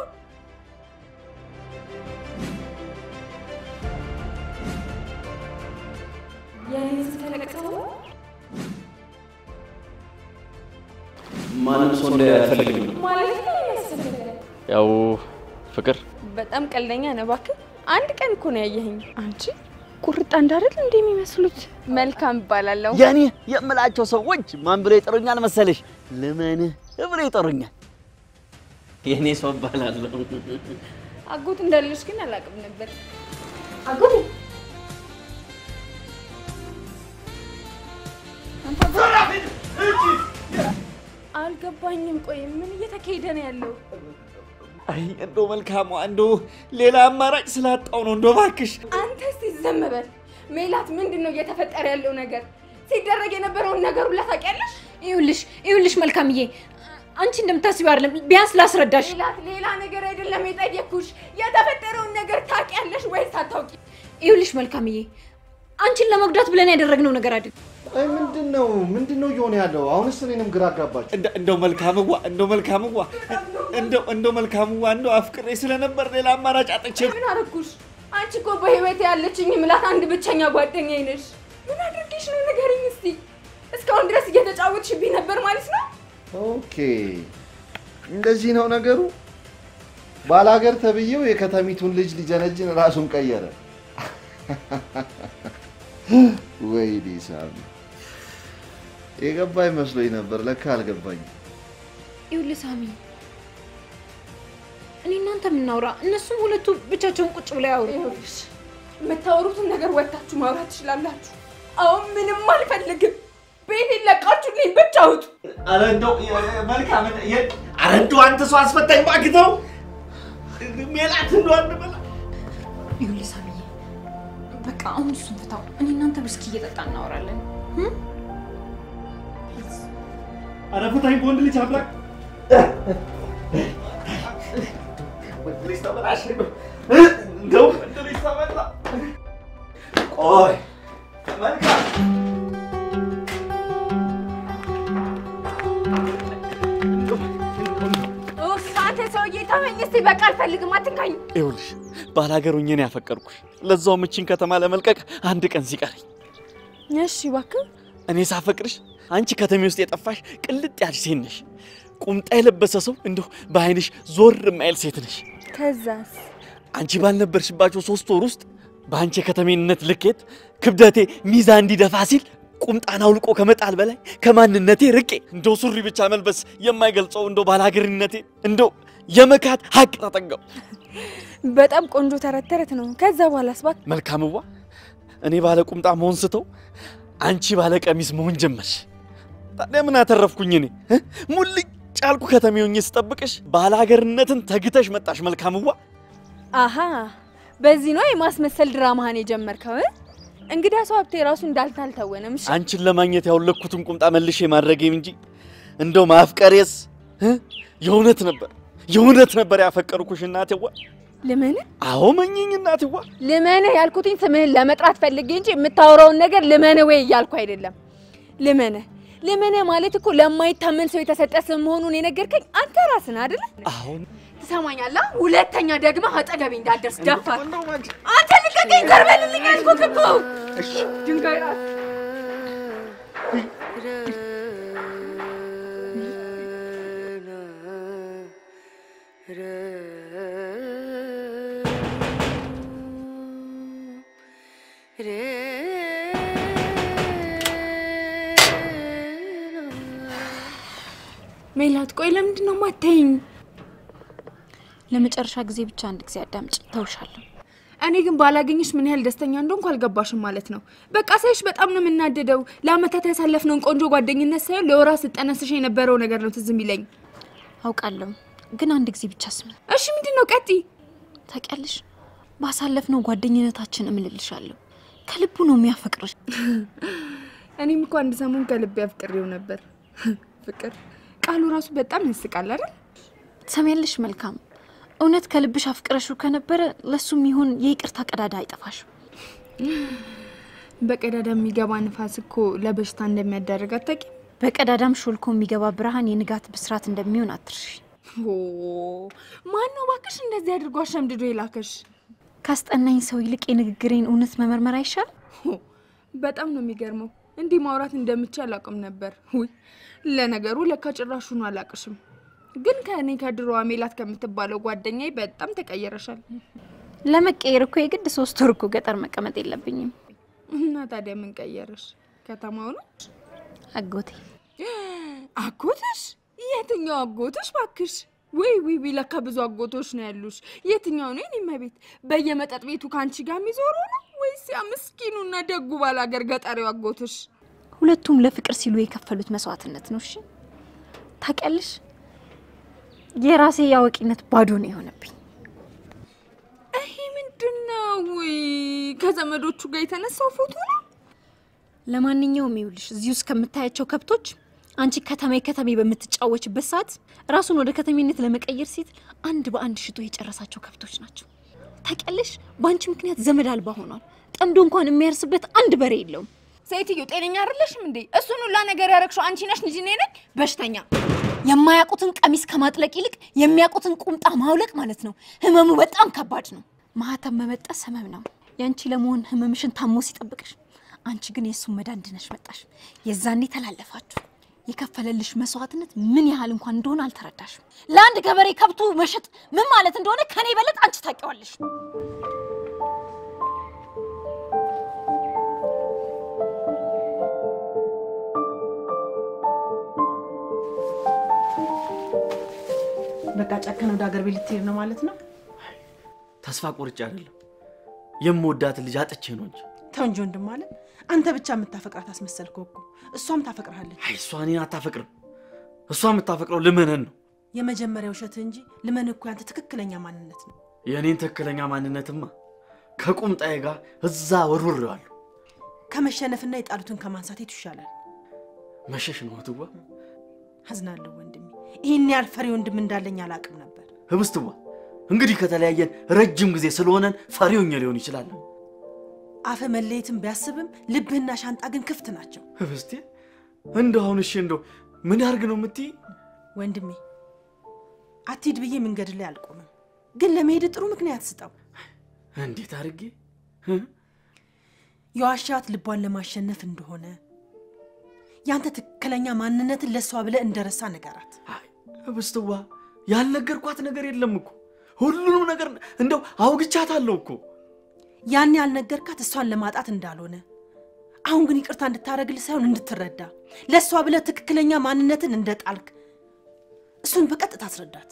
ማንም ሰው እንዳይፈልግ ማለት ነው የመሰለህ። ያው ፍቅር በጣም ቀልደኛ ነህ እባክህ። አንድ ቀን እኮ ነው ያየኸኝ። አንቺ ቁርጣ እንዳደል እንደ የሚመስሉት መልካም እባላለሁ። የኔ የምላቸው ሰዎች ማን ብለው ይጠሩኛል መሰለሽ? ልመንህ ብለው ይጠሩኛል። የኔ ሰው እባላለሁ። አጎት እንዳለሽ ግን አላውቅም ነበር። አጎቴ አልገባኝም። ቆይ ምን እየተካሄደ ነው ያለው? አይ እንደው መልካሟ እንደው ሌላ አማራጭ ስላጣው ነው። እንደው እባክሽ አንተ እስቲ ዝም በል። ሜላት ምንድን ነው እየተፈጠረ ያለው ነገር? ሲደረግ የነበረውን ነገር ሁላ ታውቂያለሽ? ይኸውልሽ ይኸውልሽ መልካምዬ፣ አንቺ እንደምታስቢው አይደለም። ቢያንስ ላስረዳሽ። ሜላት ሌላ ነገር አይደለም የጠየኩሽ። የተፈጠረውን ነገር ታውቂያለሽ ወይስ አታውቂ? ይኸውልሽ መልካምዬ፣ አንቺን ለመጉዳት ብለን ያደረግነው ነገር አይደለም። ቆይ ምንድን ነው ምንድን ነው እየሆነ ያለው? አሁንስ እኔንም ግራ አጋባችሁ። እንደ- እንደው መልካምዋ እንደው መልካምዋ እንደው እንደው መልካምዋ እንደው አፍቅሬ ስለነበር ሌላ አማራጭ አጥቼ ምን አደረኩሽ? አንቺ እኮ በህይወት ያለችኝ ምላት አንድ ብቸኛ ጓደኛዬ ነሽ። ምን አድርጌሽ ነው ንገሪኝ እስቲ። እስካሁን ድረስ እየተጫወትሽብኝ ነበር ማለት ነው? ኦኬ እንደዚህ ነው ነገሩ። ባላገር ተብዬው የከተሚቱን ልጅ ሊጀነጅን ራሱን ቀየረ። ወይኔ ሳሚ፣ የገባኝ መስሎኝ ነበር፣ ለካ አልገባኝም። ይኸውልህ ሳሚ፣ እኔ እናንተ የምናውራ፣ እነሱም ሁለቱ ብቻቸውን ቁጭ ብለው ያውሩ። ይኸውልሽ የምታወሩትን ነገር ወጥታችሁ ማውራት ትችላላችሁ። አሁን ምንም አልፈልግም። ቤቴን ለቃችሁልኝ ብቻ አውጡ። ኧረ እንደው መልካም ኧረ እንደው አንተ ሰው አስፈታኝ እባክህ ተው። ሜላት እንደው አንድ በላ ይኸውልህ ሳሚዬ፣ በቃ አሁን እሱን ፍታው። እኔ እናንተ ብስኪ እየጠጣ እናወራለን። ኧረ ፍታኝ በወንድ ልጅ አምላክ ወንድ ልጅ ተበላሽ እንደው ወንድ ልጅ ተበላ ቆይ መልካም ኡፍ፣ አንተ ሰውዬ ተመኝ እስኪ። በቃ አልፈልግም፣ አትንካኝ። ይኸውልሽ ባላገር ሆኜ ነው ያፈቀርኩሽ። ለዛውም እቺን ከተማ ለመልቀቅ አንድ ቀን ሲቀረኝ እሺ እባክህ እኔ ሳፈቅርሽ አንቺ ከተሜ ውስጥ የጠፋሽ ቅልጥ ያልሽ ሴት ነሽ። ቁምጣ የለበሰ ሰው እንደው በአይንሽ ዞር የማይል ሴት ነሽ። ከዛስ አንቺ ባልነበርሽባቸው ሶስት ወር ውስጥ በአንቺ የከተሜነት ልኬት ክብደቴ ሚዛ እንዲደፋ ሲል ቁምጣን አውልቆ ከመጣል በላይ ከማንነቴ ርቄ እንደው ሱሪ ብቻ መልበስ የማይገልጸው እንደው ባላገርነቴ እንደው የመካት ሀቅ ተጠጋው። በጣም ቆንጆ ተረት ተረት ነው። ከዛ በኋላስ እባክህ መልካምዋ እኔ ባለ ቁምጣ መሆን ስተው አንቺ ባለ ቀሚስ መሆን ጀመርሽ። ታዲያ ምን አተረፍኩኝ እኔ እ? ሙልጭ ያልኩ ከተሜ ሆኜ ስጠብቅሽ ባለሀገርነትን ተግተሽ መጣሽ። መልካምዋ አሃ በዚህ ነው የማስመሰል ድራማህን የጀመርከው እ? እንግዳ ሰው ሀብቴ ራሱ እንዳልተ አልተወነም። እሺ አንቺን ለማግኘት ያውለኩትን ቁምጣ መልሼ ማድረጌም እንጂ እንደው ማፍቀሬስ እ? የእውነት ነበር የእውነት ነበር ያፈቀርኩሽ እናቴዋ። ልመንህ አዎ መኝኝ እናቴዋ። ልመንህ ያልኩትኝ ስምህን ለመጥራት ፈልጌ እንጂ የምታወራውን ነገር ልመንህ ወይ እያልኩ አይደለም። ልመንህ ልመንህ ማለት እኮ ለማይታመን ሰው የተሰጠ ስም መሆኑን የነገርከኝ አንተ ራስን አይደለ? አሁን ትሰማኛለህ? ሁለተኛ ደግመህ አጠገቤ እንዳትደርስ ደፋር። አንተ ልቀቀኝ፣ ዘርበልልኝ ያልኩህ እኮ ድንጋይ ራስ ሜላት፣ ቆይ ለምንድን ነው የማታይኝ? ለመጨረሻ ጊዜ ብቻ አንድ ጊዜ አዳምጭ፣ ተውሻለሁ። እኔ ግን ባላገኝሽ ምን ያህል ደስተኛ እንደሆንኩ አልገባሽም ማለት ነው። በቃ ሳይሽ በጣም ነው የምናደደው። ለአመታት ያሳለፍነውን ቆንጆ ጓደኝነት ሳይሆን ለወራት ስጠነስሽ የነበረው ነገር ነው ትዝ የሚለኝ። አውቃለሁ፣ ግን አንድ ጊዜ ብቻ ስሚ። እሺ፣ ምንድን ነው? ቀጥይ። ታውቂያለሽ፣ ባሳለፍነው ጓደኝነታችን እምልልሻለሁ፣ ከልቡ ነው የሚያፈቅርሽ። እኔም እኮ አንድ ሰሞን ከልቤ አፍቅሬው ነበር። ፍቅር ቃሉ ራሱ በጣም ያስቃል አይደል? ትሰሚያለሽ? መልካም እውነት ከልብሽ አፍቅረሽው ከነበረ ለሱም ይሁን የይቅርታ ቀዳዳ አይጠፋሽም። በቀዳዳ የሚገባ ንፋስ እኮ ለበሽታ እንደሚያዳርግ አታውቂም? በቀዳዳም ሾልኮ የሚገባ ብርሃን የንጋት ብስራት እንደሚሆን አትርሺ። ማን ነው እባክሽ እንደዚህ አድርጎ አሸምድዶ የላከሽ? ካስጠናኝ ሰው ይልቅ የንግግሬን እውነት መመርመር አይሻል? በጣም ነው የሚገርመው። እንዲህ ማውራት እንደምችል አላውቅም ነበር። ውይ ለነገሩ ለካ ጭራሹኑ አላቅሽም። ግን ከእኔ ከድሮዋ ሜላት ከምትባለው ጓደኛዬ በጣም ተቀየረሻል። ለመቀየር እኮ የግድ ሶስት ወር እኮ ገጠር መቀመጥ የለብኝም። እና ታዲያ ምን ቀየረሽ? ከተማው ነው አጎቴ። አጎትሽ? የትኛው አጎትሽ ባክሽ? ወይ ወይ ወይ፣ ለካ ብዙ አጎቶች ነው ያሉሽ። የትኛው ነው የኔ እመቤት? በየመጠጥ ቤቱ ከአንቺ ጋር የሚዞረው ነው ወይስ ያ ምስኪኑና ደጉ ባላገር ገጠሬው አጎትሽ? ሁለቱም ለፍቅር ሲሉ የከፈሉት መስዋዕትነት ነው። እሺ ታውቂያለሽ፣ የራሴ የአዋቂነት ባዶ ነው የሆነብኝ። ይሄ ምንድን ነው? ወይ ከዘመዶቹ ጋር የተነሳው ፎቶ ነው? ለማንኛውም ይኸውልሽ እዚህ ውስጥ ከምታያቸው ከብቶች አንቺ ከተሜ ከተሜ በምትጫወችበት ሰዓት ራሱን ወደ ከተሜነት ለመቀየር ሲት አንድ በአንድ ሽጦ የጨረሳቸው ከብቶች ናቸው። ታውቂያለሽ፣ በአንቺ ምክንያት ዘመድ አልባ ሆኗል። ጠምዶ እንኳን የሚያርስበት አንድ በሬ የለውም። ሴትዮ ጤነኛ አይደለሽም እንዴ? እሱን ሁላ ነገር ያረግሽው አንቺ ነሽ እንጂ እኔ ነኝ በሽተኛ። የማያውቁትን ቀሚስ ከማጥለቅ ይልቅ የሚያውቁትን ቁምጣ ማውለቅ ማለት ነው። ህመሙ በጣም ከባድ ነው። ማህተም መበጠስ ህመም ነው። ያንቺ ለመሆን ህመምሽን ታሞ ሲጠብቅሽ፣ አንቺ ግን የእሱን መዳን ድነሽ መጣሽ። የዛኔ ተላለፋችሁ። የከፈለልሽ መስዋዕትነት ምን ያህል እንኳን እንደሆነ አልተረዳሽም። ለአንድ ገበሬ ከብቱ መሸጥ ምን ማለት እንደሆነ ከኔ በለጥ አንቺ ታውቂዋለሽ። በቃ ጨከን ወደ ሀገር ቤት ልትሄድ ነው ማለት ነው? ተስፋ ቆርጬ አይደለም የምወዳትን ልጅ አጥቼ ነው እንጂ። ተው እንጂ ወንድም አለ። አንተ ብቻ የምታፈቅራት አስመሰልከው እኮ። እሷም ታፈቅርሃለች። አይ እሷ እኔን አታፈቅርም። እሷ የምታፈቅረው ልመነን ነው። የመጀመሪያ ውሸት እንጂ ልመን እኮ ያንተ ትክክለኛ ማንነት ነው። የእኔን ትክክለኛ ማንነትማ ከቁምጣዬ ጋር እዛ ወርውሬዋለሁ። ከመሸነፍና የጣሉትን ከማንሳት የቱ ይሻላል? መሸሽ ነው እህትዋ። አዝናለሁ ወንድሜ። ይህን ያህል ፈሪ ወንድም እንዳለኝ አላውቅም ነበር። ህብስትዋ እንግዲህ ከተለያየን ረጅም ጊዜ ስለሆነን ፈሪውኛ ሊሆን ይችላል። አፈ መለየትን ቢያስብም ልብህና ሻንጣ ግን ክፍት ናቸው። ህብስቴ እንደው አሁን እሺ እንደው ምን ያርግ ነው የምትይ? ወንድሜ አትሂድ ብዬ መንገድ ላይ አልቆምም፣ ግን ለመሄድ ጥሩ ምክንያት ስጠው። እንዴት አድርጌ የዋሻት ልቧን ለማሸነፍ እንደሆነ ያንተ ትክክለኛ ማንነትን ለእሷ ብለህ እንደረሳ ንገራት። ህብስትዋ ያልነገርኳት ነገር የለም እኮ ሁሉንም ነገር እንደው አውግቻታለሁ እኮ። ያን ያልነገርካት እሷን ለማጣት እንዳልሆነ አሁን ግን ይቅርታ እንድታደርግልህ ሳይሆን እንድትረዳ ለእሷ ብለህ ትክክለኛ ማንነትን እንደጣልክ እሱን በቀጥታ አስረዳት።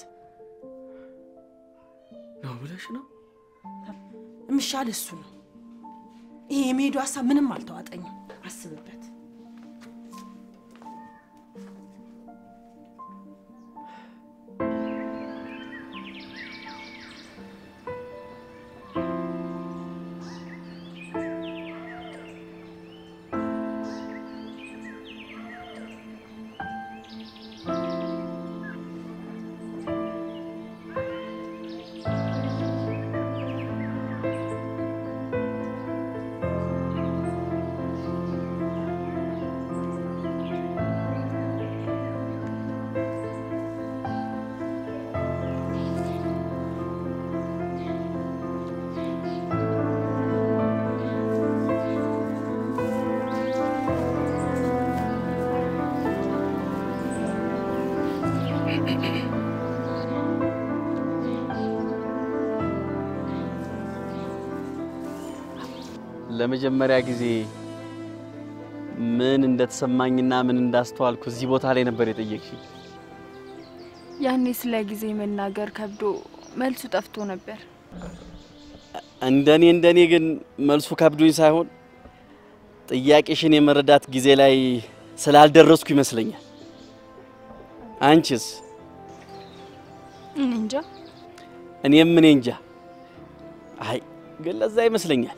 ነው ብለሽ ነው? የሚሻል እሱ ነው። ይሄ የመሄዱ ሀሳብ ምንም አልተዋጠኝም። አስብበት። ለመጀመሪያ ጊዜ ምን እንደተሰማኝና ምን እንዳስተዋልኩ እዚህ ቦታ ላይ ነበር የጠየቅሽኝ። ያኔ ስለ ጊዜ መናገር ከብዶ መልሱ ጠፍቶ ነበር። እንደኔ እንደኔ ግን መልሱ ከብዶኝ ሳይሆን ጥያቄሽን የመረዳት ጊዜ ላይ ስላልደረስኩ ይመስለኛል። አንቺስ? እኔ እንጃ። እኔም እኔ እንጃ። አይ ግን ለዛ ይመስለኛል።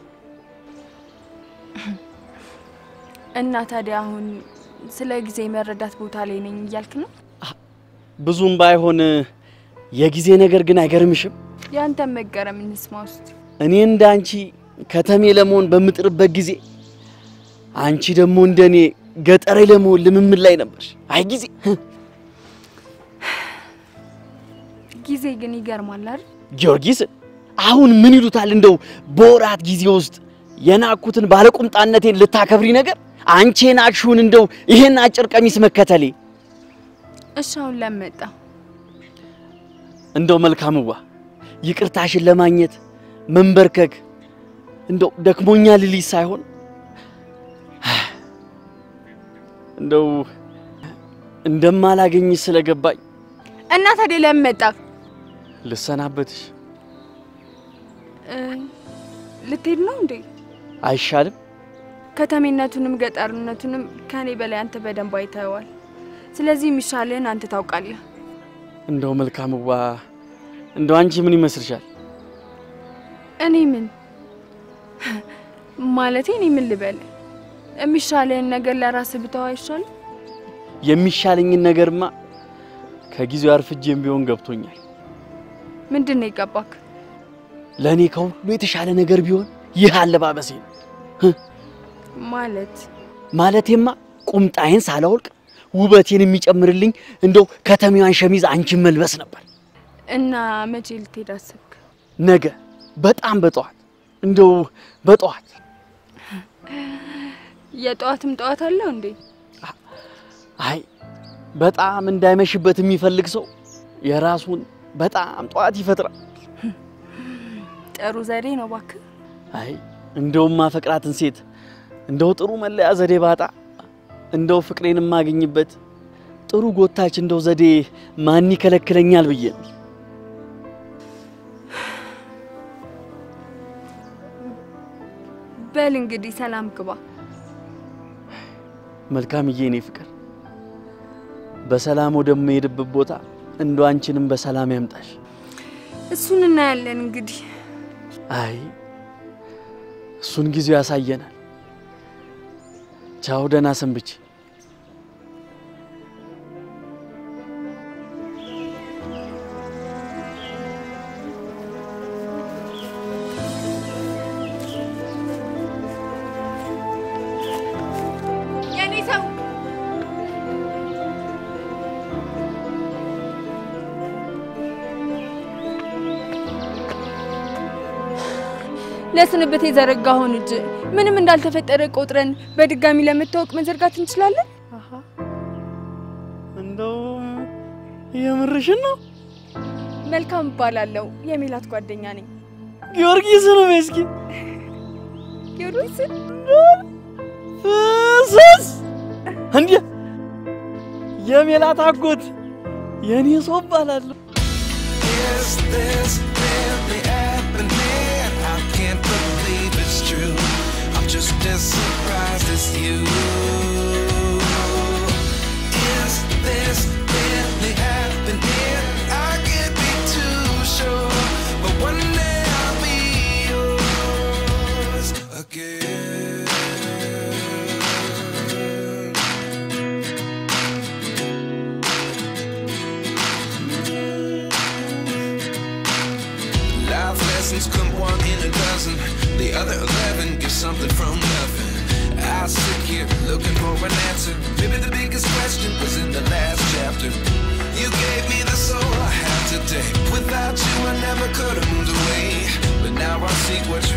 እና ታዲያ አሁን ስለ ጊዜ መረዳት ቦታ ላይ ነኝ እያልክ ነው? ብዙም ባይሆን የጊዜ ነገር ግን አይገርምሽም? ያንተን መገረም እንስማ ውስጥ እኔ እንደ አንቺ ከተሜ ለመሆን በምጥርበት ጊዜ አንቺ ደግሞ እንደ እኔ ገጠሬ ለመሆን ልምምድ ላይ ነበርሽ። አይ ጊዜ ጊዜ ግን ይገርማል አይደል? ጊዮርጊስ አሁን ምን ይሉታል እንደው በወራት ጊዜ ውስጥ የናኩትን ባለቁምጣነቴን ልታከብሪ ነገር አንቺ የናቅሽውን እንደው ይሄን አጭር ቀሚስ መከተሌ እሺ አሁን ለመጣ እንደው መልካምዋ ይቅርታሽን ለማግኘት መንበርከክ እንደው ደክሞኛ ልልሽ ሳይሆን እንደው እንደማላገኝሽ ስለገባኝ እና ታዲያ ለመጣ ልሰናበትሽ ልትሄድ ነው እንዴ? አይሻልም? ከተሜነቱንም ገጠርነቱንም ከኔ በላይ አንተ በደንብ አይተኸዋል። ስለዚህ የሚሻልህን አንተ ታውቃለህ። እንደው መልካምዋ እንደው አንቺ ምን ይመስልሻል? እኔ ምን ማለቴ እኔ ምን ልበል? የሚሻልህን ነገር ለራስህ ብተው አይሻልም? የሚሻለኝን ነገርማ ከጊዜው አርፍጄም ቢሆን ገብቶኛል። ምንድን ነው የገባክ? ለእኔ ከሁሉ የተሻለ ነገር ቢሆን ይህ አለባበሴ ነው። ማለት ማለቴማ ቁምጣዬን ሳላወልቅ ውበቴን የሚጨምርልኝ እንደው ከተሜዋን ሸሚዝ አንቺን መልበስ ነበር። እና መቼ ልትሄድ አሰብክ? ነገ በጣም በጠዋት እንደው በጠዋት የጠዋትም ጠዋት አለው እንዴ? አይ በጣም እንዳይመሽበት የሚፈልግ ሰው የራሱን በጣም ጠዋት ይፈጥራል። ጥሩ ዘዴ ነው እባክህ። አይ እንደውም ማፈቅራትን ሴት እንደው ጥሩ መለያ ዘዴ ባጣ እንደው ፍቅሬን የማገኝበት ጥሩ ጎታች እንደው ዘዴ ማን ይከለክለኛል ብዬ ነው። በል እንግዲህ ሰላም ግባ። መልካምዬ፣ እኔ ፍቅር በሰላም ወደምሄድበት ቦታ እንደ አንቺንም በሰላም ያምጣሽ። እሱን እናያለን እንግዲህ። አይ እሱን ጊዜው ያሳየናል። ቻው፣ ደህና ሰንብቼ። የኔ ሰው ለስንብት የዘረጋኸውን እጅ ምንም እንዳልተፈጠረ ቆጥረን በድጋሚ ለመታወቅ መዘርጋት እንችላለን። እንደው የምርሽን ነው? መልካም እባላለሁ። የሜላት ጓደኛ ነኝ። ጊዮርጊስ ነው እስኪ ጊዮርጊስ ፍስስ እንዴ የሜላት አጎት የኔ ሰው እባላለሁ። Is this really happening? I can't believe it's true. I'm just as surprised as you. Is this really happening? I can't be too sure, but one day I'll be yours again. Life lessons come one in a dozen. The other eleven get something from nothing. I sit here looking for an answer. Maybe the biggest question was in the last chapter. You gave me the soul I have today. Without you, I never could have moved away. But now I see what's